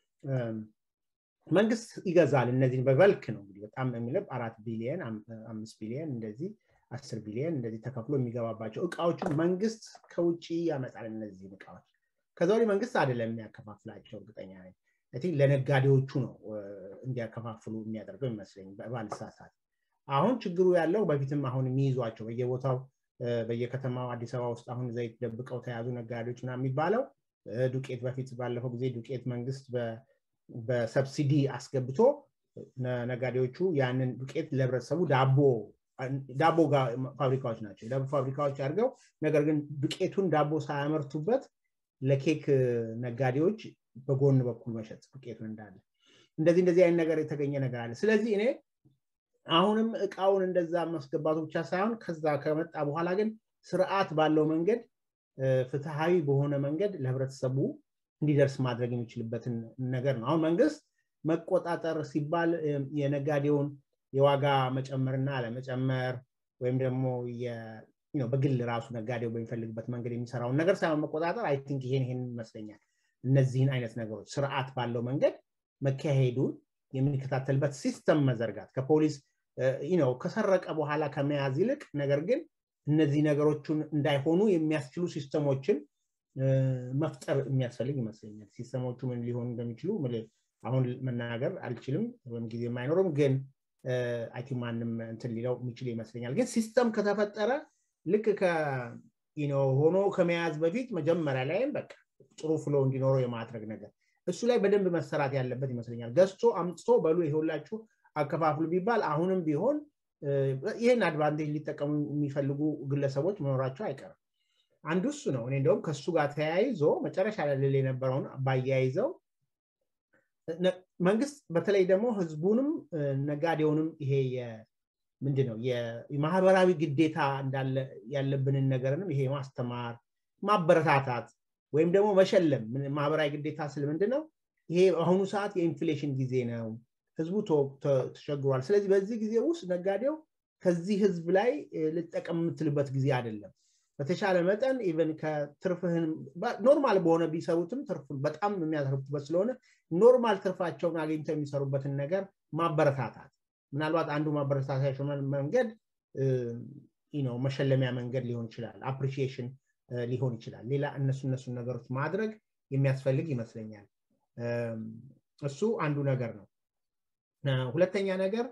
መንግስት ይገዛል። እነዚህን በበልክ ነው እንግዲህ በጣም የሚለብ አራት ቢሊየን አምስት ቢሊየን እንደዚህ አስር ቢሊየን እንደዚህ ተከፍሎ የሚገባባቸው እቃዎችን መንግስት ከውጭ ያመጣል። እነዚህን እቃዎች ከዛ ወዲህ መንግስት አይደለም የሚያከፋፍላቸው እርግጠኛ ነኝ። ቲንክ ለነጋዴዎቹ ነው እንዲያከፋፍሉ የሚያደርገው ይመስለኝ ባልሳሳት። አሁን ችግሩ ያለው በፊትም አሁን የሚይዟቸው በየቦታው በየከተማው አዲስ አበባ ውስጥ አሁን ዘይት ደብቀው ተያዙ ነጋዴዎች ና የሚባለው ዱቄት በፊት ባለፈው ጊዜ ዱቄት መንግስት በሰብሲዲ አስገብቶ ነጋዴዎቹ ያንን ዱቄት ለህብረተሰቡ ዳቦ ዳቦ ፋብሪካዎች ናቸው ዳቦ ፋብሪካዎች አድርገው ነገር ግን ዱቄቱን ዳቦ ሳያመርቱበት ለኬክ ነጋዴዎች በጎን በኩል መሸጥ ዱቄቱን እንዳለ እንደዚህ እንደዚህ አይነት ነገር የተገኘ ነገር አለ ስለዚህ እኔ አሁንም እቃውን እንደዛ ማስገባቱ ብቻ ሳይሆን ከዛ ከመጣ በኋላ ግን ስርዓት ባለው መንገድ ፍትሃዊ በሆነ መንገድ ለህብረተሰቡ እንዲደርስ ማድረግ የሚችልበትን ነገር ነው አሁን መንግስት መቆጣጠር ሲባል የነጋዴውን የዋጋ መጨመርና አለመጨመር ወይም ደግሞ በግል ራሱ ነጋዴው በሚፈልግበት መንገድ የሚሰራውን ነገር ሳይሆን መቆጣጠር አይ ቲንክ ይሄን ይሄን ይመስለኛል እነዚህን አይነት ነገሮች ስርዓት ባለው መንገድ መካሄዱን የምንከታተልበት ሲስተም መዘርጋት ከፖሊስ ነው ከሰረቀ በኋላ ከመያዝ ይልቅ ነገር ግን እነዚህ ነገሮችን እንዳይሆኑ የሚያስችሉ ሲስተሞችን መፍጠር የሚያስፈልግ ይመስለኛል ሲስተሞቹ ምን ሊሆኑ እንደሚችሉ አሁን መናገር አልችልም ወይም ጊዜ የማይኖርም ግን አይ ማንም እንትን ሊለው የሚችል ይመስለኛል ግን ሲስተም ከተፈጠረ ልክ ሆኖ ከመያዝ በፊት መጀመሪያ ላይም በቃ ጥሩ ፍሎ እንዲኖረው የማድረግ ነገር እሱ ላይ በደንብ መሰራት ያለበት ይመስለኛል ገዝቶ አምጥቶ በሉ ይሄውላችሁ አከፋፍሉ ቢባል አሁንም ቢሆን ይህን አድቫንቴጅ ሊጠቀሙ የሚፈልጉ ግለሰቦች መኖራቸው አይቀርም አንዱ እሱ ነው እኔ እንደውም ከእሱ ጋር ተያይዞ መጨረሻ ላይ ልል የነበረውን ባያይዘው መንግስት በተለይ ደግሞ ህዝቡንም ነጋዴውንም ይሄ ምንድን ነው የማህበራዊ ግዴታ እንዳለ ያለብንን ነገርንም ይሄ ማስተማር ማበረታታት ወይም ደግሞ መሸለም ማህበራዊ ግዴታ ስል ምንድን ነው ይሄ በአሁኑ ሰዓት የኢንፍሌሽን ጊዜ ነው ህዝቡ ተቸግሯል ስለዚህ በዚህ ጊዜ ውስጥ ነጋዴው ከዚህ ህዝብ ላይ ልጠቀም የምትልበት ጊዜ አይደለም በተሻለ መጠን ኢቨን ከትርፍህን ኖርማል በሆነ ቢሰሩትም ትርፍ በጣም የሚያተርፉበት ስለሆነ ኖርማል ትርፋቸውን አግኝተው የሚሰሩበትን ነገር ማበረታታት ምናልባት አንዱ ማበረታታቸው መንገድ መሸለሚያ መንገድ ሊሆን ይችላል አፕሪሺዬሽን ሊሆን ይችላል ሌላ እነሱ እነሱን ነገሮች ማድረግ የሚያስፈልግ ይመስለኛል እሱ አንዱ ነገር ነው ሁለተኛ ነገር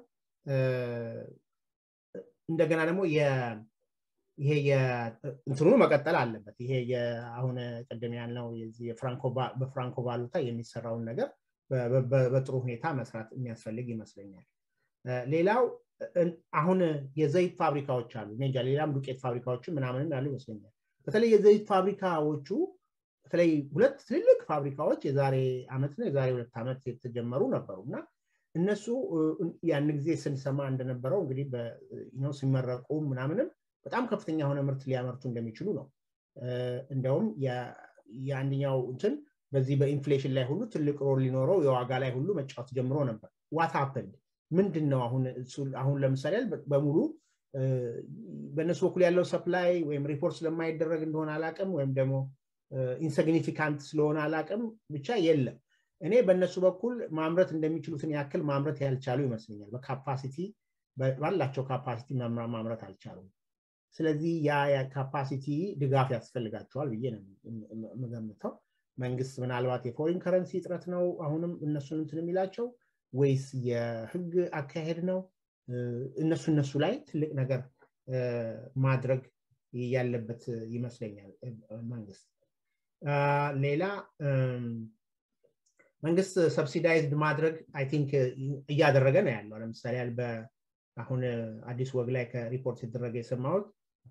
እንደገና ደግሞ ይሄ እንትኑ መቀጠል አለበት ይሄ አሁን ቅድም ያልነው በፍራንኮ ቫሉታ የሚሰራውን ነገር በጥሩ ሁኔታ መስራት የሚያስፈልግ ይመስለኛል ሌላው አሁን የዘይት ፋብሪካዎች አሉ እንጃ ሌላም ዱቄት ፋብሪካዎችን ምናምንም ያሉ ይመስለኛል በተለይ የዘይት ፋብሪካዎቹ በተለይ ሁለት ትልልቅ ፋብሪካዎች የዛሬ ዓመትና የዛሬ ሁለት ዓመት የተጀመሩ ነበሩ እና እነሱ ያን ጊዜ ስንሰማ እንደነበረው እንግዲህ ሲመረቁ ምናምንም በጣም ከፍተኛ የሆነ ምርት ሊያመርቱ እንደሚችሉ ነው እንደውም የአንደኛው እንትን በዚህ በኢንፍሌሽን ላይ ሁሉ ትልቅ ሮል ሊኖረው የዋጋ ላይ ሁሉ መጫወት ጀምሮ ነበር ዋት ሀፕንድ ምንድን ነው አሁን አሁን ለምሳሌ በሙሉ በእነሱ በኩል ያለው ሰፕላይ ወይም ሪፖርት ስለማይደረግ እንደሆነ አላቅም ወይም ደግሞ ኢንሲግኒፊካንት ስለሆነ አላቅም ብቻ የለም እኔ በእነሱ በኩል ማምረት እንደሚችሉትን ያክል ማምረት ያልቻሉ ይመስለኛል በካፓሲቲ ባላቸው ካፓሲቲ ማምረት አልቻሉም ስለዚህ ያ ካፓሲቲ ድጋፍ ያስፈልጋቸዋል ብዬ ነው የምገምተው መንግስት ምናልባት የፎሪን ከረንሲ እጥረት ነው አሁንም እነሱን እንትን የሚላቸው ወይስ የህግ አካሄድ ነው እነሱ እነሱ ላይ ትልቅ ነገር ማድረግ ያለበት ይመስለኛል መንግስት ሌላ መንግስት ሰብሲዳይዝድ ማድረግ አይ ቲንክ እያደረገ ነው ያለው ለምሳሌ አሁን አዲስ ወግ ላይ ከሪፖርት የተደረገ የሰማሁት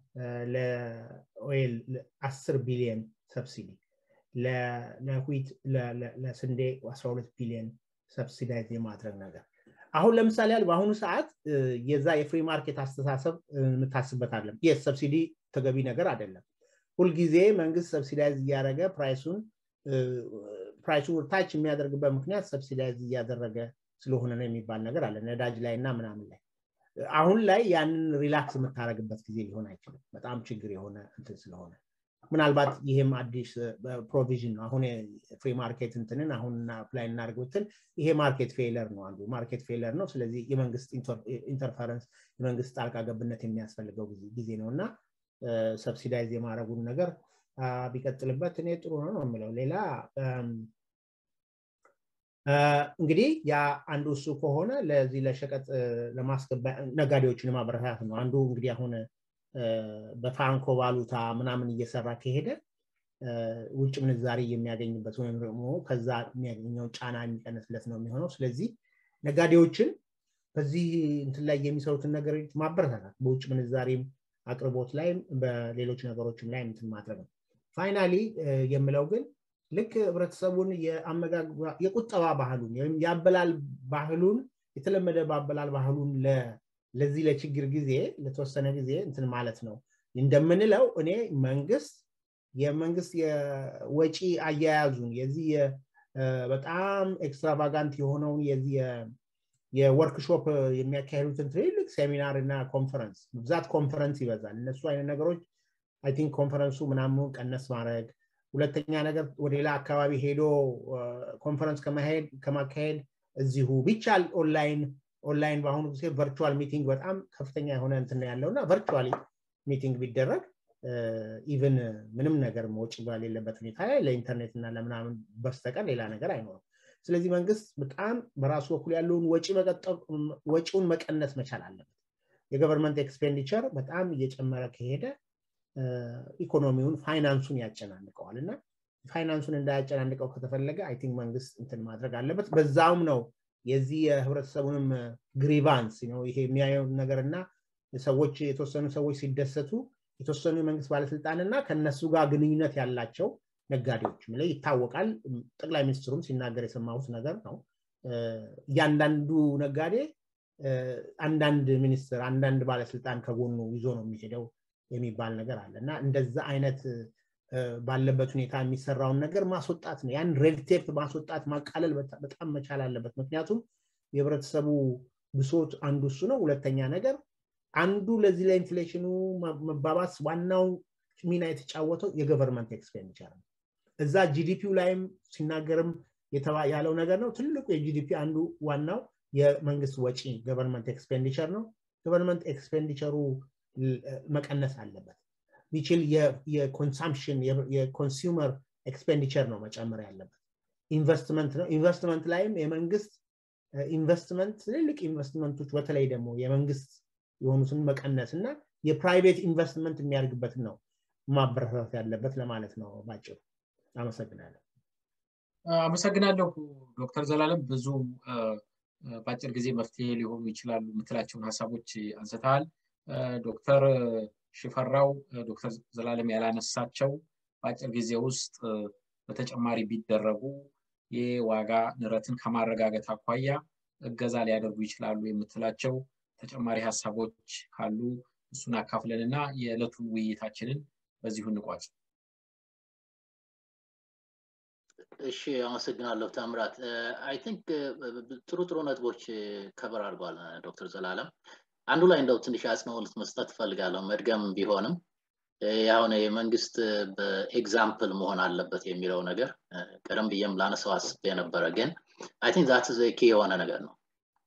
ለኦይል አስር ቢሊዮን ሰብሲዲ ለዊት ለስንዴ 12 ቢሊዮን ሰብሲዳይዝ የማድረግ ነገር አሁን ለምሳሌ ያል በአሁኑ ሰዓት የዛ የፍሪ ማርኬት አስተሳሰብ የምታስበት አለም የስ ሰብሲዲ ተገቢ ነገር አይደለም ሁልጊዜ መንግስት ሰብሲዳይዝ እያደረገ ፕራይሱን ፕራይሱ ታች የሚያደርግበት ምክንያት ሰብሲዳይዝ እያደረገ ስለሆነ ነው የሚባል ነገር አለ ነዳጅ ላይ እና ምናምን ላይ አሁን ላይ ያንን ሪላክስ የምታደረግበት ጊዜ ሊሆን አይችልም በጣም ችግር የሆነ እንትን ስለሆነ ምናልባት ይህም አዲስ ፕሮቪዥን ነው አሁን ፍሪ ማርኬት እንትንን አሁን አፕላይ እናደርግ ብትል ይሄ ማርኬት ፌለር ነው አንዱ ማርኬት ፌለር ነው ስለዚህ የመንግስት ኢንተርፈረንስ የመንግስት ጣልቃ ገብነት የሚያስፈልገው ጊዜ ነው እና ሰብሲዳይዝ የማድረጉን ነገር ቢቀጥልበት እኔ ጥሩ ነው ነው የምለው ሌላ እንግዲህ ያ አንዱ እሱ ከሆነ ለዚህ ለሸቀጥ ለማስገባ ነጋዴዎችን ማበረታት ነው አንዱ እንግዲህ አሁን በፍራንኮ ቫሉታ ምናምን እየሰራ ከሄደ ውጭ ምንዛሬ የሚያገኝበት ወይም ደግሞ ከዛ የሚያገኘው ጫና የሚቀንስለት ነው የሚሆነው ስለዚህ ነጋዴዎችን በዚህ እንትን ላይ የሚሰሩትን ነገሮች ማበረታታት በውጭ ምንዛሬም አቅርቦት ላይም በሌሎች ነገሮችም ላይ እንትን ማድረግ ነው ፋይናሊ የምለው ግን ልክ ህብረተሰቡን የቁጠባ ባህሉን ወይም የአበላል ባህሉን የተለመደ በአበላል ባህሉን ለዚህ ለችግር ጊዜ ለተወሰነ ጊዜ እንትን ማለት ነው እንደምንለው እኔ መንግስት የመንግስት የወጪ አያያዙን የዚህ በጣም ኤክስትራቫጋንት የሆነውን የዚህ የወርክሾፕ የሚያካሄዱትን ትልልቅ ሴሚናር እና ኮንፈረንስ ብዛት ኮንፈረንስ ይበዛል እነሱ አይነት ነገሮች አይ ቲንክ ኮንፈረንሱ ምናምኑ ቀነስ ማድረግ ሁለተኛ ነገር ወደ ሌላ አካባቢ ሄዶ ኮንፈረንስ ከማካሄድ እዚሁ ቢቻል ኦንላይን ኦንላይን በአሁኑ ጊዜ ቨርቹዋል ሚቲንግ በጣም ከፍተኛ የሆነ እንትን ያለው እና ቨርቹዋሊ ሚቲንግ ቢደረግ ኢቨን ምንም ነገር ወጪ በሌለበት ሁኔታ ላይ ለኢንተርኔት እና ለምናምን በስተቀር ሌላ ነገር አይኖርም ስለዚህ መንግስት በጣም በራሱ በኩል ያለውን ወጪውን መቀነስ መቻል አለበት የገቨርንመንት ኤክስፔንዲቸር በጣም እየጨመረ ከሄደ ኢኮኖሚውን ፋይናንሱን ያጨናንቀዋል እና ፋይናንሱን እንዳያጨናንቀው ከተፈለገ አይ ቲንክ መንግስት እንትን ማድረግ አለበት በዛውም ነው የዚህ የህብረተሰቡንም ግሪቫንስ ይሄ የሚያየው ነገር እና ሰዎች የተወሰኑ ሰዎች ሲደሰቱ የተወሰኑ የመንግስት ባለስልጣን እና ከነሱ ጋር ግንኙነት ያላቸው ነጋዴዎች ላይ ይታወቃል ጠቅላይ ሚኒስትሩም ሲናገር የሰማሁት ነገር ነው እያንዳንዱ ነጋዴ አንዳንድ ሚኒስትር አንዳንድ ባለስልጣን ከጎኑ ይዞ ነው የሚሄደው የሚባል ነገር አለ እና እንደዛ አይነት ባለበት ሁኔታ የሚሰራውን ነገር ማስወጣት ነው ያን ሬድቴፕ ማስወጣት ማቃለል በጣም መቻል አለበት ምክንያቱም የህብረተሰቡ ብሶት አንዱ እሱ ነው ሁለተኛ ነገር አንዱ ለዚህ ለኢንፍሌሽኑ መባባስ ዋናው ሚና የተጫወተው የገቨርንመንት ኤክስፔንዲቸር ነው እዛ ጂዲፒው ላይም ሲናገርም ያለው ነገር ነው ትልቁ የጂዲፒ አንዱ ዋናው የመንግስት ወጪ ገቨርንመንት ኤክስፔንዲቸር ነው ገቨርንመንት ኤክስፔንዲቸሩ መቀነስ አለበት ቢችል የኮንሳምፕሽን የኮንሱመር ኤክስፔንዲቸር ነው መጨመር ያለበት ኢንቨስትመንት ነው ኢንቨስትመንት ላይም የመንግስት ኢንቨስትመንት ትልልቅ ኢንቨስትመንቶች በተለይ ደግሞ የመንግስት የሆኑትን መቀነስ እና የፕራይቬት ኢንቨስትመንት የሚያደርግበትን ነው ማበረታት ያለበት ለማለት ነው ባጭሩ አመሰግናለሁ አመሰግናለሁ ዶክተር ዘላለም ብዙ በአጭር ጊዜ መፍትሄ ሊሆኑ ይችላሉ የምትላቸውን ሀሳቦች አንስተሃል ዶክተር ሽፈራው ዶክተር ዘላለም ያላነሳቸው በአጭር ጊዜ ውስጥ በተጨማሪ ቢደረጉ የዋጋ ንረትን ከማረጋገጥ አኳያ እገዛ ሊያደርጉ ይችላሉ የምትላቸው ተጨማሪ ሀሳቦች ካሉ እሱን አካፍለን እና የዕለቱን ውይይታችንን በዚሁ እንቋጭ እሺ አመሰግናለሁ ታምራት አይ ቲንክ ጥሩ ጥሩ ነጥቦች ከበር አድርጓል ዶክተር ዘላለም አንዱ ላይ እንደው ትንሽ አጽንኦት መስጠት እፈልጋለሁ መድገም ቢሆንም አሁን የመንግስት በኤግዛምፕል መሆን አለበት የሚለው ነገር ቀደም ብዬም ላነሰው አስቤ ነበረ ግን አይ ቲንክ ዛት ኬ የሆነ ነገር ነው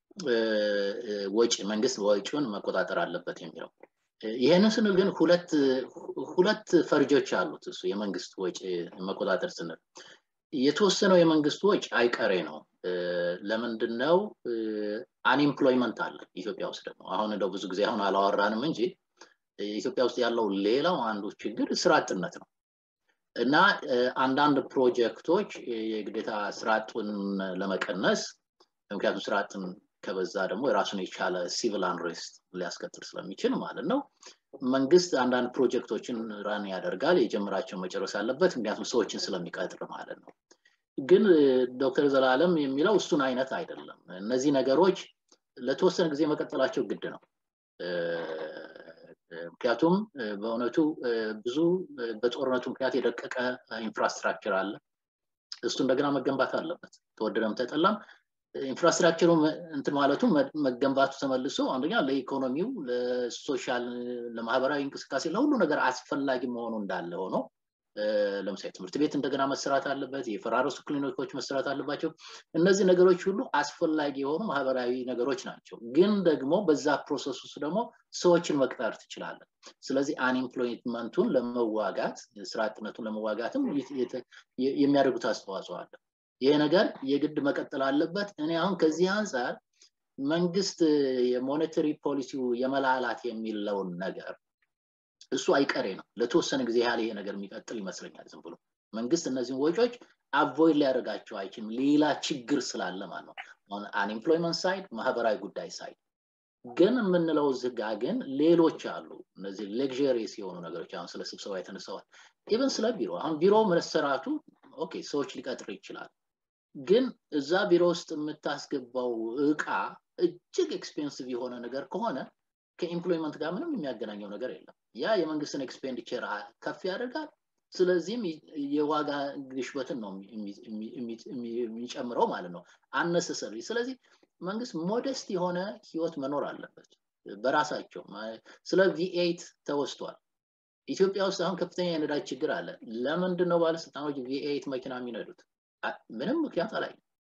ወጪ መንግስት ወጪውን መቆጣጠር አለበት የሚለው ይህንን ስንል ግን ሁለት ሁለት ፈርጆች አሉት እሱ የመንግስት ወጪ መቆጣጠር ስንል የተወሰነው የመንግስት ወጪ አይቀሬ ነው ለምንድን ነው አንኤምፕሎይመንት አለ ኢትዮጵያ ውስጥ ደግሞ አሁን እንደው ብዙ ጊዜ አሁን አላወራንም እንጂ ኢትዮጵያ ውስጥ ያለው ሌላው አንዱ ችግር ስራ አጥነት ነው እና አንዳንድ ፕሮጀክቶች የግዴታ ስራ አጡን ለመቀነስ ምክንያቱም ስራ አጥን ከበዛ ደግሞ የራሱን የቻለ ሲቪል አንሬስት ሊያስከትል ስለሚችል ማለት ነው መንግስት አንዳንድ ፕሮጀክቶችን ራን ያደርጋል የጀመራቸው መጨረስ አለበት ምክንያቱም ሰዎችን ስለሚቀጥር ማለት ነው ግን ዶክተር ዘላለም የሚለው እሱን አይነት አይደለም እነዚህ ነገሮች ለተወሰነ ጊዜ መቀጠላቸው ግድ ነው ምክንያቱም በእውነቱ ብዙ በጦርነቱ ምክንያት የደቀቀ ኢንፍራስትራክቸር አለ እሱ እንደገና መገንባት አለበት ተወደደም ተጠላም ኢንፍራስትራክቸሩ እንትን ማለቱ መገንባቱ ተመልሶ አንደኛ ለኢኮኖሚው ለሶሻል ለማህበራዊ እንቅስቃሴ ለሁሉ ነገር አስፈላጊ መሆኑ እንዳለ ሆኖ ለምሳሌ ትምህርት ቤት እንደገና መሰራት አለበት የፈራረሱ ክሊኒኮች መሰራት አለባቸው እነዚህ ነገሮች ሁሉ አስፈላጊ የሆኑ ማህበራዊ ነገሮች ናቸው ግን ደግሞ በዛ ፕሮሰስ ውስጥ ደግሞ ሰዎችን መቅጠር ትችላለን ስለዚህ አንኤምፕሎይመንቱን ለመዋጋት ስራ አጥነቱን ለመዋጋትም የሚያደርጉት አስተዋጽኦ አለ ይሄ ነገር የግድ መቀጠል አለበት እኔ አሁን ከዚህ አንጻር መንግስት የሞኔተሪ ፖሊሲው የመላላት የሚለውን ነገር እሱ አይቀሬ ነው ለተወሰነ ጊዜ ያህል ይሄ ነገር የሚቀጥል ይመስለኛል ዝም ብሎ መንግስት እነዚህን ወጪዎች አቮይድ ሊያደርጋቸው አይችልም ሌላ ችግር ስላለ ማለት ነው አንኤምፕሎይመንት ሳይድ ማህበራዊ ጉዳይ ሳይድ ግን የምንለው ዝጋ ግን ሌሎች አሉ እነዚህ ሌግሪየስ የሆኑ ነገሮች አሁን ስለ ስብሰባ የተነሳዋል ኢቨን ስለ ቢሮ አሁን ቢሮ መሰራቱ ኦኬ ሰዎች ሊቀጥር ይችላል ግን እዛ ቢሮ ውስጥ የምታስገባው እቃ እጅግ ኤክስፔንሲቭ የሆነ ነገር ከሆነ ከኢምፕሎይመንት ጋር ምንም የሚያገናኘው ነገር የለም ያ የመንግስትን ኤክስፔንዲቸር ከፍ ያደርጋል ስለዚህም የዋጋ ግሽበትን ነው የሚጨምረው ማለት ነው አነሰሰሪ ስለዚህ መንግስት ሞደስት የሆነ ህይወት መኖር አለበት በራሳቸው ስለ ቪኤት ተወስቷል ኢትዮጵያ ውስጥ አሁን ከፍተኛ የነዳጅ ችግር አለ ለምንድን ነው ባለስልጣኖች ቪኤት መኪና የሚነዱት ምንም ምክንያት አላይ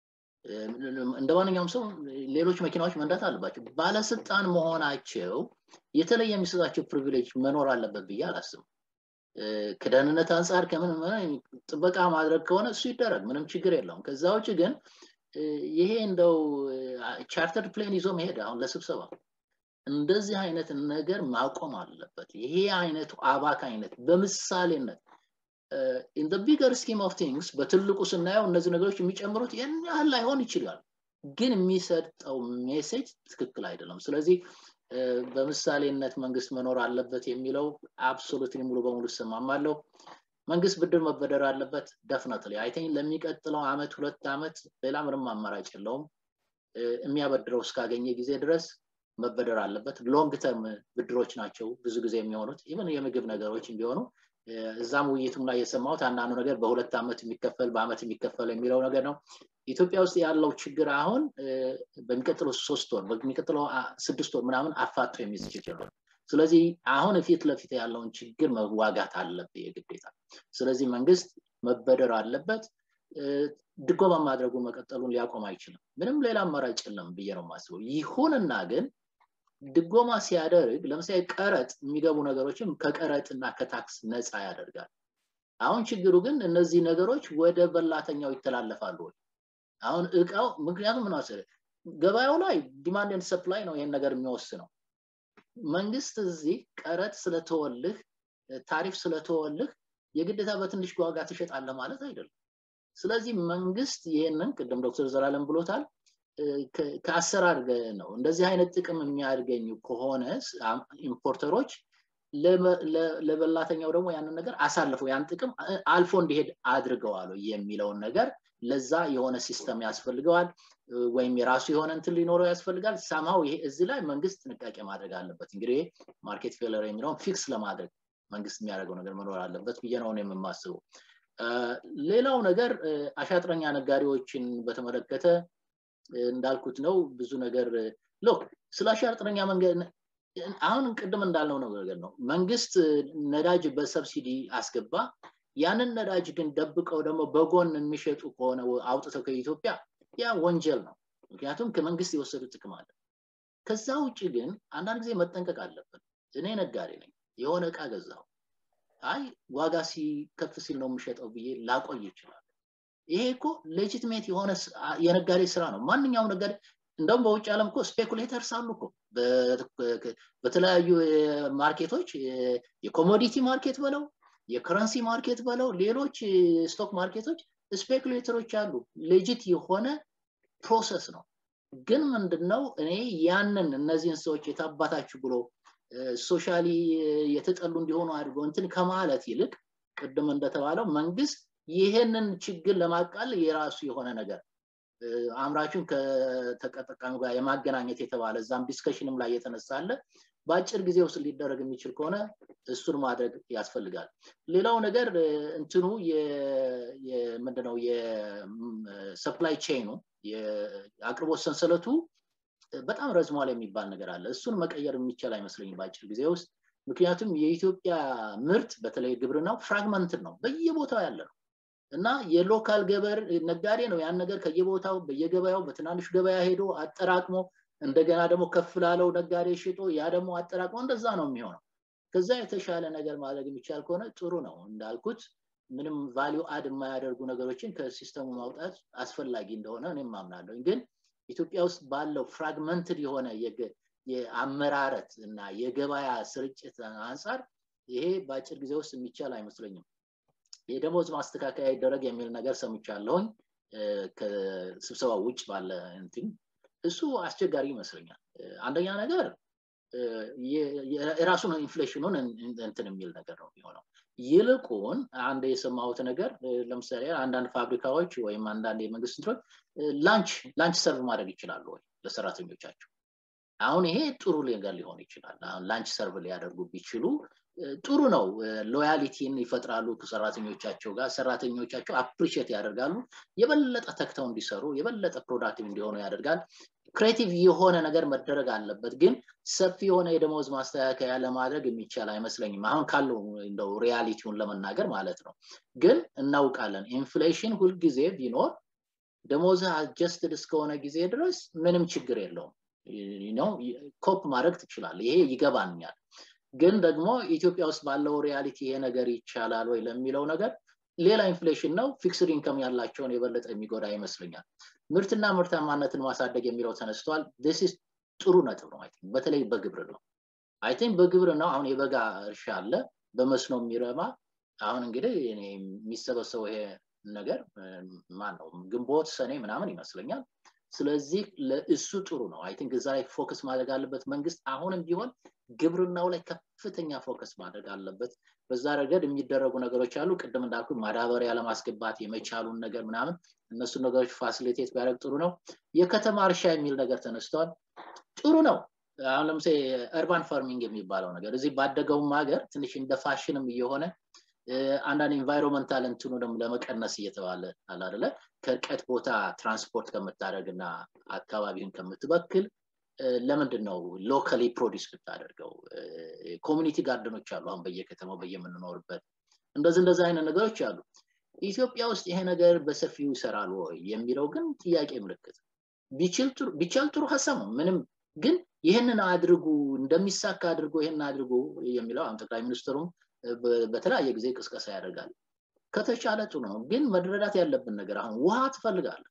እንደ ማንኛውም ሰው ሌሎች መኪናዎች መንዳት አለባቸው ባለስልጣን መሆናቸው የተለየ የሚሰጣቸው ፕሪቪሌጅ መኖር አለበት ብዬ አላስብም ከደህንነት አንጻር ከምን ጥበቃ ማድረግ ከሆነ እሱ ይደረግ ምንም ችግር የለውም ከዛ ውጭ ግን ይሄ እንደው ቻርተር ፕሌን ይዞ መሄድ አሁን ለስብሰባ እንደዚህ አይነት ነገር ማቆም አለበት ይሄ አይነቱ አባክ አይነት በምሳሌነት ኢን ቢገር ስኪም ኦፍ ቲንግስ በትልቁ ስናየው እነዚህ ነገሮች የሚጨምሩት ያን ያህል ላይሆን ይችላል ግን የሚሰጠው ሜሴጅ ትክክል አይደለም ስለዚህ በምሳሌነት መንግስት መኖር አለበት የሚለው አብሶሉትሊ ሙሉ በሙሉ ይሰማማለሁ መንግስት ብድር መበደር አለበት ደፍነትሊ አይተኝ ለሚቀጥለው አመት ሁለት አመት ሌላ ምንም አማራጭ የለውም የሚያበድረው እስካገኘ ጊዜ ድረስ መበደር አለበት ሎንግ ተርም ብድሮች ናቸው ብዙ ጊዜ የሚሆኑት ኢቨን የምግብ ነገሮች ቢሆኑ እዛም ውይይቱም ላይ የሰማሁት አንዳንዱ ነገር በሁለት ዓመት የሚከፈል በአመት የሚከፈል የሚለው ነገር ነው ኢትዮጵያ ውስጥ ያለው ችግር አሁን በሚቀጥለው ሶስት ወር በሚቀጥለው ስድስት ወር ምናምን አፋጦ የሚይዝ ችግር ነው ስለዚህ አሁን ፊት ለፊት ያለውን ችግር መዋጋት አለበት የግዴታ ስለዚህ መንግስት መበደር አለበት ድጎማ ማድረጉ መቀጠሉን ሊያቆም አይችልም ምንም ሌላ አማራጭ የለም ብዬ ነው የማስበው ይሁንና ግን ድጎማ ሲያደርግ ለምሳሌ ቀረጥ የሚገቡ ነገሮችም ከቀረጥ እና ከታክስ ነፃ ያደርጋል አሁን ችግሩ ግን እነዚህ ነገሮች ወደ በላተኛው ይተላለፋሉ ወይ አሁን እቃው ምክንያቱም ምን መሰለህ ገበያው ላይ ዲማንድ ሰፕላይ ነው ይሄን ነገር የሚወስነው መንግስት እዚህ ቀረጥ ስለተወልህ ታሪፍ ስለተወልህ የግዴታ በትንሽ ዋጋ ትሸጣለህ ማለት አይደለም ስለዚህ መንግስት ይሄንን ቅድም ዶክተር ዘላለም ብሎታል ከአሰራር ነው እንደዚህ አይነት ጥቅም የሚያገኙ ከሆነ ኢምፖርተሮች ለበላተኛው ደግሞ ያንን ነገር አሳልፈው ያን ጥቅም አልፎ እንዲሄድ አድርገዋል የሚለውን ነገር ለዛ የሆነ ሲስተም ያስፈልገዋል ወይም የራሱ የሆነ እንትን ሊኖረው ያስፈልጋል ሰማው ይሄ እዚህ ላይ መንግስት ጥንቃቄ ማድረግ አለበት እንግዲህ ማርኬት ፌለር የሚለውን ፊክስ ለማድረግ መንግስት የሚያደርገው ነገር መኖር አለበት ብዬ ነው የምማስበው ሌላው ነገር አሻጥረኛ ነጋዴዎችን በተመለከተ እንዳልኩት ነው ብዙ ነገር ሎክ ስለ አሻጥረኛ መንገድ አሁን ቅድም እንዳልነው ነገር ነው መንግስት ነዳጅ በሰብሲዲ አስገባ ያንን ነዳጅ ግን ደብቀው ደግሞ በጎን የሚሸጡ ከሆነ አውጥተው ከኢትዮጵያ ያ ወንጀል ነው ምክንያቱም ከመንግስት የወሰዱት ጥቅም አለ ከዛ ውጭ ግን አንዳንድ ጊዜ መጠንቀቅ አለብን እኔ ነጋዴ ነኝ የሆነ እቃ ገዛው አይ ዋጋ ሲከፍ ሲል ነው የምሸጠው ብዬ ላቆይ ይችላል ይሄ እኮ ሌጂትሜት የሆነ የነጋዴ ስራ ነው ማንኛውም ነጋዴ እንደውም በውጭ ዓለም እኮ ስፔኩሌተርስ አሉ እኮ በተለያዩ ማርኬቶች የኮሞዲቲ ማርኬት በለው የከረንሲ ማርኬት በለው ሌሎች ስቶክ ማርኬቶች ስፔኩሌተሮች አሉ ሌጂት የሆነ ፕሮሰስ ነው ግን ምንድነው እኔ ያንን እነዚህን ሰዎች የታባታችሁ ብሎ ሶሻሊ የተጠሉ እንዲሆኑ አድርጎ እንትን ከማለት ይልቅ ቅድም እንደተባለው መንግስት ይህንን ችግር ለማቃል የራሱ የሆነ ነገር አምራቹን ከተጠቃሚ ጋር የማገናኘት የተባለ እዛም ዲስከሽንም ላይ የተነሳለ በአጭር ጊዜ ውስጥ ሊደረግ የሚችል ከሆነ እሱን ማድረግ ያስፈልጋል ሌላው ነገር እንትኑ ምንድነው የሰፕላይ ቼኑ የአቅርቦት ሰንሰለቱ በጣም ረዝሟል የሚባል ነገር አለ እሱን መቀየር የሚቻል አይመስለኝም በአጭር ጊዜ ውስጥ ምክንያቱም የኢትዮጵያ ምርት በተለይ ግብርናው ፍራግመንትን ነው በየቦታው ያለ ነው እና የሎካል ገበር ነጋዴ ነው ያን ነገር ከየቦታው በየገበያው በትናንሽ ገበያ ሄዶ አጠራቅሞ እንደገና ደግሞ ከፍ ላለው ነጋዴ ሽጦ ያ ደግሞ አጠራቅሞ እንደዛ ነው የሚሆነው ከዛ የተሻለ ነገር ማድረግ የሚቻል ከሆነ ጥሩ ነው እንዳልኩት ምንም ቫሊዩ አድ የማያደርጉ ነገሮችን ከሲስተሙ ማውጣት አስፈላጊ እንደሆነ እኔም ማምናለሁ ግን ኢትዮጵያ ውስጥ ባለው ፍራግመንትድ የሆነ የአመራረት እና የገበያ ስርጭት አንጻር ይሄ በአጭር ጊዜ ውስጥ የሚቻል አይመስለኝም የደሞዝ ማስተካከያ ይደረግ የሚል ነገር ሰምቻለሁኝ ከስብሰባ ውጭ ባለ እንትን እሱ አስቸጋሪ ይመስለኛል አንደኛ ነገር የራሱን ኢንፍሌሽኑን እንትን የሚል ነገር ነው የሚሆነው ይልቁን አንድ የሰማሁት ነገር ለምሳሌ አንዳንድ ፋብሪካዎች ወይም አንዳንድ የመንግስት እንትኖች ላንች ላንች ሰርቭ ማድረግ ይችላሉ ወይ ለሰራተኞቻቸው አሁን ይሄ ጥሩ ነገር ሊሆን ይችላል አሁን ላንች ሰርቭ ሊያደርጉ ቢችሉ ጥሩ ነው ሎያሊቲን ይፈጥራሉ ከሰራተኞቻቸው ጋር ሰራተኞቻቸው አፕሪሽት ያደርጋሉ የበለጠ ተክተው እንዲሰሩ የበለጠ ፕሮዳክቲቭ እንዲሆኑ ያደርጋል ክሬቲቭ የሆነ ነገር መደረግ አለበት ግን ሰፊ የሆነ የደሞዝ ማስተካከያ ለማድረግ የሚቻል አይመስለኝም አሁን ካለው እንደው ሪያሊቲውን ለመናገር ማለት ነው ግን እናውቃለን ኢንፍሌሽን ሁልጊዜ ቢኖር ደሞዝ አጀስትድ እስከሆነ ጊዜ ድረስ ምንም ችግር የለውም ነው ኮፕ ማድረግ ትችላል ይሄ ይገባኛል ግን ደግሞ ኢትዮጵያ ውስጥ ባለው ሪያሊቲ ይሄ ነገር ይቻላል ወይ ለሚለው ነገር ሌላ ኢንፍሌሽን ነው ፊክስድ ኢንከም ያላቸውን የበለጠ የሚጎዳ ይመስለኛል ምርትና ምርታማነትን ማሳደግ የሚለው ተነስቷል ስ ጥሩ ነጥብ ነው በተለይ በግብር ነው አይ ቲንክ በግብር ነው አሁን የበጋ እርሻ አለ በመስኖ የሚረማ አሁን እንግዲህ የሚሰበሰበው ይሄ ነገር ማን ነው ግንቦት ሰኔ ምናምን ይመስለኛል ስለዚህ ለእሱ ጥሩ ነው አይ ቲንክ እዛ ላይ ፎከስ ማድረግ አለበት መንግስት አሁንም ቢሆን ግብርናው ላይ ከፍተኛ ፎከስ ማድረግ አለበት በዛ ረገድ የሚደረጉ ነገሮች አሉ ቅድም እንዳልኩ ማዳበሪያ ለማስገባት የመቻሉን ነገር ምናምን እነሱ ነገሮች ፋሲሊቴት ቢያደርግ ጥሩ ነው የከተማ እርሻ የሚል ነገር ተነስተዋል ጥሩ ነው አሁን ለምሳሌ እርባን ፋርሚንግ የሚባለው ነገር እዚህ ባደገውም ሀገር ትንሽ እንደ ፋሽንም እየሆነ አንዳንድ ኢንቫይሮንመንታል እንትኑ ደግሞ ለመቀነስ እየተባለ አላደለ ከርቀት ቦታ ትራንስፖርት ከምታደረግ እና አካባቢውን ከምትበክል ለምንድን ነው ሎካሊ ፕሮዲስ ብታደርገው ኮሚኒቲ ጋርደኖች አሉ አሁን በየከተማው በየምንኖርበት እንደዚህ እንደዚህ አይነት ነገሮች አሉ ኢትዮጵያ ውስጥ ይሄ ነገር በሰፊው ይሰራል ወይ የሚለው ግን ጥያቄ ምልክት ቢቻል ጥሩ ሀሳብ ነው ምንም ግን ይህንን አድርጉ እንደሚሳካ አድርጎ ይህንን አድርጎ የሚለው አሁን ጠቅላይ ሚኒስትሩም በተለያየ ጊዜ ቅስቀሳ ያደርጋል ከተቻለ ጥሩ ነው ግን መድረዳት ያለብን ነገር አሁን ውሃ ትፈልጋለ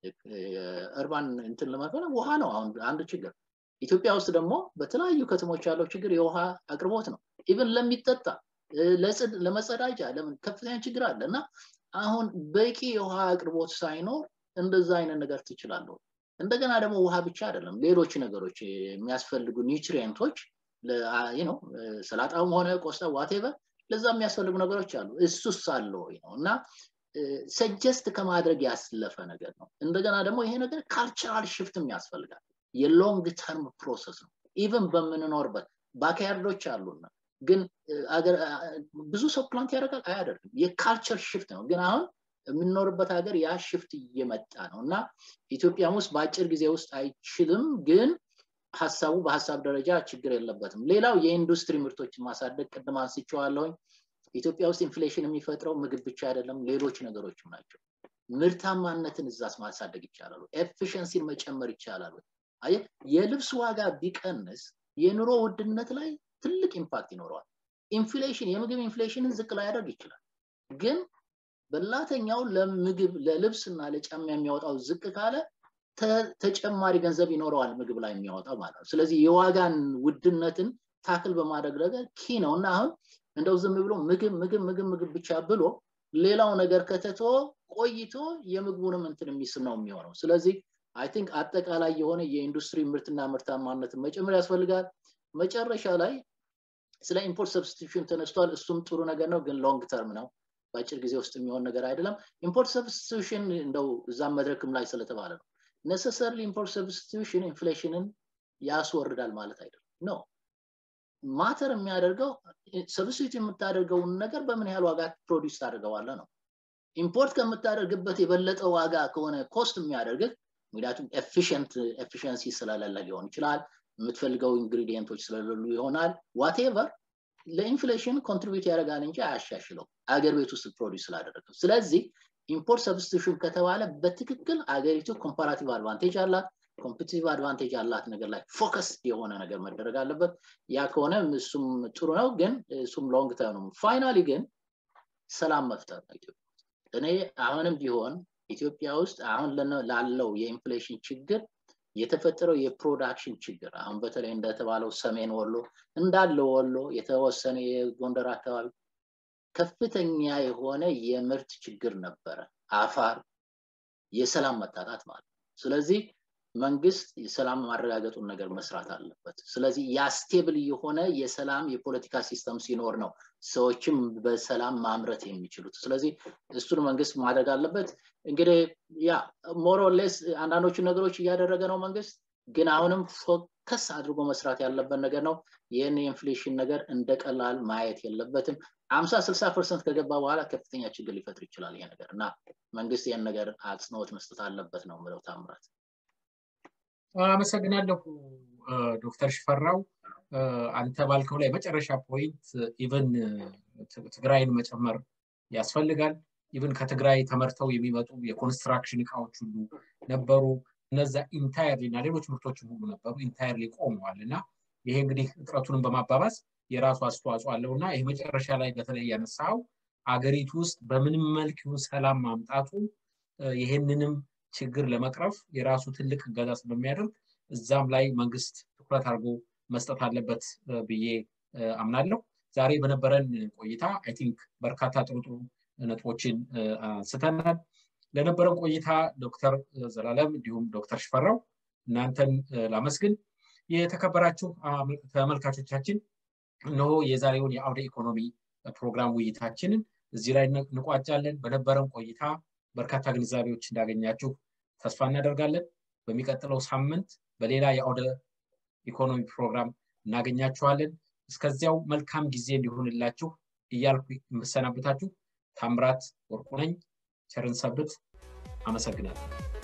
እርባን እንትን ለመፈለግ ውሃ ነው አሁን አንድ ችግር ኢትዮጵያ ውስጥ ደግሞ በተለያዩ ከተሞች ያለው ችግር የውሃ አቅርቦት ነው ኢቨን ለሚጠጣ ለመጸዳጃ ለምን ከፍተኛ ችግር አለ እና አሁን በቂ የውሃ አቅርቦት ሳይኖር እንደዛ አይነት ነገር ትችላለሁ እንደገና ደግሞ ውሃ ብቻ አይደለም ሌሎች ነገሮች የሚያስፈልጉ ኒውትሪየንቶች ነው ሰላጣውም ሆነ ቆስጣ ዋቴቨር ለዛ የሚያስፈልጉ ነገሮች አሉ እሱስ አለ ወይ ነው እና ሰጀስት ከማድረግ ያስለፈ ነገር ነው እንደገና ደግሞ ይሄ ነገር ካልቸራል ሽፍትም ያስፈልጋል የሎንግ ተርም ፕሮሰስ ነው ኢቨን በምንኖርበት ባክያርዶች አሉና ግን ብዙ ሰው ፕላንት ያደርጋል አያደርግም የካልቸር ሽፍት ነው ግን አሁን የምንኖርበት ሀገር ያ ሽፍት እየመጣ ነው እና ኢትዮጵያም ውስጥ በአጭር ጊዜ ውስጥ አይችልም ግን ሀሳቡ በሀሳብ ደረጃ ችግር የለበትም ሌላው የኢንዱስትሪ ምርቶችን ማሳደግ ቅድም አንስቼዋለሁኝ ኢትዮጵያ ውስጥ ኢንፍሌሽን የሚፈጥረው ምግብ ብቻ አይደለም ሌሎች ነገሮችም ናቸው ምርታማነትን እዛስ ማሳደግ ይቻላሉ ኤፊሽንሲን መጨመር ይቻላሉ የልብስ ዋጋ ቢቀንስ የኑሮ ውድነት ላይ ትልቅ ኢምፓክት ይኖረዋል ኢንፍሌሽን የምግብ ኢንፍሌሽንን ዝቅ ላያደርግ ይችላል ግን በላተኛው ለምግብ ለልብስ እና ለጫማ የሚያወጣው ዝቅ ካለ ተጨማሪ ገንዘብ ይኖረዋል ምግብ ላይ የሚያወጣው ማለት ነው ስለዚህ የዋጋን ውድነትን ታክል በማድረግ ረገድ ኪ ነው እና አሁን እንደው ዝም ብሎ ምግብ ምግብ ምግብ ምግብ ብቻ ብሎ ሌላው ነገር ከተቶ ቆይቶ የምግቡንም እንትን የሚስብ ነው የሚሆነው ስለዚህ አይ ቲንክ አጠቃላይ የሆነ የኢንዱስትሪ ምርትና ምርታማነትን መጨመር ያስፈልጋል መጨረሻ ላይ ስለ ኢምፖርት ሰብስቲቱሽን ተነስቷል እሱም ጥሩ ነገር ነው ግን ሎንግ ተርም ነው በአጭር ጊዜ ውስጥ የሚሆን ነገር አይደለም ኢምፖርት ሰብስቲቱሽን እንደው እዛም መድረክም ላይ ስለተባለ ነው ነሰሰርሊ ኢምፖርት ሰብስቲቱሽን ኢንፍሌሽንን ያስወርዳል ማለት አይደለም ነው ማተር የሚያደርገው ሰብስቲቱት የምታደርገውን ነገር በምን ያህል ዋጋ ፕሮዲስ ታደርገዋለ ነው ኢምፖርት ከምታደርግበት የበለጠ ዋጋ ከሆነ ኮስት የሚያደርግህ ምክንያቱም ኤፊሽንት ኤፊሽንሲ ስለሌለ ሊሆን ይችላል የምትፈልገው ኢንግሪዲየንቶች ስለሌሉ ይሆናል ዋቴቨር ለኢንፍሌሽን ኮንትሪቢዩት ያደርጋል እንጂ አያሻሽለው አገር ቤት ውስጥ ፕሮዲስ ስላደረገው ስለዚህ ኢምፖርት ሰብስቲቱሽን ከተባለ በትክክል አገሪቱ ኮምፓራቲቭ አድቫንቴጅ አላት ኮምፒቲቲቭ አድቫንቴጅ አላት ነገር ላይ ፎከስ የሆነ ነገር መደረግ አለበት ያ ከሆነ እሱም ጥሩ ነው ግን እሱም ሎንግ ተርም ነው ፋይናሊ ግን ሰላም መፍጠር ነው ኢትዮጵያ እኔ አሁንም ቢሆን ኢትዮጵያ ውስጥ አሁን ላለው የኢንፍሌሽን ችግር የተፈጠረው የፕሮዳክሽን ችግር አሁን በተለይ እንደተባለው ሰሜን ወሎ እንዳለ ወሎ የተወሰነ የጎንደር አካባቢ ከፍተኛ የሆነ የምርት ችግር ነበረ አፋር የሰላም መጣጣት ማለት ስለዚህ መንግስት የሰላም ማረጋገጡን ነገር መስራት አለበት ስለዚህ ያስቴብል የሆነ የሰላም የፖለቲካ ሲስተም ሲኖር ነው ሰዎችም በሰላም ማምረት የሚችሉት ስለዚህ እሱን መንግስት ማድረግ አለበት እንግዲህ ያ ሞሮሌስ አንዳንዶቹ ነገሮች እያደረገ ነው መንግስት ግን አሁንም ፎከስ አድርጎ መስራት ያለበት ነገር ነው ይህን የኢንፍሌሽን ነገር እንደ ቀላል ማየት የለበትም አምሳ ስልሳ ፐርሰንት ከገባ በኋላ ከፍተኛ ችግር ሊፈጥር ይችላል ይሄ ነገር እና መንግስት ይህን ነገር አጽንኦት መስጠት አለበት ነው ምለው ታምራት አመሰግናለሁ ዶክተር ሽፈራው አንተ ባልከው ላይ መጨረሻ ፖይንት ኢቨን ትግራይን መጨመር ያስፈልጋል ኢቨን ከትግራይ ተመርተው የሚመጡ የኮንስትራክሽን እቃዎች ሁሉ ነበሩ እነዛ ኢንታየርሊ እና ሌሎች ምርቶችም ሁሉ ነበሩ ኢንታየርሊ ቆመዋል እና ይሄ እንግዲህ እጥረቱንም በማባባስ የራሱ አስተዋጽኦ አለው እና ይህ መጨረሻ ላይ በተለይ ያነሳው አገሪቱ ውስጥ በምንም መልክ ሰላም ማምጣቱ ይሄንንም ችግር ለመቅረፍ የራሱ ትልቅ እገዛ ስለሚያደርግ እዛም ላይ መንግስት ትኩረት አድርጎ መስጠት አለበት ብዬ አምናለሁ ዛሬ በነበረን ቆይታ አይ ቲንክ በርካታ ጥሩ ጥሩ ነጥቦችን አንስተናል ለነበረን ቆይታ ዶክተር ዘላለም እንዲሁም ዶክተር ሽፈራው እናንተን ላመስግን የተከበራችሁ ተመልካቾቻችን እነሆ የዛሬውን የአውደ ኢኮኖሚ ፕሮግራም ውይይታችንን እዚህ ላይ እንቋጫለን በነበረን ቆይታ በርካታ ግንዛቤዎች እንዳገኛችሁ ተስፋ እናደርጋለን በሚቀጥለው ሳምንት በሌላ የአውደ ኢኮኖሚ ፕሮግራም እናገኛችኋለን እስከዚያው መልካም ጊዜ እንዲሆንላችሁ እያልኩ የምሰናበታችሁ ታምራት ወርቁ ነኝ ቸርን ሰብት አመሰግናለሁ